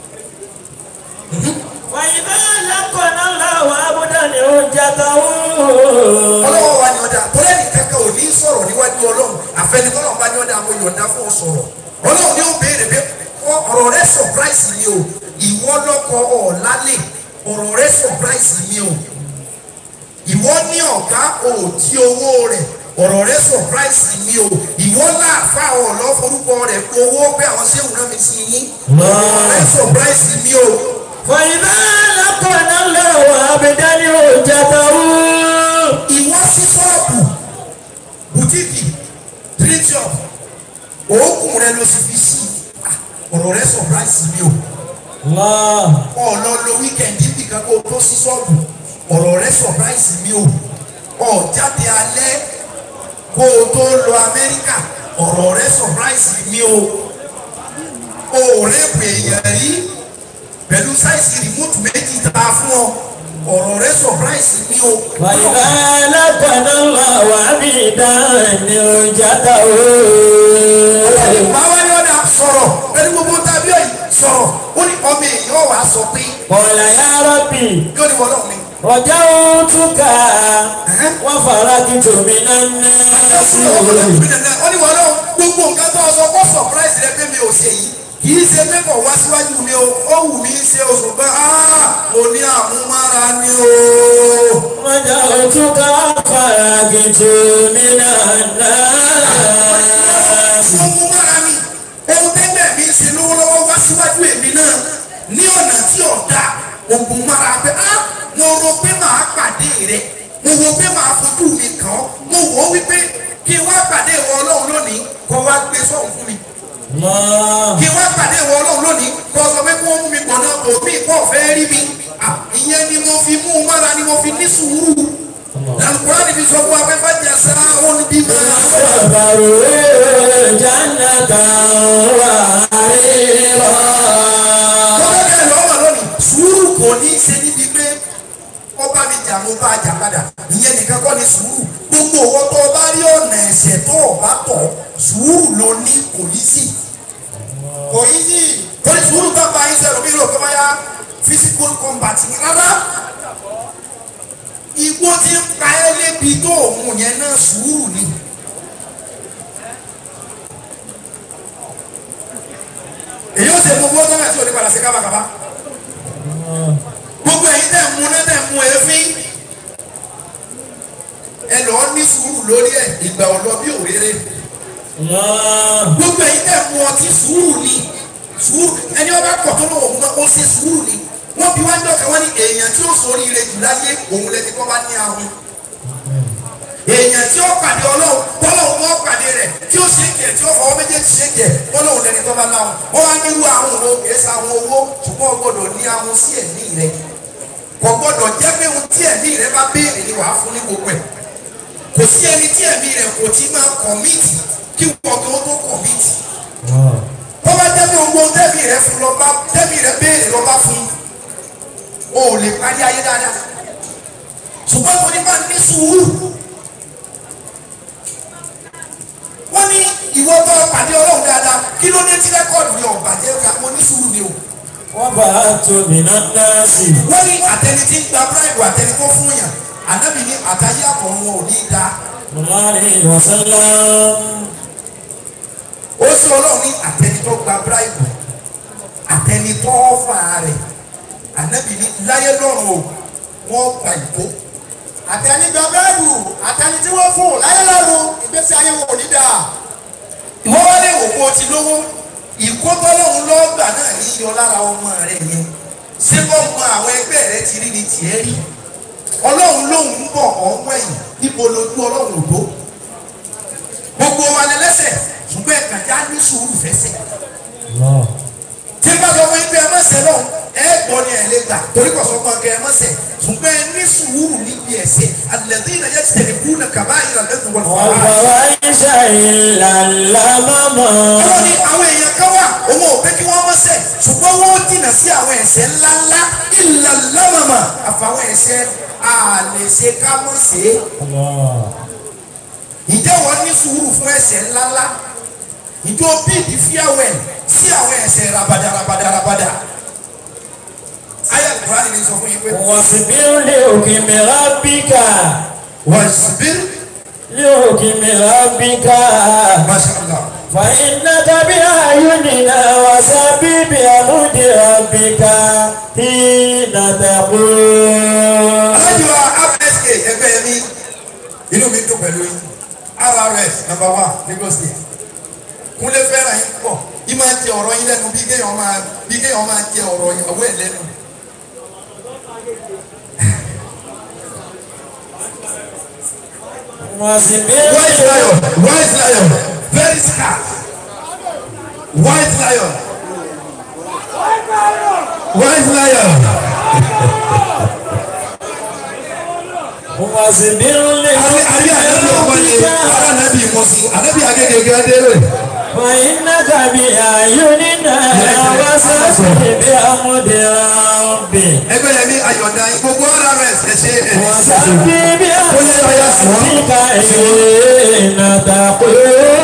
وإذا لقنا الله عبدا حجته ọlọ́wọ́ wa ni ọ̀dà tọ́lẹ́ nìkan kan ò ní sọ̀rọ̀ níwájú ọlọ́run àfẹnitọ́lọ́ bá ní ọ̀dà àwọn yọ̀ǹda fún ọ sọ̀rọ̀ ọlọ́run ni ó béèrè pé ọ- ọ̀rọ̀ rẹ surprise mi o ìwọ lọ́kọ ọ̀lálẹ̀ ọ̀rọ̀ rẹ surprise mi o ìwọ ní ọ̀gá òtí owó rẹ̀ ọ̀rọ̀ rẹ surprise mi o ìwọ láàfà ọ̀lọ́ forúkọ rẹ̀ kó owó pé àwọn séwù náà mi sí yín ọ̀rọ̀ rẹ surprise mi o وإذا لقنا الله عبدا حجته ìwọ sí ṣọ́ọ̀bù bùtíìkì tírítìọ̀p òògùn rẹ ló sì fi sí Ah, ọ̀rọ̀ rẹ surprise mi o الله ọ̀nà lo wíkẹ̀ndì nìkan kó o tó sí ṣọ́ọ̀bù ọ̀rọ̀ rẹ surprise mi o ọ̀jáde alẹ́ kó o tó lọ Amẹ́ríkà ọ̀rọ̀ rẹ surprise mi o òòrè pè èèyàn rí pẹ̀lú sáìsì rìmúùtù méjì tá a fún ọ ọ̀rọ̀ rẹ surprise mi o. وإذا لقنا الله عبيدا نرجته máa wá ní ọ̀dà sọ̀rọ̀ pẹ̀lú gbogbo tàbí ọ̀yìn sọ̀rọ̀ ó ní ọmọ èèyàn wàá sọ pé قال يا ربي yóò ní wọ́n lọ́wọ́ mi. رجوتك وفرجت من الناس ó ní wọ́n lọ́wọ́ gbogbo nǹkan tó sọ kó surprise rẹ pé mi ò ṣe yìí kì í ṣe pé kò wá síwájú mi o ó wù mí ṣe oṣù pé mo ní àmúmára ni o. رجوتك وفرجت من الناس mo mú mára mi ohun tẹ́gbẹ́ mi ń ṣe lọ́wọ́lọ́wọ́ wá síwájú èmi náà ní ọ̀nà tí ọ̀dà ògùn mára pé á mo rò pé màá pàdé rẹ mo rò pé màá fojú mi kàn ọ́ mo wò ó wípé kí n wá pàdé ìwọ ọlọ́run lónìí kó wá gbé sọ́hùn fún mi الله kí n wá pàdé ìwọ ọlọ́run lónìí kó sọ pé kí wọ́n mú mi gbọ̀nà òbí kó fẹ́ rí mi À, ìyẹn ni mo fi mú un mára ni mo fi ní sùúrù lálùkùrá níbi sọ fún afẹ́fẹ́ jẹ sáà ó ní bí máa sọ. صبروا جنة وحريرا Bọ́lá bẹ́ẹ̀ lọ́wọ́ lónìí, sùúrù kò ní í ṣe níbi pé ọba mi jà mo bá jà padà. Ìyẹn nìkan kọ́ ni sùúrù. Gbogbo owó tó o bá rí ọ̀nà ẹ̀sẹ̀ tó o bá tọ̀, sùúrù ló ní kò ní sí. Kò ní sí. Torí sùúrù bá ba iṣẹ́ lómi rò kọ́ báyà physical combat ni rárá. Igbó ti ń pa ẹ́ lébi tó òun yẹn náà sùúrù ni. Èyí ó ṣe gbogbo ọjọ́ náà tí ò ní padà sí kábàkábà gbogbo ẹ̀yin tẹ̀ mú náà tẹ̀ mú èéfín ẹ lọ ní sùúrù lórí ẹ ìgbà ọlọ bí òréré الله gbogbo ẹ̀yin tẹ̀ mú ọtí sùúrù ni sùúrù ẹni ọba kọ̀ tó lọ́wọ́ òun náà ó ṣe sùúrù ni wọ́n bí wájú ọ̀kẹ́ wọ́n ní èèyàn tí ó sórí ire jù láyé òun lẹ́ni tó bá ní ahun èèyàn tí ó pàdé ọlọ́run tọ́lọ́run mọ́ pàdé rẹ̀ tí ó ṣe kẹ̀ tí ó fọwọ́ méjèèjì ṣe kẹ̀ ọlọ́run lẹ́ni tó bá láwọn wọ́n wá nírú àwọn òun kìí sa àwọn owó ṣùgbọ́n o gbọ́dọ̀ ní ahun sí ẹ̀mí rẹ̀ kò gbọ́dọ̀ jẹ́ pé ohun tí ẹ̀mí rẹ̀ bá béèrè ni wàá fún ní gbogbo ẹ̀ kò sí ẹni tí ẹ̀mí rẹ̀ kò tí máa kọ̀míìtì kí wọ́n tó tó kọ̀míìtì tó bá jẹ́ pé gbogbo ohun tẹ́mi rẹ̀ fún lọ bá tẹ́mi rẹ̀ béèrè lọ bá fún o ò lè parí ayé dáadáa ṣùgbọ́n tó ní bá ní sùúrù wọ́n ní ìwọ tó pàdé ọlọ́run dáadáa kí ló dé tí rẹ́kọ̀dù yọ̀ bàjẹ́ ká mo ní sùúrù ni o وبعثت من الناس wọ́n ní àtẹni tí ń gba bíráìbù àtẹni tó fún yàn ànábì ní àtàyé àkọ́run wọn ò ní í da صلى الله عليه وسلم ó sì ọlọ́run ní àtẹni tó gba bíráìbù àtẹni tó fà rẹ̀ ànábì ní láyé lọ́run o wọ́n gba ìbò àtẹnigbà bẹ́ẹ̀rù àtẹni tí wọ́n fún láyé lọ́rùn ìgbésí ayé wọn ò ní dáa. wọ́n wá lè wò pé o ti lówó ìkótọ́lọ́hún lọ́gbà náà ní yọ lára ọmọ rẹ̀ yẹn ṣé wọ́n mọ àwọn ẹgbẹ́ rẹ ti rí ni tiẹ̀ rí ọlọ́run lòun ń bọ̀ ọ̀hún ẹ̀yìn níbo lójú ọlọ́run ò tó gbogbo wa lẹ lẹ́sẹ̀ ṣùgbọ́n ẹ̀ka já ní sùúrù fẹsẹ̀ الله tí bá sọ fún yín pé ẹ má ṣe lọ́hùn ẹ gbọ́ ni ẹ lè gbà torí kò sọ fún ọkẹ ẹ má ṣe ṣùgbọ́n ẹ ní sùúrù níbi ẹ̀ṣẹ̀ àlẹ́dí ìnáyẹ ti tẹ̀lé kú náà kàbá ìrànlẹ́sìn wọn fọwọ́ وفواحش إلا اللمم Ọlọ́run ní àwọn èèyàn kan wà òun ò pé kí wọ́n mọ̀ ṣẹ̀ ṣùgbọ́n wọ́n ó jìnnà sí àwọn ẹ̀ṣẹ̀ ńláńlá ìlà lámàmà àfàwọn ẹ̀ṣẹ̀ àlèṣe ká mọ̀ ṣe é. الله Ǹjẹ́ wọ́n ní sùúrù fún ẹ̀ṣẹ̀ ńláńlá? Ǹjẹ́ o bíìdì fíàwẹ̀ sí àwọn ẹ̀ṣẹ̀ rabada rabada rabada? Ayé Kùránì ni sọ fún yín pé واصبر لحكم ربك wọ́n ṣubí لحكم ربك Masha Allah. فإنك بأعيننا وسبح بحمد ربك حين تقول alájọ rsa ẹgbẹ́ mi inú mi dùn pẹ̀lú yín rrs number one Lagos state kúnlé fẹ́ràn yín pọ̀ yín máa jẹ ọ̀rọ̀ yín lẹ́nu bí kéèyàn máa bí kéèyàn máa jẹ ọ̀rọ̀ yín ọwọ́ ẹ̀ lẹ́nu. واصبر white lion white lion very scarce white lion white lion واصبر àbí àbí ànábì ọmọ ni لحكم ara ànábì mọ̀ sí ànábì agége gẹ́gẹ́ rẹ̀ فإنك بأعيننا وسبح بحمد ربك ẹgbẹ́ yẹn ní ayọ̀dá yín gbogbo ọ̀rọ̀ rẹ̀ ṣẹ̀ṣẹ̀ ẹ̀ وسبح بحمد ربك حين تقول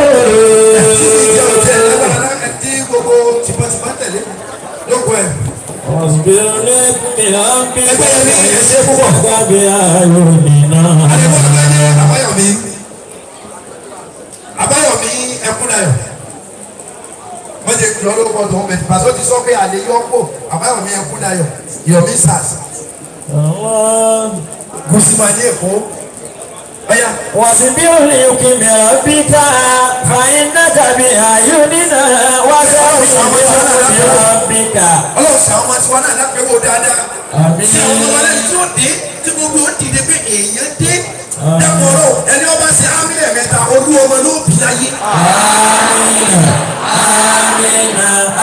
tí gbogbo tìmọ̀tìmọ̀ tẹ̀lé lóko ẹ̀. واصبر لربك ẹgbẹ́ yẹn ní ẹ̀ṣẹ̀ púpọ̀. فإنك بأعيننا àdébọ̀ ọ̀gbẹ́ ní àbáyọ̀mí àbáyọ̀mí ẹkúnayọ̀ wọ́n ti kìlọ̀ lóko tó ń bẹ̀ pàṣẹ ti sọ pé àlè yọ pò àbáyọ̀mí ẹkúnayọ̀ yọ̀mí sars الله gùsùmá ní èkó ọ̀yà واصبر لحكم ربك فإنك بأعيننا وسبح بحمد ربك ọlọ́run ṣe àwọn ọmọ tiwa náà lápẹ́wò dáadáa آمين ṣe àwọn ọmọ lẹ́ni tí ó dé tí gbogbo ó dìde pé èèyàn dé dàpọ̀rọ̀ ẹni ọba ṣe ámílẹ̀ mẹ́ta olú ọmọ ló bì láyé. آمين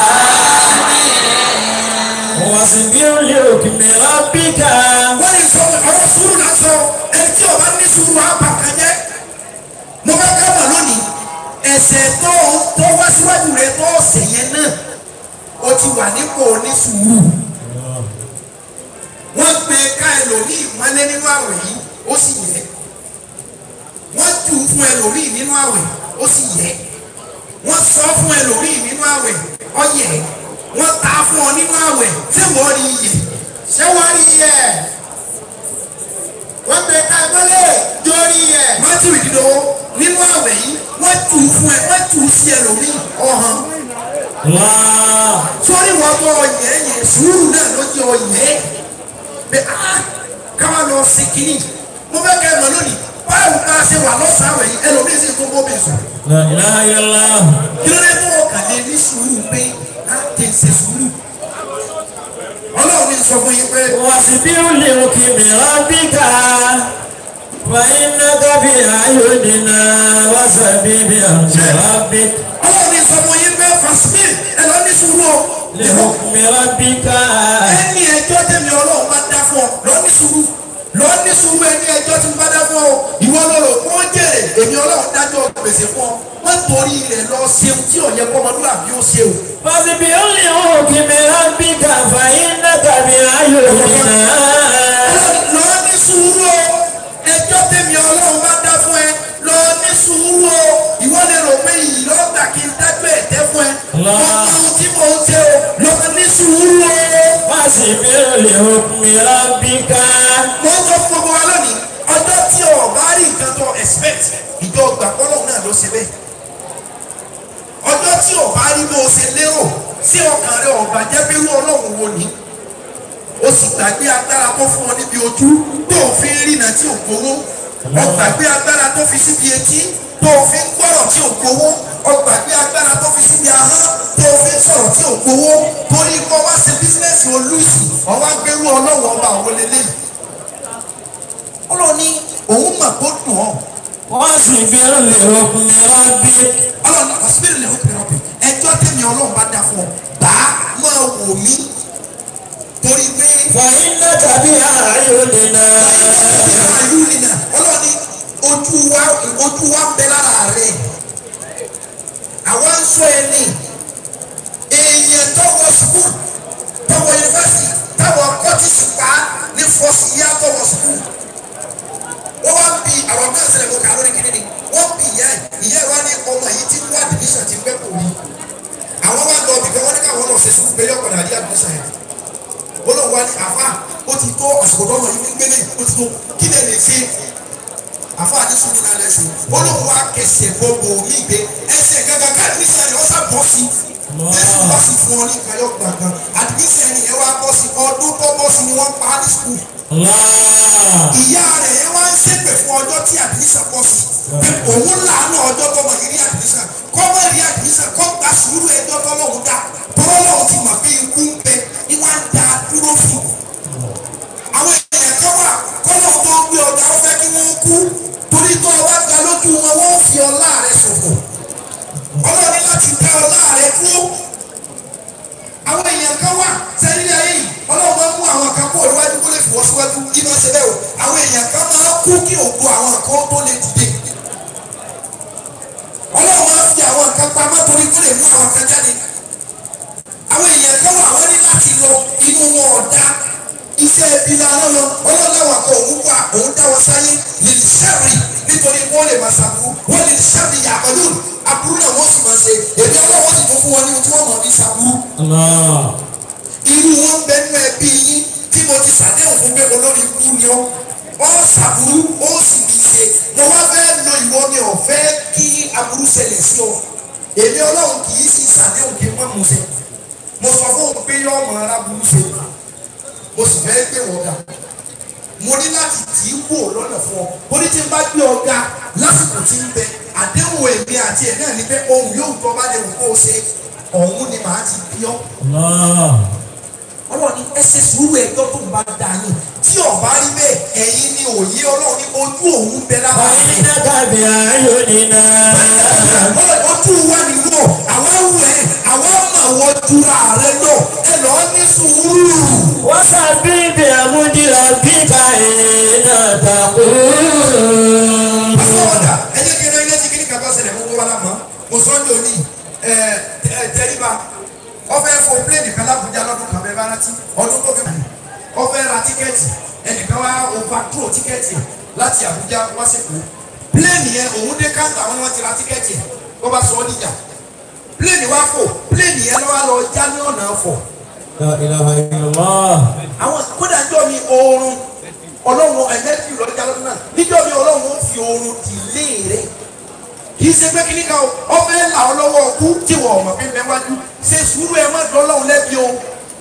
واصبر لحكم ربك wọ́n lè sọ ọ̀rọ̀ sùúrù náà sọ ẹni tí ọba ní sùúrù á bà kan jẹ́. mo bá ká mà lónìí ẹsẹ̀ tó tó wá síwájú rẹ tó ọ̀sẹ̀ yẹn náà ó ti wà nípò ní sùúrù. wọ́n gbé ká ẹlòmíì mọ́lé nínú àwẹ̀ yìí ó sì yẹ. wọ́n jù ú fún ẹlòmíì nínú àwẹ̀ ó sì yẹ. wọ́n sọ fún ẹlòmíì nínú àwẹ̀ ó yẹ. wọ́n ta fún ọ nínú àwẹ̀ ṣé wọ́n rí iyè ṣé wọ́n rí yẹ wọ́n gbé ká mọ́lẹ̀ jórí yẹ matthew ìdídọ́wọ́ nínú àwẹ̀ yìí wọ́n tù ú fún ẹ wọ́n tù ú sí ẹlòmíì ọ̀hán الله sórí wọn tó ọyẹ yẹn sùúrù náà ló jẹ ọyẹ bẹ á káwá lọ sí kínní mo fẹ́ kẹ́ ẹ mọ̀ lónìí báwo ká ṣe wà lọ́sàn-án àwẹ̀ yìí ẹlòmíì sì tó bọ́ bẹ̀ sùn لا إله إلا الله kí ló dé tó ọkàn lè ní sùúrù pé á tẹ̀ ṣe sùúrù ọlọ́run ní sọ fún yín pé واصبر لحكم ربك فإنك بأعيننا وسبح بحمد ربك ọlọ́run ní sọ fún yín pé fasmin ẹ lọ ní sùúrù o لحكم ربك ẹni ẹjọ́ tẹ̀mí ọlọ́run bá dá fún ọ lọ ní sùúrù lọ ní sùúrù ẹni ẹjọ́ tí mo bá dá fún ọ ìwọ lọ́rọ̀ kó jèrè èmi ọlọ́run dájọ́ gbèsè fún ọ wọ́n torí rẹ̀ lọ ṣeun tí ọ̀yẹ́ kọ́mọdúnrún ó ṣe o. فاصبر لحكم ربك فإنك بأعيننا lọ ní sùúrù o ẹjọ́ tẹ̀mí ọlọ́run bá dá fún ẹ lọ ní sùúrù o ìwọ lè rò pé yìí lọ gbà kí n dágbé ẹ̀tẹ́ fún ẹ Allah. wọ́n mọ ohun tí mò ń ṣe o lọ ní sùúrù o. فاصبر لحكم ربك mo ń sọ fún gbogbo wa lónìí ọjọ́ tí o bá rí nǹkan tó expect ìjọ gbà pọ́lọ́hún náà ló ṣe bẹ́ẹ̀ ọjọ́ tí o bá rí bó o ṣe lérò sí ọkàn rẹ ọ̀gbà jẹ́ pé irú ọlọ́run wo ni o sì gbàgbé agbára tó fún ọ níbi ojú tó o fi ń rìnà tí o gbowó o gbàgbé agbára tó fi síbi etí tó o fi ń gbọ́rọ̀ tí o gbowó o gbàgbé agbára tó fi síbi ahọ́n tó o fi ń sọ̀rọ̀ tí o gbowó torí kó wá ṣe bísíǹnẹ̀sì olùsì ọwọ́ agbérú ọlọ́run ọba àwọn lélẹ́yìí ọlọ́run ní òun mà kó dùn ọ́ واصبر لحكم ربك ọlọ́run ní ọ̀sibírì lè hópin ọ̀bì ẹjọ́ tẹ̀mí ọlọ́run bá dá fún ọ bá máa wò mí torí pé فإنك بأعيننا àyù nìyà ọlọ́run ní ojú wa ojú wa ń bẹ lára rẹ àwa ń sọ ẹni èèyàn tọwọ sukùl tọwọ yunifásitì táwọn kọ́tìsì pa ní fọ́sì yá tọwọ sukùl wọ́n wá bí àwọn náà ṣẹlẹ̀ kó kà lórí kìnìún wọ́n bí ìyá ẹ̀ ìyá ẹ̀ wá ní ọmọ yìí tí wọ́n admission ti pẹ́ kò rí àwọn wá lọ bìkan wọ́n ní káwọn lọ ṣe sukùl pé yọkọ̀ náà rí admission yẹn wọ́n lọ wá ní àfa ó ti tó àsìkò tó ọmọ yìí ń gbélé ó ti tó kí lè lè ṣe àfa àti sùnú náà lẹ́sìn wọ́n lọ wá kẹsẹ̀ gbogbo mi gbé ẹsẹ̀ gángan ká admission yẹn wọ́n sá bọ́ sí jésù bá sì fún ọ ní kayọ̀ gbàngàn admission yẹn wá bọ́ sí ọdún tó bọ́ sí ni wọ́n pa á ní sukùl الله ìyá rẹ̀ yẹn wá ń ṣépè fún ọjọ́ tí àdìsá pọ̀ sí pé òun làánú ọjọ́ tọmọ yìí rí àdìsá kọ́mọ rí àdìsá kọ́ gba sùúrù ẹjọ́ tọ́lọ́hún dá tọ́lọ́hún ti mọ̀ pé ikú ń bẹ ní wọ́n á da dúró fún àwọn èèyàn kan wà kọ́lọ́hún tó ń gbé ọjà ó fẹ́ kí wọ́n kú torí tó ọba ga lójú wọn wọ́n fi ọlá rẹ̀ ṣòfò ọlọ́ọ̀ni láti dá ọlá rẹ̀ dúró àwọn èèyàn kan wà sẹ́yìn ayé yìí ọlọ́run máa ń mú àwọn kan kó ìwájú kó lè fi wọ́n síwájú kí wọ́n ṣe bẹ́ẹ̀ o àwọn èèyàn kan máa kú kí ògo àwọn kan tó lè dìde ọlọ́run máa ń fi àwọn kan pamọ́ torí kó lè mú àwọn kan jáde àwọn èèyàn kan wà wọ́n ní láti lọ inú wọn ọ̀dá iṣẹ́ ibi lára lọ ọlọ́láwà kan òun wà òun dá wọn sáyé lè sẹ́rì nítorí wọ́n lè máa ṣàbúrú wọ́n lè sẹ́rì yàgòlù aburú náà wọ́n sì máa ṣe èmi ọlọ́wọ́ sì tún fún wọn ní ohun tí wọ́n mọ̀ ní ṣàbúrú irú wọn bẹ nínú ẹbí yín tí mo ti ṣàdéhùn fún pé olórí kú ni ọ wọn ṣàbúrú ó sì ní í ṣe mo wá fẹ́ lo ìwọ mi ò fẹ́ kí aburú ṣẹlẹ̀ sí ọ èmi ọlọ́run kì í sì ṣàdéhùn kí n má mú ṣe mo sọ fún òun pé yọ ọmọ aráburú ṣe mo sì fẹ́ gbé wọn ga mo ní láti tì í wò lọ́nà fún ọ ó ní tí n bá gbé ọ ga lásìkò tí ń bẹ àdéhùn èmi àti ẹ̀ náà ni pé ohun yóò tọ́ bá lè wù kó o ṣe ọ̀hún ni màá ti bí ọ ọlọ́run ní ẹ ṣe sùúrù ẹjọ́ tó ń bá dà yín tí ọba rí bẹ́ẹ̀ ẹ̀yin ni òye ọlọ́run ní ojú òun bẹ lára rẹ̀. ojú wa ni wọ àwọn awù ẹ àwọn ọmọ wọn jura rẹ lọ ẹ lọ ní sùúrù. àfọwọ́dà ẹ jẹ́ kí n rán ilé tí kí ní kaba ṣẹlẹ̀ gbogbo wa lámọ́ mo sọ ní òní ẹ ẹ tẹríba ọfẹ fọ pléènì kan lábújá lọ́dún kan bẹ́ẹ̀ bá rántí ọdún tó fi kàn ọfẹ ra tíkẹ́ẹ̀tì ẹnìkan wá overthrow tíkẹ́ẹ̀tì láti Àbújá wá sẹkọọ pléènì yẹn òun dé káńtà wọn ni wọn ti ra tíkẹ́ẹ̀tì wọn bá sọ ọ níjà pléènì wá fò pléènì yẹn lọ́wọ́ lọ já ní ọ̀nà fọ̀ àwọn kódà níjọ́ mi oorun ọlọ́run ẹ̀mẹ́tì lọ́jà lọ́dún náà níjọ́ mi ọlọ́run ó fi oorun dìlé rẹ̀ kì í ṣe pé kí ni ká o ọbẹ̀ là ọ lọ́wọ́ ọkú tí wọ́n ọmọ fi mẹ́ wájú ṣe sùúrù ẹ má dán ọlọ́run lẹ́bi o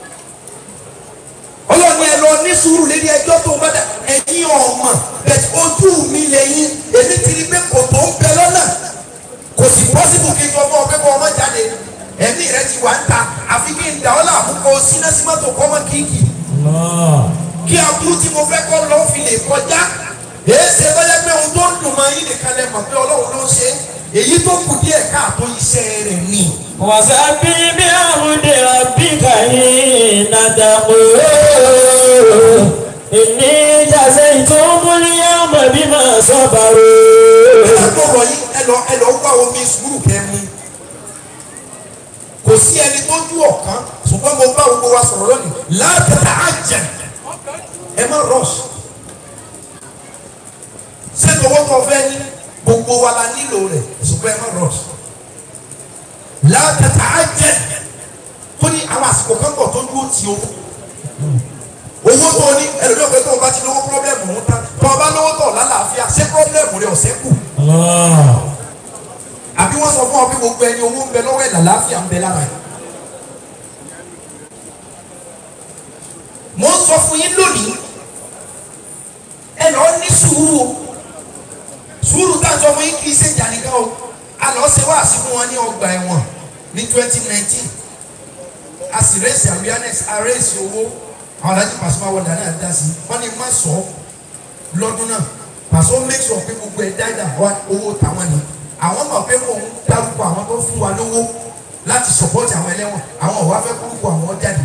ọlọ́run ẹ lọ ní sùúrù lédi ẹjọ́ tó bá dà ẹ̀yin ọmọ bẹ̀t ojú mi lẹ́yìn èmi ti rí pé kò tó ń bẹ lọ́nà kò sì pọ́sibù kí n sọ fún ọ pé kó ọmọ jáde ẹ̀mí rẹ ti wà ń ta àfi kí n dà ọ́ láàmú kó sínásímọ́tò kọ́mọ kíkì kí aburú tí mo fẹ́ kọ́ lọ́ fi lè kọjá èyí ṣe bọ́lá pé ohun tó ń dùn máa yín nìkan lẹ mọ̀ pé ọlọ́run ló ń ṣe èyí tó kù díẹ̀ káàtó iṣẹ́ rẹ̀ ni. وسبح بحمد ربك حين تقول إني جزيتهم اليوم بما ẹ صبروا lọ rọ yín ẹ lọ ẹ lọ gbá omi sùúrù kẹmu kò sí ẹni tó jú ọ̀kan ṣùgbọ́n mo bá gbogbo wa sọ̀rọ̀ lónìí látàtà àjẹ ẹ má rush sẹ́ni owó tó fẹ́ ní gbogbo wa la nílò rẹ̀ ṣùgbọ́n ẹ má rush látàtà àjẹ tó ní àwọn àsìkò kan bọ̀ tó dúró ti owó owó tó ní ẹlòmíràn pé tó o bá ti lówó pírọ́blẹ́mù ń tán tó o bá lówó tó lálàáfíà ṣé pírọ́blẹ́mù rẹ̀ ọ̀sẹ̀ kù àbí wọ́n sọ fún ọ pé gbogbo ẹni owó ń bẹ lọ́wọ́ ẹ̀ làlàáfíà ń bẹ lára ẹ̀. mo ń sọ fún yín lónìí ẹ lọ ní sùúrù o sùúrù tá a sọ fún yín kì í ṣe ìjà nìkan o a lọ ṣe wáàsí fún wọn ní ọgbà ẹ̀wọ̀n ní twenty nineteen a sì rẹ́sì awareness a rẹ́sì owó àwọn alájí pàṣẹ máa wọ dáná dá sí wọn ni má sọ lọ́dún náà pàṣẹ ó make sure pé gbogbo ẹ̀ dáadáa wá owó tàwọn ni àwọn mọ̀ pé mò ń dárúkọ àwọn tó fún wa lówó láti support àwọn ẹlẹ́wọ̀n àwọn ò wá fẹ́ kúrúkọ àwọn jáde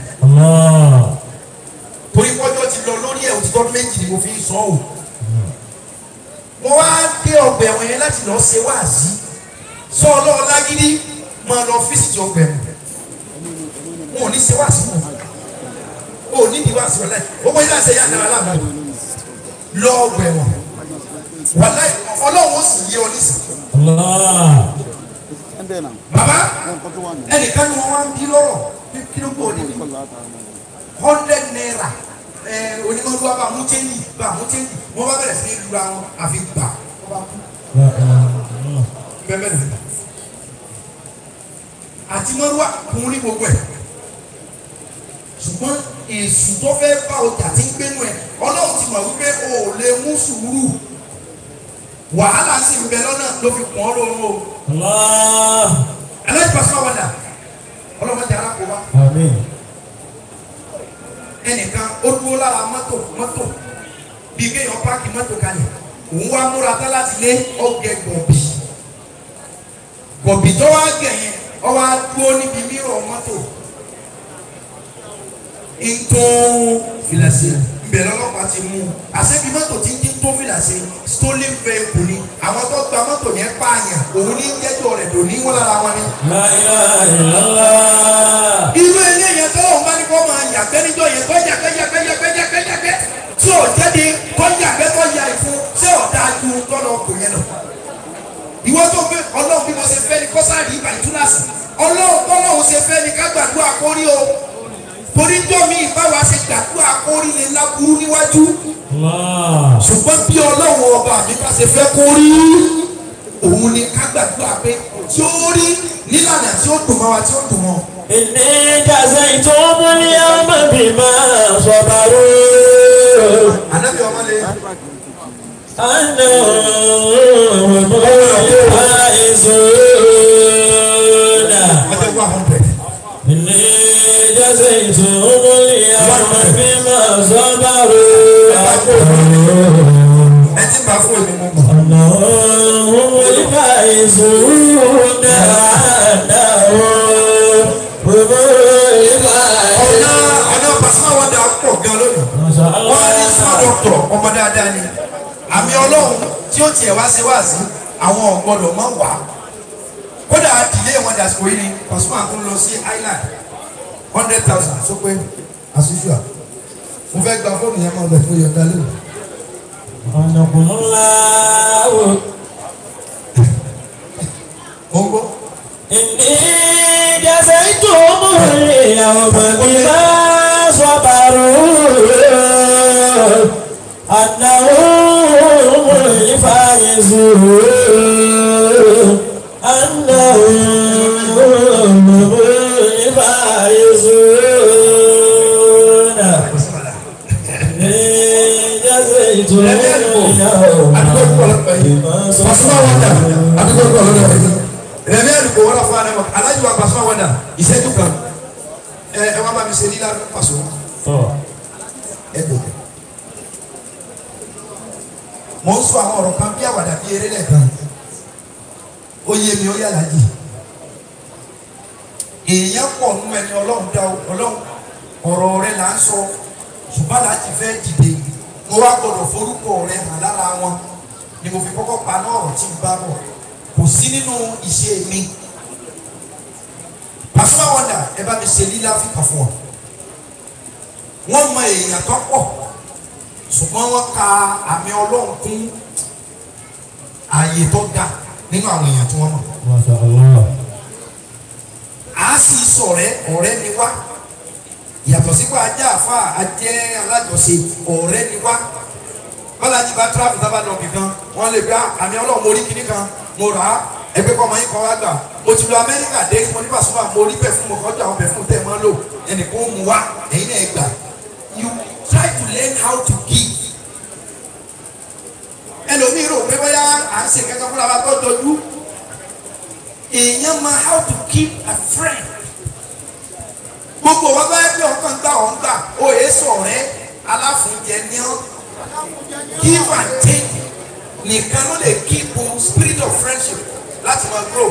torí pọ́jọ́ ti lọ lórí ẹ̀ òtítọ́ méjì ni mo fi ń sọ ọ́ mo wá dé ọgbà ẹ̀wọ̀n yẹn láti lọ ṣe wáàsí sọ ọlọ́ọ̀ lágídí máa lọ fíṣítì ọgbà ẹ̀wọ̀n wọn ò ní ṣe wáàsí mọ́ o ò ní ìdí wáàsí wọn láì ó wọ́n yíyá ṣe yá dára láàbù lọ ọgbà ẹ̀wọ̀n wàláì ọlọ́run ó sì yé ọ nísìnyí baba ẹnìkan ni wọn wá ń bí lọ́rọ̀ bí kí ló gbọ́ níbi hundred naira ẹ onímọ̀lúwa bá mú chẹ́ńjì bá mú chẹ́ńjì wọ́n bá bẹ̀rẹ̀ sí ní lura wọn àfi gbà wọ́n bá kú bẹ́ẹ̀ bẹ́ẹ̀ nìyẹn àti mọ́lúwa kún ní gbogbo ẹ̀ ṣùgbọ́n èsù tó fẹ́ bá ọjà tí ń gbénu ẹ̀ ọlọ́run ti mọ̀ wípé o ò lè mú sùúrù wàhálà sì ń bẹ lọ́nà ló fi pọ́n lóorun o aláìsí pàṣẹ wà dà ọlọ́mọdé arákòwá ẹnìkan ó dúró lára mọ́tò mọ́tò bíi kéèyàn páàkì mọ́tò kalẹ̀ òun wá múra tán láti lé ọgẹ gọ̀bì gọ̀bì tó wá gẹ̀ yẹn ọ wá dúró níbi mírọ̀ mọ́tò ntún filasi ìbẹ̀rẹ̀ ọlọ́pàá ti mú un àṣẹbí mọ́tò tí ń dín tó fìlà ṣe stolen vehicle ni àwọn tó gba mọ́tò yẹn pààyàn òun ní jẹ́jọ́ rẹ̀ dò ní wọ́n lára wọn ni. La ilaha illallah. irú ilé yẹn tó lóun bá ní kó máa yàgbẹ́ níjọ́ yẹn tó yàgbẹ́ yàgbẹ́ yàgbẹ́ yàgbẹ́ yàgbẹ́ tí ò jáde tó yàgbẹ́ tó yà ìfún tí ò dáa ju tọ́lọ̀ ọkùnrin yẹn lọ. ìwọ tó fẹ́ ọlọ́run bí mo ṣe fẹ́ ni kọ́sáàdì ìgbà ìtúlàsì ọlọ́run tọ́lọ́run ṣe fẹ́ ni ká gbàdúrà kórí o torí jọ́ mi ìbáwa ṣe gbàdúrà kórí lè láburú níwájú Allah. ṣùgbọ́n bí ọlọ́run ọba mi bá ṣe fẹ́ kórí òun ni ká gbàdúrà pé tí ó rí nílànà tí ó dùn mọ́ wa tí ó dùn mọ́. Inni jazaytum al-yawma bima sabaru. ànábì ọmọ lè. أنهم الفائزون ọjọ́ wà hundred. إني جزيتهم اليوم بما صبروا ẹ ti bá fún èmi mú mọ́. أنهم هم الفائزون أنهم هم ọ̀nà الفائزون ọ̀nà pàṣẹ wọn dà pọ̀ gan lónìí. ما شاء wọ́n á ní الله smart doctor ọmọ dáadáa ni àmì ọlọ́run tí ó tiẹ̀ wá sí wá sí àwọn ọ̀gbọ́dọ̀ máa wà kódà ìdílé wọn dàsìkò yìí ni pàṣẹ àkún lọ sí island hundred thousand sọ pé as usual mo fẹ́ gba fóònù yẹn máa bẹ̀ fún yọ̀ǹda lónìí. أنكم الله mo ń gbọ́. إني جزيتهم اليوم بما صبروا أنهم الفائزون أنهم هم الفائزون إني جزيتهم اليوم بما Pasuma wanda صبروا àdúgbò kọ̀ lọ́dọ̀ rẹ̀ rẹ̀mí àdúgbò wọ́n fún anamọ̀ alájú wa Pasuma wanda ìṣẹ́jú kan ẹ ẹ wá bá mi ṣe nílá pàṣọ ẹ gòkè. mo ń sọ àwọn ọ̀rọ̀ kan bí àwàdà bí eré lẹ́ẹ̀kan ó yé mi ó yàrá jì èèyàn pọ̀ nínú ẹni ọlọ́run dá o- ọlọ́run ọ̀rọ̀ rẹ là ń sọ ṣùgbọ́n láti fẹ́ dìde mo wá gbọ́dọ̀ forúkọ rẹ hàn lára wọn ni mo fi kọ́kọ́ pa náà ọ̀rọ̀ tí n bá bọ̀ kò sí nínú ìṣe mi Pasuma Wonder ẹ bá mi ṣe lílá fìkà fún ọ wọ́n mọ èèyàn tó pọ̀ ṣùgbọ́n wọ́n ka àmì ọlọ́run kún ààyè tó ga nínú àwọn èèyàn tí wọ́n mọ̀ ما شاء الله a sì sọ̀rẹ́ ọ̀rẹ́ ni wá yàtọ̀ sípò ajá àfa ajẹ́ alájọṣe ọ̀rẹ́ ni wá bọ́lá ti bá tíráfù sábà lọ kìkan wọ́n lè gbá àmì ọlọ́run mo rí kíní kan mo rà á ẹgbẹ́ kọ́ ọmọ yín kan wá gbà mo ti lọ amẹ́ríkà dé mo ní Pasuma mo rí pẹ̀fúmù mo kọjá àwọn pẹ̀fúmù tẹ̀ mọ́ lò ẹnìkan ó mu wá ẹ̀yin náà gbà you try to learn how to give ẹlòmíì rò pé bóyá à ń ṣe kankan fúnra wa tó dojú èèyàn máa how to keep a friend gbogbo wa bá yẹ pé ọkàn gbà ọ̀ ń gbà ó yẹ sọ̀rẹ́ aláfúnjẹ ní ọ́ give and take nìkan ló lè keep spirit of friendship láti máa grow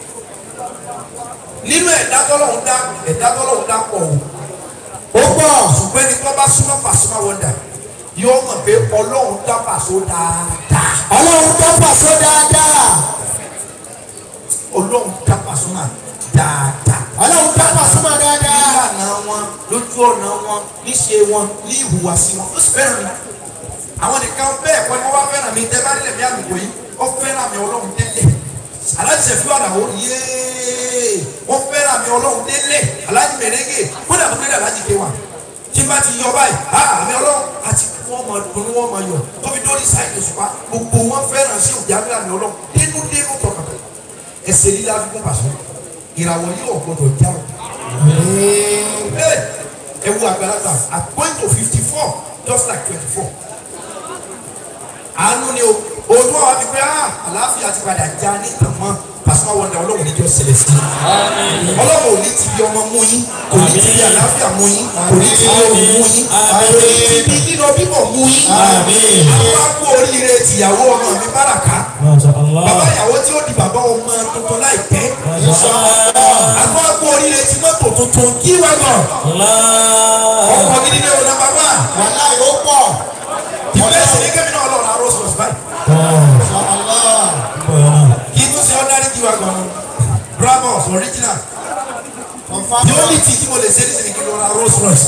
nínú ẹ̀dá tọ́lọ́hún dá ẹ̀dá tọ́lọ́hún dá pọ̀ o ó pọ̀ ṣùgbọ́n ẹni tó bá súnmọ́ Pasuma Wonder yóò mọ̀ pé ọlọ́run dá Paso dáadáa ọlọ́run tó pàṣẹ dáadáa ọlọ́run dá Pasuma dáadáa. ọlọ́run tó pàṣẹ dáadáa nílànà wọn lójú ọ̀nà wọn níṣe wọn ní ìhùwàsí wọn ó sì fẹ́ràn mi àwọn nìkan bẹ́ẹ̀ kọ́ ni wọ́n bá fẹ́ràn mi tẹ́ bá nílẹ̀ bí àlùkò yìí ó fẹ́ràn mi ọlọ́run délé aláṣẹ fi ọ̀dà ó yéé wọ́n fẹ́ràn mi ọlọ́run délé alájí mèrègè kódà tó délé alájí ké wa tí n bá ti yọ báyìí á àmì ọlọ́run àti wọ́n máa dùn wọ́n máa yọ tóbi dórí sáyẹn òṣùpá gbogbo wọn fẹ́ràn sí òjá bí àmì ọlọ́run dénú dénú tọkàtọ̀ ẹsẹ̀ lílá fi kún Paso ìràwọ̀ yìí ò gbọdọ̀ já o ẹ wo àgbàlagbà at point of fifty four just like twenty four àánú ni o òun wà wá fi pé ah àlàáfíà ti padà já ní tàmọ́ Pasuma Wonder ọlọ́run níjọ́ ṣẹlẹ̀ sí i ọlọ́run ò ní ti bí ọmọ mú yín kò ní ti bí àlàáfíà mú yín kò ní ti bí ohun mú yín kò ní ti bí nínú bíbọ̀ mú yín àwọn akú oríire tìyàwó ọmọ mi báràká ما شاء الله bàbá ìyàwó tí ó di bàbá ọmọ tuntun láìpẹ́ ما شاء الله àwọn akú oríire tí mọ́tò tuntun kí wá gan الله ọkọ̀ gidi ní ọ̀nà bàbá wàhálà yóò pọ̀. ìbéèrè sì ní kẹ́mi náà lọ́ọ̀rọ̀ arọ́ sọ̀rọ̀ báyìí. Ṣàlá. kí n tún ṣe ọ́dárí kí wá gan-an bravos original Confirm. the only thing tí mo lè ṣe ní sinmi kí n lọ ra Rolls Royce.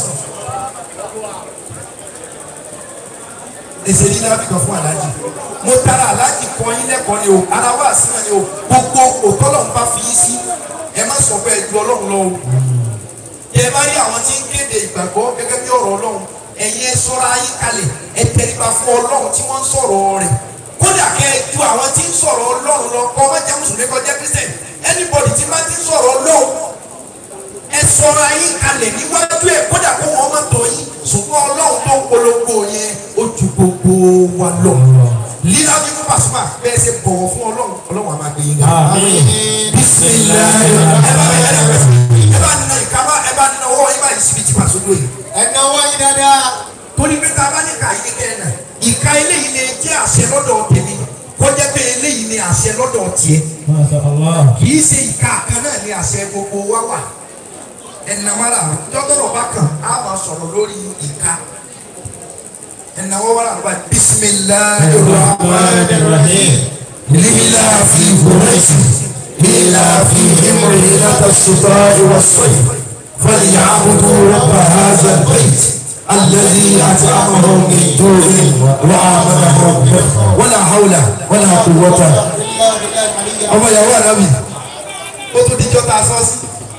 èsè ní lábì kan fún aláàjì mo tara aláàjì kọ yín lẹ́kọ̀ọ́ ni o ara wa sí náà ni o gbogbo òtọ́lọ̀ ń bá fi yín sí ẹ má sọ pé ẹ ju ọlọ́run lọ o ẹ bá rí àwọn tí ń kéde ìgbàgbọ́ gẹ́gẹ́ bí ọ̀rọ̀ ọlọ́run ẹ̀yin ẹ sọ́ra yín kalẹ̀ ẹ tẹríba fún ọlọ́run tí wọ́n ń sọ̀rọ̀ rẹ̀ kódà kẹ́ ẹ ju àwọn tí ń sọ̀rọ̀ ọlọ́run lọ kọ́ má jẹ́ mùsùlùmí kọ́ jẹ́ christian anybody tí má ti ń sọ̀rọ̀ ọlọ́run ẹ sọra yín kalẹ̀ níwájú ẹ̀ kódà kó wọn má tọ̀ yín ṣùgbọ́n ọlọ́run tó ń polongo yẹn ó ju gbogbo wa lọ. lílá ní fún Pasuma bẹ́ẹ̀ ṣe bọ̀wọ̀ fún ọlọ́run ọlọ́run á máa gbé yín ga. bisimilayi ẹ bá ẹ bá ẹ bá nínú ìka bá ẹ bá nínú ọwọ́ yín báyìí síbi tí Paso lóye. Ẹ̀nà wọ́n yín dáadáa. torí pé tá a bá ní ká yín kẹ́ ẹ̀ náà ìka eléyìí lè jẹ́ àṣẹ lọ́dọ̀ tèmi kọjá pé eléyìí ni àṣẹ lọ́dọ̀ tiẹ̀ kì í ṣe ìka kan náà ni àṣẹ gbogbo wa wà ẹnìnàmọ́ra jọ́tọ̀rọ̀ bá kàn á máa sọ̀rọ̀ lórí ìka ẹnìnàmọ́ wàrà àdúrà bisimilahi rahmani rahim لإلى في قريش إلى في همرينة الشتاء والصيف فليعبدوا رب هذا البيت الذي أطعمهم من جوع وآمنهم من ولا حول ولا قوة ọmọ ìyàwó ànábì ó tún dijọ́ ta sọ́ọ̀sì.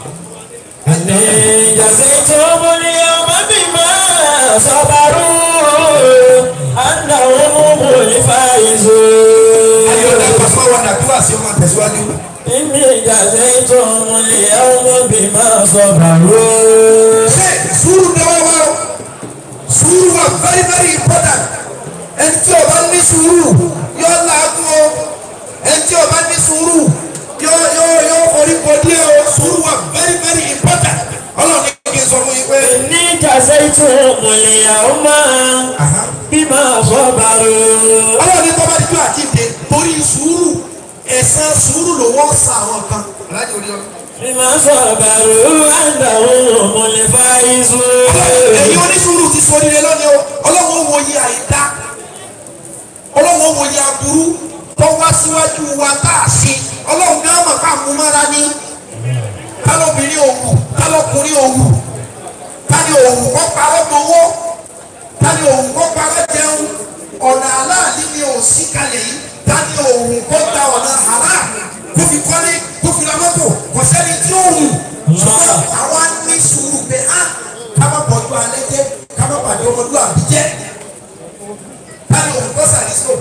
إني جزيتهم اليوم بما صبروا أنهم هم الفائزون ayọ̀dẹ pàṣẹ wà nàdúrà sí ọmọ tẹ̀síwájú. إني جزيتهم اليوم بما صبروا ṣe sùúrù dọ́wọ́ wa o sùúrù wa very very important ẹni tí o bá ní sùúrù yóò làágùn o ẹni tí o bá ní sùúrù yóò yóò yóò forí kò díẹ̀ o sùúrù wa very very important ọlọ́run ní kí n sọ fún yín pé. إني جزيتهم اليوم بما صبروا ọlọ́run ní tọ́ bá dídú àjíǹde torí sùúrù ẹ̀san sùúrù ló wọ́n sa àwọn kan aláàjì orí ọ̀rọ̀. بما صبروا أنهم هم الفائزون ẹ̀yin onísùúrù ti sọ nílé lónìí o ọlọ́run ó wo iye àìdá ọlọ́run ó wo iye aburú tó wá síwájú wa tá a ṣe ọlọ́run náà mọ̀ ká mú mára ní kálọ́bìnrin òwú kálọ́kùnrin òwú tani òwú kọ́ parọ́ gbowó tani òwú kọ́ parọ́ jẹun ọ̀nà aláàlí ni ò sí kalẹ̀ yìí tani òwú kọ́ ta ọ̀nà haram kó fi kọ́lé kó fi ra mọ́tò kò sẹ́ni tí ó wù ṣùgbọ́n àwa ní sùúrù pé á ká má bọ̀jú alẹ́ jẹ́ ká má pàdé ọmọlúwàbí jẹ́ tani òwú kọ́ sàdísò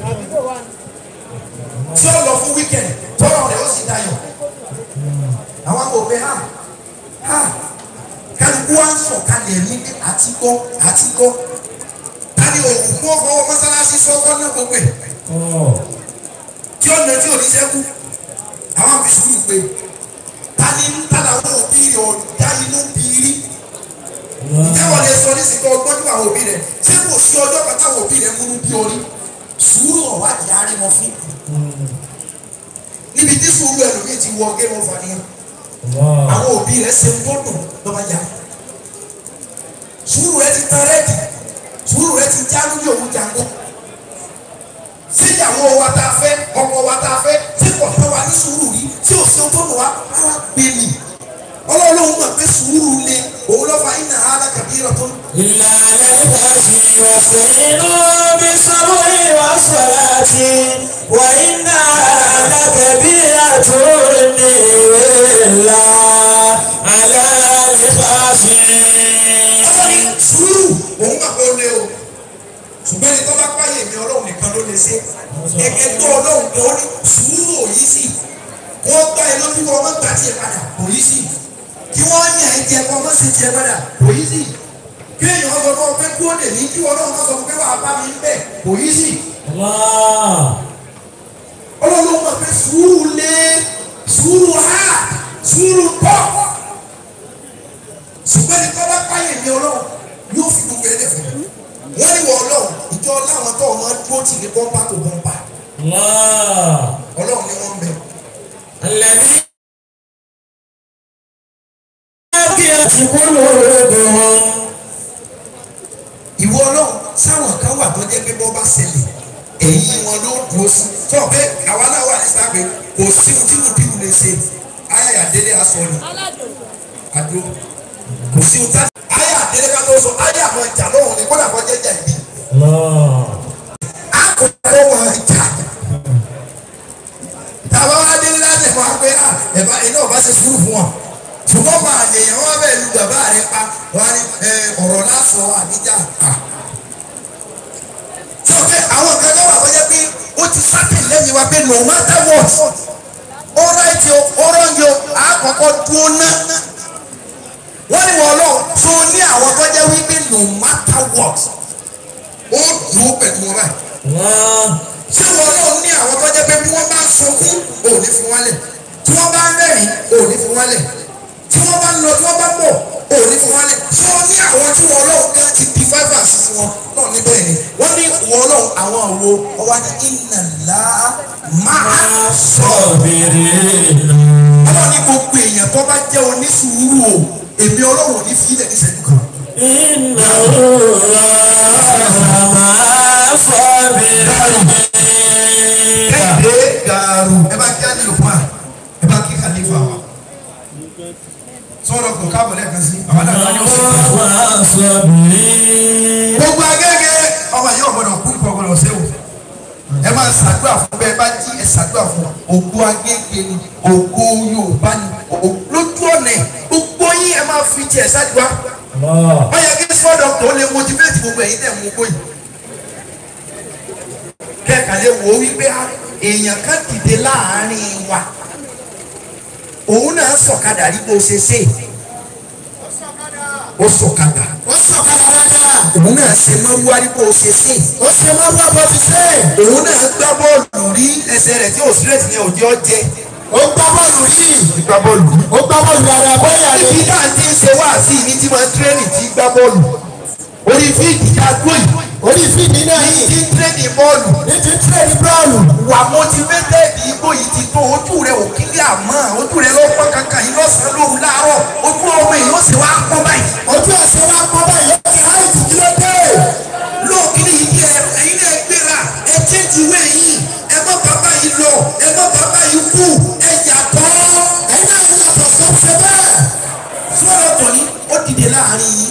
tí ó lọ fún wíkẹ̀ndì tọ́rọ̀ rẹ̀ ó sì dayọ̀ àwọn àwọn òbí ha ha kálukú wa ń sọ̀ kalẹ̀ ní àti gbọ́ àti gbọ́ tani òwú kó fọwọ́ mọ́sálásí sọ́kọ́ náà gbogbo ẹ̀ tí ó nà tí ò ní sẹ́kù àwọn àfi sùúrù pé tani tani àwọn òbí rẹ̀ ọ̀dá inú bìírí ǹjẹ́ wọ́n lè sọ nísìnyí ọgbọ́n nípa àwọn òbí rẹ̀ ṣé kò sí ọjọ́ kan táwọn òbí rẹ̀ múlú bí orí sùúrù ọ̀wádìí arímọ fún níbi tí sùúrù ẹlòmíì ti wọ géèmù fàníyàn àwọn òbí rẹ̀ ṣe ń gbọ́dọ̀ lọ́ba yá sùúrù rẹ̀ ti tán rẹ́ẹ̀dì sùúrù rẹ̀ ti já lórí òun jàǹgó síyàwó wa tá a fẹ́ ọkọ wa tá a fẹ́ tí kò tán wa ní sùúrù rí tí ò sí ohun tó nù wá rárá gbèlì ọlọ́run mọ̀ pé sùúrù le òun lọ́fà iná alákàbí rẹ̀ tó إلا على الهاشم واستعينوا بالصبر والصلاة وإنها لكبيرة إلا على الخاشعين ọlọ́ni sùúrù òun mọ̀ pé ó lé o ṣùgbọ́n ẹni tó bá páyè mi ọlọ́run nìkan ló lè ṣe ẹgbẹ́ tó ọlọ́run tó ní sùúrù òyì sí kó gbá ẹ lójú kó ọmọ gbà tiẹ̀ padà òyì sí kí wọ́n yàn ẹ jẹ kó ọmọ sì tiẹ̀ padà òyì sí kí èèyàn sọ fún ọ pé kúrò lè ní kí ọlọ́run sọ fún pé wàá bá mi ń bẹ̀ òyì sí الله ọlọ́run mọ̀ pé sùúrù lé sùúrù ha sùúrù pọ̀ ṣùgbọ́n ẹni tó bá páyè mi ọlọ́run yóò fi gbogbo ẹ̀ lẹ̀ fún mi wọ́n ní wọ ọlọ́run ìjọ láwọn tó ọmọ dúró tì ní bọ́ńpà tó bọ́ńpà الله ọlọ́run ni wọ́n ń bẹ. الذي بقيت قلوبهم ìwọ ọlọ́run sáwọn kan wà tó jẹ́ pé bọ́ bá ṣẹlẹ̀ ẹ̀yìn wọn ló dúró sí tó pé àwa náà wà ní sábẹ́ kò sí ohun tí mo bí wù lè ṣe ayé àdélé aṣọ ni àdó kò sí ohun tá ayé àdélé ká tó sọ ayé àwọn ìjà lọ́wọ́ ni kódà kọ́ jẹ́jà ìbí àkọ́kọ́ wọn ìjà tàbá wá délé láti fún wa pé à ẹ̀bá iná ọba ṣe sùúrù fún wọn ṣùgbọ́n máa lè yàn wọ́n bẹ́ẹ̀ lu bàbá rẹ pa wọ́n á ní ẹ, ọ̀rọ̀ lásọ àdíjà à. sọ pé àwọn kan náà wà wọ́n pé ó ti sátẹ̀ lẹ́yìn wa pé no matter what ó ráìtì o ó rọ́ǹgì o àkọ́kọ́ dúró ná wọ́n ní wọ́n lọ tó ní àwọn tó jẹ́ wípé no matter what ó dúró pẹ̀lú wọn báyìí ṣé wọn náà ní àwọn tó jẹ́ pé bí wọ́n bá ń sunkún ò ní fi wọ́n lẹ̀ tí wọ́n bá ń rẹ́rìn ò ní fi wọ́n lẹ̀ tí wọ́n bá ń lọ tí wọ́n bá ń bọ̀ ò ní fi wọ́n lẹ̀ ṣé wọ́n ní àwọn tí wọ́n lọ́wọ́ gan ti di five and six wọn náà níbẹ̀ ni wọ́n ní wọ́n lọ́wọ́ àwọn àwo ọwọ́ ní ìnàlá máa sọ ọlọ́run ní gbogbo èèyàn tó bá jẹ́ onísùúrù o èmi ọlọ́run ò ní fi ilẹ̀ ní sẹ́yìn kan. kẹ́hìndé gàrú ẹ bá kí á nílò fún wa ẹ bá kí kàlífà wa sọ̀rọ̀ kò káàbọ̀ lẹ́ẹ̀kan sí àwọn àdàlọ́ ni ó sì kà gbogbo agẹ́gẹ́ ọmọ yìí ọ̀gbọ́dọ̀ kú ìpọ̀ ọ̀gbọ́dọ̀ ṣe o ẹ máa ṣàdúrà fún bẹ́ẹ̀ bá jí ẹ ṣàdúrà fún ògo agẹ́gẹ́ ni ògo Yorùbá ni o- lójú ọ̀nà ẹ̀ gbogbo yín ẹ máa fi tiẹ̀ ṣàdúrà wọ́n yẹ kí small doctor ó lè motivate gbogbo ẹ̀yin tẹ̀ mú gbóyè kẹ́ẹ̀ka lè wò ó wípé ah, èèyàn kan dìde láàárín wa òun náà sọ̀kadà rí bó ṣe ṣe ó sọ̀kadà ó sọ̀kalẹ̀ dáadáa òun náà ṣe mọ́rúwá rí bó ṣe ṣe ó ṣe máa wá bọ́ fi ṣe òun náà gbá bọ́ọ̀lù rí ẹsẹ̀ rẹ̀ tí ò straight ní òjò jẹ ó gbá bọ́ọ̀lù yìí gbá bọ́ọ̀lù rí. ó gbá bọ́ọ̀lù dáadáa bóyá ni níbi náà ti ń ṣe wá sí ní tí máa ń tírẹ́nì tí gbá bọ́ọ̀lù orí fíìdì já gbó yìí orí fídì náà ní yìí tí ń tírẹ́nì bọ́ọ̀lù ní ti ń tírẹ̀dì bọ́ọ̀lù wà motivated igbó yìí ti tó ojú rẹ ò kílí àmọ́ ojú rẹ ló pọ́n kankan yìí lọ́sàn-án lóru láàárọ̀ ojú ọmọ èèyàn ó sì wá pọ́n báyìí ojú ẹ̀sẹ̀ wa pọ̀ báyìí ó ti háì jù kí ló dé lóòkìlì yìí kí ẹ ẹ̀yin náà gbéra ẹ change ìwé yìí ẹ má bàbá yìí lọ ẹ má bàbá yìí kú ẹ yàtọ̀ ẹ̀yin náà ti yàtọ̀ sọ ṣe bẹ́ẹ̀ sọ́dọ̀ tọ̀ ní ó dìde láàrin yìí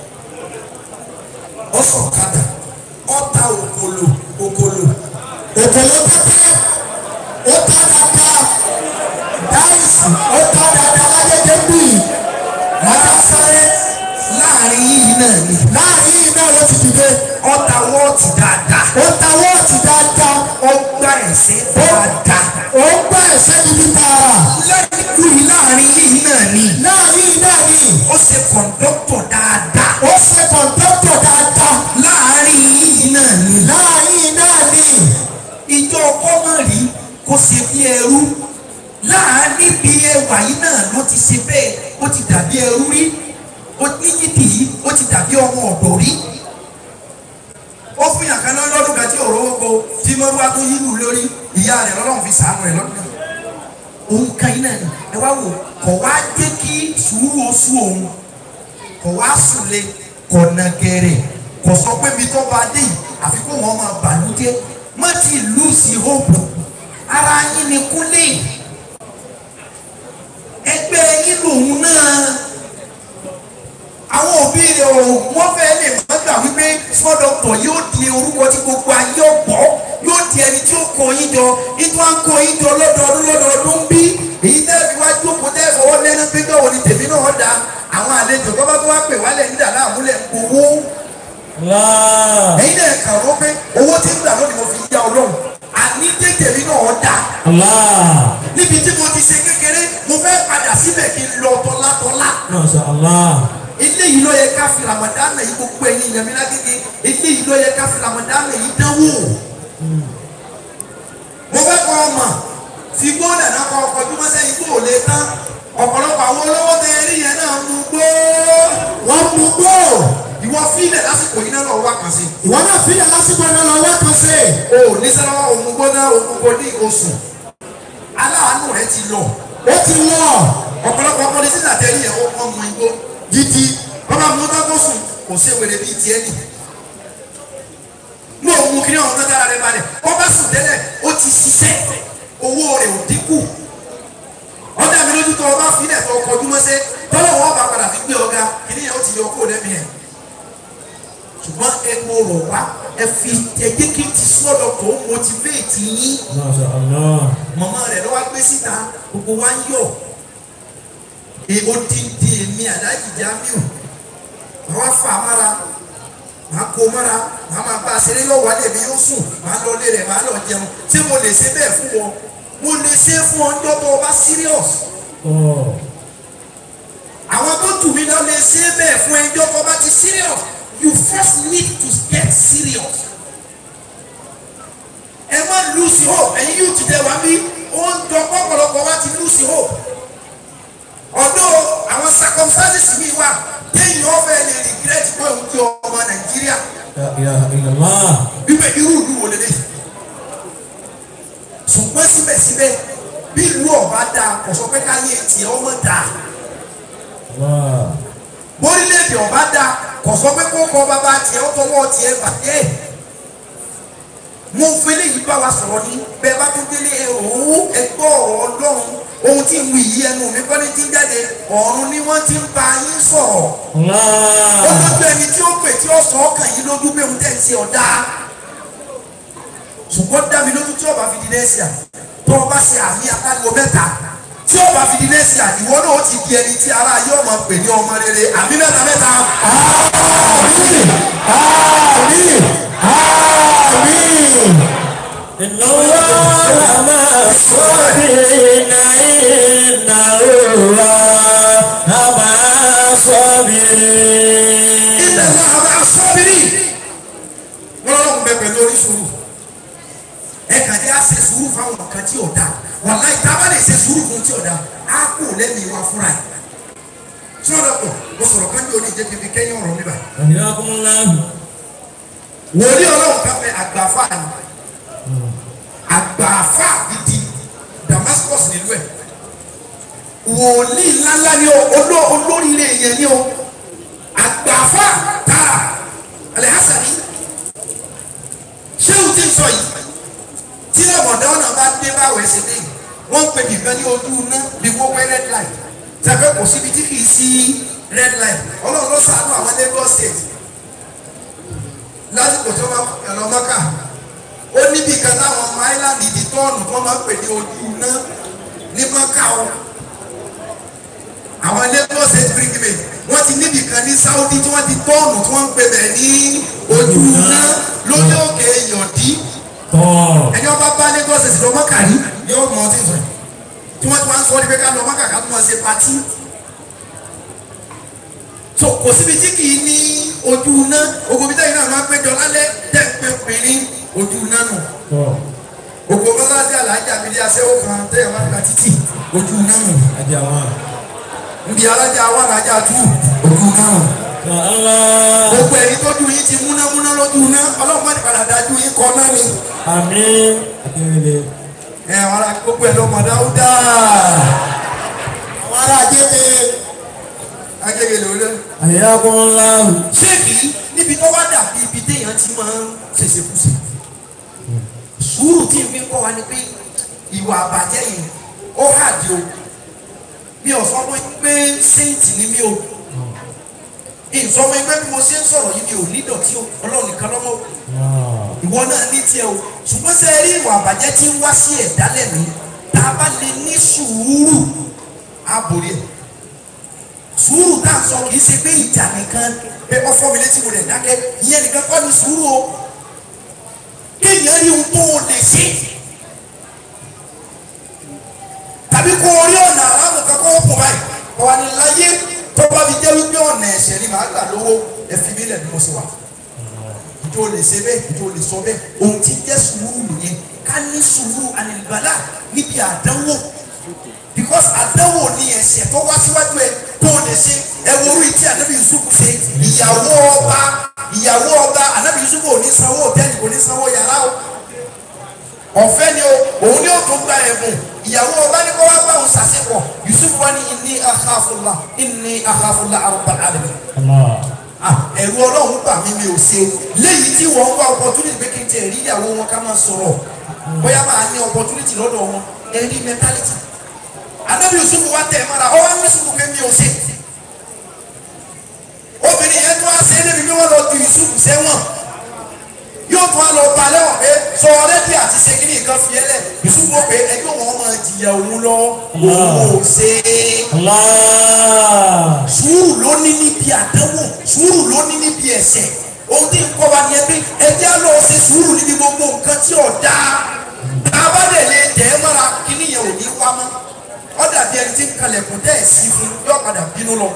ó sọ̀kadà ó ta òkòlò òkòlò òkèlè pẹ́pẹ́ ó ta dáadáa dáìsì ó ta dáadáa lágége bì látàsáré láàrin yìí náà ni láàrin yìí náà ló ti dìde ó ta wọ́ọ̀tì dáadáa ó ta wọ́ọ̀tì dáadáa ó gbá ẹ̀sẹ̀ dáadáa ó gbá ẹ̀sẹ̀ níbi tààrà lẹ́yìn yìí láàrin yìí náà ni láàrin yìí náà ni ó ṣe kọ̀ńdọ́tọ̀ dáadáa ó ṣe kọ̀ńtọ́tọ̀ dáadáa láàrin yìí náà ni láàrin yìí náà ni ìjọ kọ́mọ̀rí kò ṣe bí ẹrú láàrin bí ẹwà yìí náà ló ti ṣe bẹ́ẹ̀ ó ti dàbí ẹrú rí ó ní yídì yìí ó ti dàbí ọmọ ọ̀dọ̀ rí ó fún yàrá kan náà lọ́dún kan tí òró gbogbo tí mọ́rúwá tó yílù lórí ìyá rẹ̀ lọ́lọ́run fi sàánú rẹ̀ lọ́dún náà òun kan yìí náà ni ẹ wá wò kọ̀ wá jẹ́ kí sùúrù oṣù òun kọ̀ wá sùlẹ̀ kọ̀ nàgẹ̀rẹ̀ kọ̀ sọ pé mi tó bá dé yìí àfi kó wọn máa bàlújẹ́ má ti lù sí hope ara yín ni kúnlẹ̀ ẹgbẹ́ yín lòun náà àwọn òbí rẹ̀ ò wọ́n fẹ́ lè má gbà wípé small doctor yóò di orúkọ tí gbogbo ayé ọ̀pọ̀ yóò di ẹni tí ó kó yín jọ nítorí wọn kó yín jọ lọ́dọọdún lọ́dọọdún bí èyí tẹ́ fi wá jókòó tẹ́ fọwọ́ lẹ́nu pé bẹ́ẹ̀ wò ni tèmi náà da àwọn àlejò tó bá tó wá pè wálẹ̀ nídà láàmúlẹ̀ ń gbowó ẹ̀yin náà kà wọ́n pé owó tí ń gbà lónìí mo fi yá ọlọ́run àní tètèmi náà da níbi tí mo ti ṣe kékeré mo fẹ́ padà síbẹ̀ kí n lọ tọ́látọ́lá eléyìí ló yẹ ká fi ramadana yìí gbogbo ẹ̀yin ìyàmí lágége eléyìí ló yẹ ká fi ramadana yìí dánwò mo fẹ́ kọ́ ọmọ fi gbọ́dọ̀ náà kọ́ ọkọ̀ bí wọ́n sẹ́yìn kó o lè tán ọ̀pọ̀lọpọ̀ àwọn olówó tẹ eré yẹn náà mú gbó wọ́n mú gbó ìwọ fílẹ̀ lásìkò yìí náà lọ wá kàn sí ìwọ náà fílẹ̀ lásìkò iná lọ wẹ́ẹ̀kan sí o ò ní sẹ́lọ́wọ́ òun gbóná òun gbó ní oṣù aláàánú rẹ ti lọ ó ti lọ ọ̀pọ̀lọpọ̀ ọmọdé sísà tẹ́lẹ̀ yẹn ó mọ igbó gidi bàbá mú tọ́kọ̀ sùn kò sí ewèrè bíi tiẹ̀ nì nígbà òun kiri ọ̀hún tó dára rẹ balẹ̀ wọ́n bá sùn tẹ́lẹ̀ ó ti ṣiṣẹ́ owó rẹ̀ ò dínkù ọ̀dà mi lójú tó o bá fi ilẹ̀ tó o kọjú mọ́sẹ́ tọ́lọ̀ wọn bá padà fi gbé ọ̀gá kìíní yẹn ó ti yọ kó o lẹ́mìí ẹ̀ ṣùgbọ́n ẹ mo rọ̀ wá ẹ fi ẹgbẹ́ kí n ti sọ́dọ̀ tó motivate yín Masha Allah. mọ̀mọ́ rẹ̀ lọ́wọ́ gbé síta gbogbo wa ń yọ̀ èèwò dídí èmi àdájì Jamiu màá wá fà á mára màá kó mára màá máa bá a ṣeré yọ̀ wálé mi yóò sùn màá lọ lé rẹ̀ màá lọ jẹun ṣé mo lè ṣe bẹ́ẹ̀ fún wọn mo lè ṣe fún ọ ńjọ́ tó o bá serious Oh. àwọn tó tù mí lọ lè ṣe bẹ́ẹ̀ fún ẹjọ́ tó o bá ti serious you first need to get serious ẹ má lose hope ẹ̀yin yóò ti dẹ̀ wá bí ó ń jọ pọ̀pọ̀lọpọ̀ wá ti lose hope ọ̀dọ́ àwọn circumstances mi wà téèyàn ọ̀fẹ́ lè regret pé òun ti ọmọ Nàìjíríà La ilaha illallah. bíbẹ̀ irú ìlú wo lélẹ̀ ṣùgbọ́n síbẹ̀síbẹ̀ bí ìlú ọba dáa kò sọ pé káyé tiẹ̀ ọmọ dáa Allah. bórílẹ̀èdè ọba dáa kò sọ pé kó kọ́ bàbá tiẹ̀ ó tọwọ́ tiẹ̀ bàjẹ́ mo fẹ́ léyìí bá wa sọ̀rọ̀ ní bẹ́ẹ̀ bá tún délé ẹ òun ẹgbọ́ ọ̀rọ̀ ọlọ́run ohun tí ń wí yìí ẹnu mi kọ́ni ti ń jáde ọ̀run ni wọ́n ti ń bá yín sọ̀rọ̀ ó Allah. lójú ẹni tí ó pè tí ó sọ ọkàn yìí lójú pé òun tẹ̀ ń ṣe ọ̀dà ṣùgbọ́n dá mi lójú tí ọba fi di nẹ́ẹ̀sìà tó ọba ṣe àmì akágo mẹ́ta tí ọba fi di nẹ́ẹ̀sìà ìwọ náà ó ti di ẹni tí ara yóò máa pè ní ọmọ rere àmì mẹ́ta mẹ́ta. إن الله مع الصابرين إن الله مع الصابرين ilẹ̀ náà bá sọ́bìrì wọ́n lọ́wọ́ bẹ pẹ̀lú orí sùúrù ẹ kàn dé á ṣe sùúrù fáwọn nǹkan tí ò dáa wàláhì tá a bá lè ṣe sùúrù fún tí ò dáa á kú lẹ́mìí wa fúnra ẹ̀ sọ́dọ̀ pọ̀ mo sọ̀rọ̀ kan ní orí ìjẹ́ kí kẹ́yìn ọ̀rọ̀ mi báyìí حياكم الله wòlíì ọlọ́run kan fẹ́ àgbàfà ni àgbàfà gidi Damascus nílùú ẹ̀ wòlíì ńláńlá ni o oló- olóríire yẹn ni o àgbàfà tààrà alẹ́hásàní ṣé o ti ń sọ yìí tí lọ́mọdé ọ̀nà bá dé báwo ẹsẹ̀ dé yìí wọ́n ń pè nìkan ní ojú iná bí wọ́n wẹ́ red light tẹ́fẹ́ kò síbi tí kì í sí red light ọlọ́run ló ṣàánú àwọn Lagos state lásìkò tó máa ẹ̀rọ mọ́kà ó níbi kan táwọn ọmọ island di tọ́ọ̀nù tó máa ń pè ní ojú iná ní mọ́kà o àwọn Lagos state brigade wọ́n ti níbi kan ní Saudi tí wọ́n ti tọ́ọ̀nù tí wọ́n ń pè bẹ̀ ní ojú iná lórí òkè yọ̀dí طار ẹni ọba bá Lagos state lọ mọ́kà rí yóò mọ ọtí sọ tí wọ́n ti máa ń sọ ọ́ ní pé ká lọ mọ́kà ká tó máa ṣe patí so kò síbi tí kì í ní ojú iná ogun bí tẹ́yìn náà máa ń péjọ lálẹ́ tẹ́ ń pé obìnrin ojú iná nù طار ogun mọ́sálásí alájà mi ní aṣẹ́wó kan tẹ́yìn máa ń gba títì ojú iná nù أجمع níbi alájà wà lájà tú ojú iná nù يا الله gbogbo ẹni tó dùn yín ti múnámúná lójú iná ọlọ́run máa ní padà dájú yín kọ́ náà ni آمين أكمل ẹ àwọn ará gbogbo ẹ lọ́mọ dáúdà àwọn ará agége agége lòlẹ́. حياكم الله ṣéèkì níbi tó wá dàbí ibi téèyàn ti máa ń ṣèṣekúṣe sùúrù tí n fi kọ́ wa ni pé ìwà àbàjẹ́ yìí ó hàdí o mi ò sọ fún yín pé séǹtì ni mí o ìsọmọ ẹgbẹ́ bí mo ṣe ń sọ̀rọ̀ yìí mi ò ní dọ̀tí o ọlọ́run nìkan lọ́mọ o الله ìwọ náà ní tiẹ̀ o ṣùgbọ́n ṣe rí ìwà àbàjẹ́ tí ń wá sí ẹ̀dá lẹ́nu tá a bá lè ní sùúrù á borí ẹ̀ sùúrù tá a sọ kì í ṣe pé ìjà nìkan pé ọfọ mi létí mo rẹ̀ dákẹ́ ìyẹn nìkan kọ́ ni sùúrù o kéèyàn rí ohun tó o lè ṣe tàbí kó o rí ọ̀nà aráàlú kan kó o kùn báyìí kọ́ wa ní láyé tó bá fi jẹ́ wípé ọ̀nà ẹ̀ṣẹ̀ ni màá gbà lówó ẹ fi mí lẹ̀ ní mo ṣe wà ìjọ lè ṣe bẹ́ẹ̀ ìjọ lè sọ bẹ́ẹ̀ ohun tí jẹ́ sùúrù nìyẹn ká ní sùúrù ànìbàlà níbi àdánwò because àdánwò ni ẹ̀ṣẹ̀ tó wá síwájú ẹ tó o lè ṣe ẹ wo orí tí ànábì Yusuf ṣe ìyàwó ọba ìyàwó ọba ànábì Yusuf ò ní sanwó hòtẹ́ẹ̀lì kò ní sanwó yàrá o ọ̀fẹ́ ni o òun ni ó tún gba ẹ̀bùn ìyàwó ọba ní kó wá bá òun ṣàṣepọ̀ Yusuf wá ní inni akhafullah inni akhafullah rabbal alamin الله ah ẹ̀rù ọlọ́run gbà mí mi ò ṣe léyìí tí wọ́n ń wá opportunity pé kí n tiẹ̀ rí ìyàwó wọn ká máa sọ̀rọ̀ bóyá máa ní opportunity lọ́dọ̀ wọn ẹ̀rí mentality anabi yusuf wa tẹ̀ mọ́ra ọwọ́ ní sùkú pé mi ò ṣe obìnrin yẹn tó wá ṣe é débi pé wọ́n lọ ju yusuf sẹ́wọ̀n yóò tún wá lọ ba lẹ́wọ̀n pé sọ ọ̀rẹ́dì àti segin nǹkan fi ẹlẹ̀ yusuf wọ́n pé ẹgbẹ́ wọn máa jìyà òun lọ òun ò ṣe é Allah. sùúrù ló ní níbi àdánwò sùúrù ló ní níbi ẹ̀ṣẹ̀ ohun tí ń kọ́ wa ni ẹ pé ẹjẹ́ á lọ ṣe sùúrù níbi gbogbo nǹkan tí ò dáa abádẹ̀ lè tẹ̀ ẹ́ mọ́ra kíní yẹn ò ní wá mọ́ ọ dàbí ẹni tí ń kalẹ̀kùn tẹ́ ẹ̀ sí fún yóò padà bínú lọ.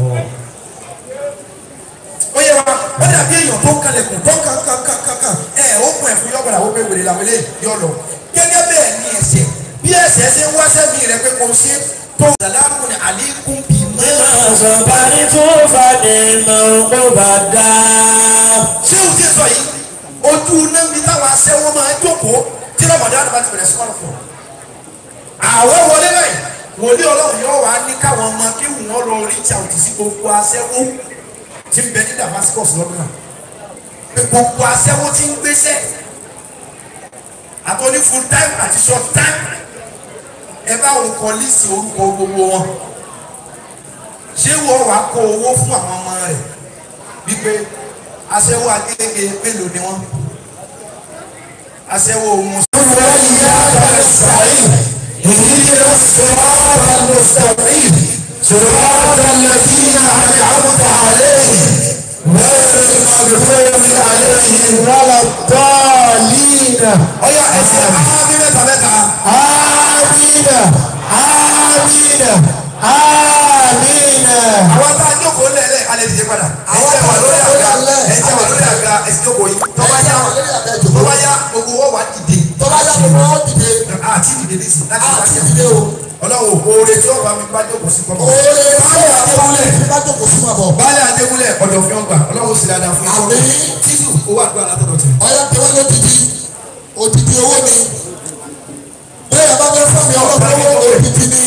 ó yẹ wa ó dàbí èèyàn tó ń kalẹ̀kùn tó kàn kàn kàn kàn kàn ẹ̀ ó kún ẹ̀ fún yóò padà ó pé wèrè làwọn eléyìí yóò lọ. gẹ́gẹ́ bẹ́ẹ̀ ni ẹ̀ṣẹ̀ bí ẹ̀ṣẹ̀ ṣe ń wáṣẹ́ mi rẹ̀ pé kò ṣe tó sàlámù ní àlékún bí mọ́. Sọ̀bàrí tó fà ní mọ̀ bá dá. ṣé o ti sọ yìí ojú náà mi táwọn aṣẹ́wó máa jókòó tí lọ́mọdé àdàbà ti bẹ̀rẹ̀ sí kọ́lọ̀ fún un. àwọ̀ wọlé báyìí wòlíì ọlọ́run yóò wá ní káwọn ọmọ kí wọ́n lọ reach out sí gbogbo aṣẹ́wó tí ń bẹ ní Damascus lọ́dún náà pé gbogbo aṣẹ́wó tí ń gbéṣẹ́ àtọ́ní full time àti short time ẹ bá wọn kọ lísì orúkọ gbogbo wọn ṣé wọ́n wàá kó owó fún àwọn ọmọ rẹ̀ wípé aṣẹ́wó agége mélòó ni wọ́n aṣẹ́wó ohun وإياك نستعين اهدنا الصراط المستقيم صراط الذين أنعمت عليهم غير المغضوب عليهم ولا الضالين ọyọ ẹsẹ̀ ábí mẹ́ta mẹ́ta آمين آمين آمين àwọn tá a jókòó lẹ́lẹ̀ alẹ́ ti ṣe padà ẹsẹ̀ wà lórí àga ẹsẹ̀ wà lórí àga ẹsẹ̀ jókòó yìí tọ́ba yá tọ́ba yá gbogbo wọ́n wà dìde tọ́lá yá gbogbo wọn dìde àti dìde ní sùn láti àti wájà dìde o ọlọ́wọ́ oore tí ọba mi bá jókòó sí kọ́mọ. oore báyọ̀ adébúlẹ̀ bá jókòó sí ma bọ̀ baálé adéwúlẹ̀ ọ̀dọ̀ fi ọgbà ọlọ́wọ́ sì dáadáa fún Àmín. ikọ́ títù owó àdúrà látọ̀dọ̀ tẹ̀. ọyọ tẹwọ́ lódìdí òdìdí owó ni bẹ́ẹ̀ bá fẹ́ fún mi ọlọ́pàá owó òdìdí ni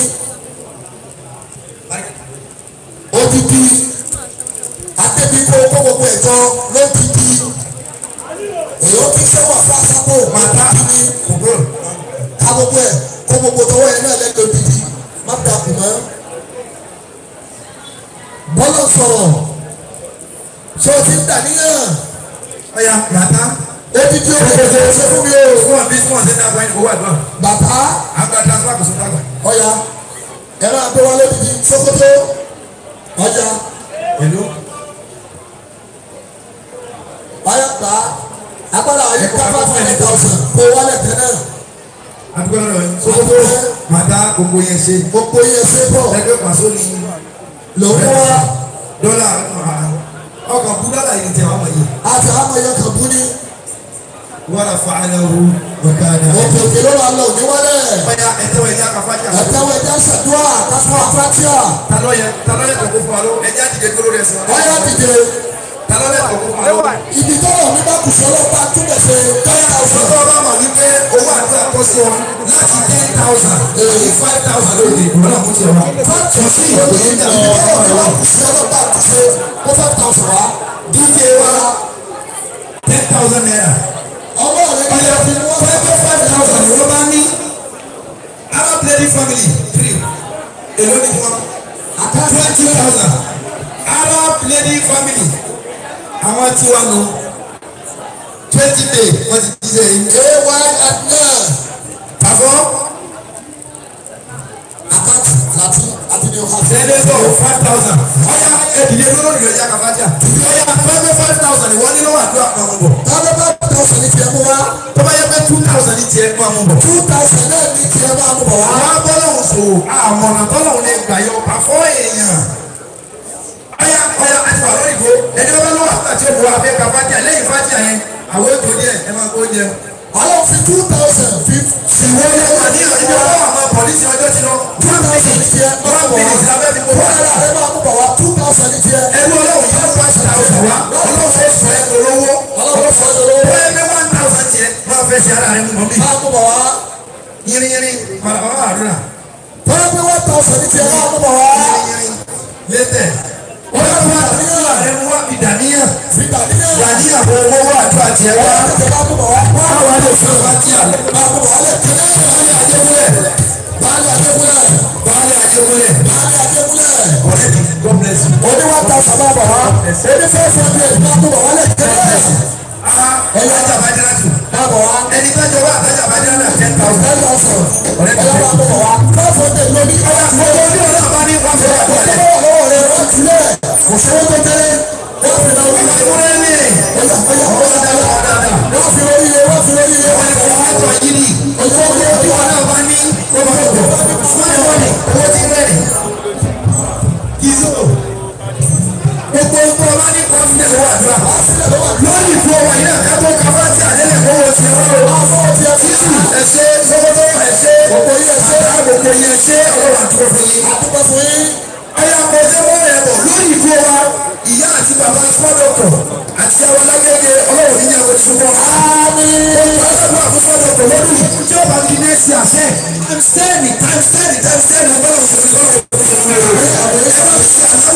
òdìdí adébí kó kó gbogbo ẹ̀jọ́ lódìdí èyí ó kí sẹ́wọ̀n fún asápò màtá ni kòkòrò ká gbogbo ẹ̀ kó gbogbo tọwọ́ ẹ̀ náà lẹ́gbẹ̀ẹ́ òdìdí má dàkú mọ́ bọ́lá sọ̀rọ̀ ṣé o ti ń dà níyàn ọ̀ya màtá odidi owó kẹsẹ̀ ṣe fún mi o fún àbí fún ọ̀sẹ̀ náà wáyé owó àdúrà bàbá àgbà transfer kò sún dàgbà. ọ̀ya ẹ máa gbé wọn lódìdí Sókótó ọjà èlò ọ̀ya gbà agbára ayé ká five hundred thousand kó wálẹ̀ tẹ́lẹ̀ àdúgbò lọ́dọ̀ yìí Sókótó màtá gbogbo yẹn ṣe gbogbo yẹn ṣe bọ̀ ẹgbẹ́ pàṣẹ ní lòun wá dọ́là ọkọ̀ kú dọ́là yìí tẹ̀ wọ́n yìí àti àmọ̀ yẹn kàn bú ní wọ́n rà fún àlẹ́wò ọ̀kadà. òkè òkè ló wà lọ òní wálẹ̀ ọ̀ya ẹ̀tẹ́wọ̀ ẹ̀já kàfájà. ẹ̀tẹ́wọ̀ ẹ̀já ṣàdúrà kásán àfáàtíà talọ́yẹ talọ́yẹ tó kó fún wa ló ẹ̀já dìde dúró rẹ̀ sí wa. ọ̀ya dìde talọ́yẹ tó kó fún wa ló. ibi tọ́lọ̀ mi bá kù sọ́lọ́ bá túbọ̀ ṣe ten thousand Sọ́kọ́ bá mọ̀ wípé owó àdúrà kọ́ sí wọn láti ten thousand èyí five thousand lóde ìgbọ́n náà kú tiẹ̀ wá. fáàtì sí ìwé ibi tọ́lọ̀ mi bá kù sọ́lọ́ bá kù ṣe kó five thousand wá DJ wa ten thousand naira. ọwọ́ rẹ̀ ní Ọ̀yà ẹbí ni wọ́n fẹ́ five five thousand ni wọ́n bá ní. Arab lady family three èló ni wọn. twenty thousand Arab lady family àwọn tí wọ́n nù twenty day wọ́n ti di sẹ́yìn. ay adnan Àfọ́ àkáǹtì láti àti ní ọ̀hán. sẹ́lẹ̀sọ̀ five thousand. Ọ̀yà ẹ̀dìyẹ lórí ìrìn àjà kàfájà. Ọ̀yà five five thousand ni wọ́n ní lọ́wọ́ àdúrà kan mú bọ̀. táwọn bá thousand ní tiẹ̀ mú wá tó bá yẹ pé two thousand ní tiẹ̀ máa mú bọ̀. two thousand náà ní tiẹ̀ máa mú bọ̀ wá. àwọn abọ́lọ́hùn sò àmọ̀nà tọ́lọ́hùn lè gbà yọ pàfọ́ èèyàn. ọ̀yà ọ̀yà àti wà lórí ìgò ẹni bá bá lọ́wọ́ àti òkú abẹ́ ka fàtíà lẹ́yìn fàtíà yẹn àwọn ètò díẹ̀ ẹ máa kó jẹ. àwọn fi two thousand fi ìwọ ni wà ní ìjọ ọwọ́ àwọn pọ̀lísì ọjọ́ ti lọ. two thousand ní tiẹ̀ máa one mú bọ̀ wá. minute lábẹ́ fi kó two wá. thousand ní máa mú bọ̀ wá two thousand ní tiẹ̀. ẹnu ọlọ́run yóò wá sí thousand wá ọlọ́run fẹ́ sọ ẹ olówó. ọlọ́run fọ́ ẹ lọ́wọ́ wọ́n ẹgbẹ́ one thousand tiẹ̀ máa fẹ́ sí ara rẹ̀ mú mọ́ bí. máa mú bọ̀ wá. yínrínyínrín bàbá àdúrà. tọ́lá pé one thousand ní tiẹ̀ máa mú bọ̀ wá. yínrínyínrín létẹ̀. wọ́n yóò wá àdúrà rẹ̀ mú wá bìdàní àwọn owó àdúrà tiẹ̀ wá. tètè bá bọ̀ wá. Báwa lè fún wa tí a lọ. máa bọ̀ wá lẹ̀ tẹ́lẹ̀. Baálé Adékúnlẹ̀. Baálé Adékúnlẹ̀. Baálé Adékúnlẹ̀. Baálé Adékúnlẹ̀. Ọ̀rẹ́ mi, God bless you. Oní wá ta sábà bọ̀ wá. Oní fẹ́ fẹ́ bí ẹ̀ máa bọ̀ wá lẹ̀ tẹ́lẹ̀. Ah, ẹ̀yà àjàbájá tù. Máa bọ̀ wá. Ẹni tó jọ wá àtàjàbájá náà ten thousand. Ten thousand. Ọ̀rẹ́ mi, Ẹ̀yà máa bọ̀ wá. Five hundred lórí. ọ̀yà mo tó ní ọ̀rẹ́ àbá ní wọ́n fi wá pọ̀ lẹ̀. Ọwọ́ lọ́wọ́ rẹ̀ wá tilẹ̀. Kò sówó tó tẹ́lẹ̀. Wọ́n fi náà wọ́n Ìwúrẹ́ ní. Ọ̀yà ọ̀yà Ọ̀rẹ́ dáadáa dáadáa. wọ́n fi orí rẹ̀ wọ́n fi orí rẹ̀. Wọ́n ní kò wá tọ̀ yìí ni. Ọjọ́ Owó tí wọn náà bá ní kó máa bọ̀. Wọ́n ní wọ́n ní owó tí rẹ̀ ní. Kìsó. Gbogbo ọgbọ́n ọba ní confidence wà dúrà. Lórí ìfú ọwọ́ yìí náà ká tó ka bá ti àdélẹ̀ kówó ti ọ̀rọ̀. Títù ẹ̀ṣẹ́ sọ́kọ́tọ́ ẹ̀ṣẹ́. Gbogbo yìí ẹ̀ṣẹ́. Gbogbo yìí ẹ̀ṣẹ́ ọlọ́wà tó fún yín. Àtúbọ̀ fún yín. Ẹyà mọ̀ọ́dé mọ́ ẹ̀ bọ̀ lórí ìfú wa. Ìyá àti bàbá sọ́dọ̀kọ̀ àti àwọn alágége ọlọ́wọ́ níyàwó ti fún wọn. Àmín. Ọlọ́dún àkókòdọ̀ kò lórí tí ó bá di nẹ́ẹ̀sì àṣẹ. Times ten times ten times ten ọgbọ́n òṣèlú lọ́wọ́ òṣèlú rẹ̀.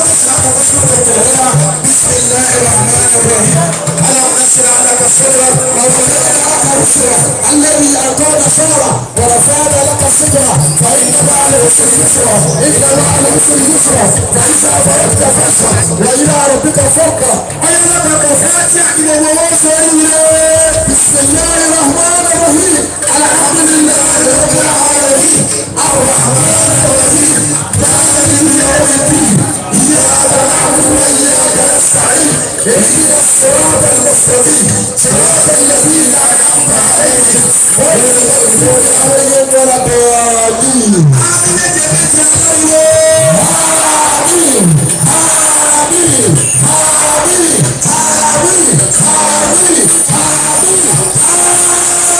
بسم الله الرحمن الرحيم اللهم نشر لك صدرك ووضعنا رسلك الذي أنقذ ثورة ورفعنا لك صدرا فإن بعد العسر يسرا إن بعد العسر يسرا فإذا فرغت فانصب وإلى ربك فارغب أيضا كفاتي أكيد ووصل بسم الله الرحمن الرحيم الحمد لله رب العالمين الرحمن الرحيم مالك يوم الدين إياك نعبد وإياك نستعين اهدنا الصراط المستقيم صراط الذين أنعمت عليهم غير المغضوب عليهم ولا الضالين آمين آمين آمين آمين آمين آمين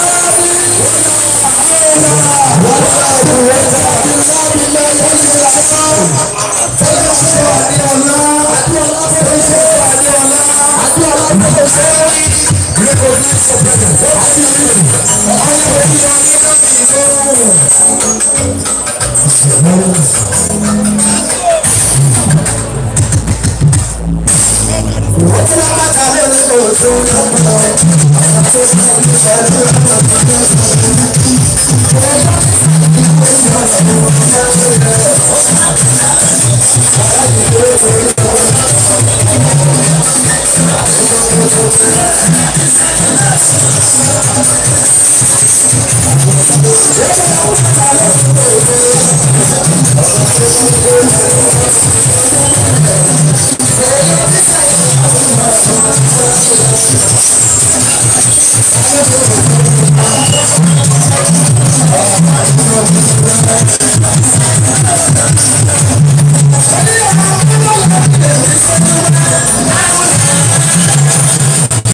Thank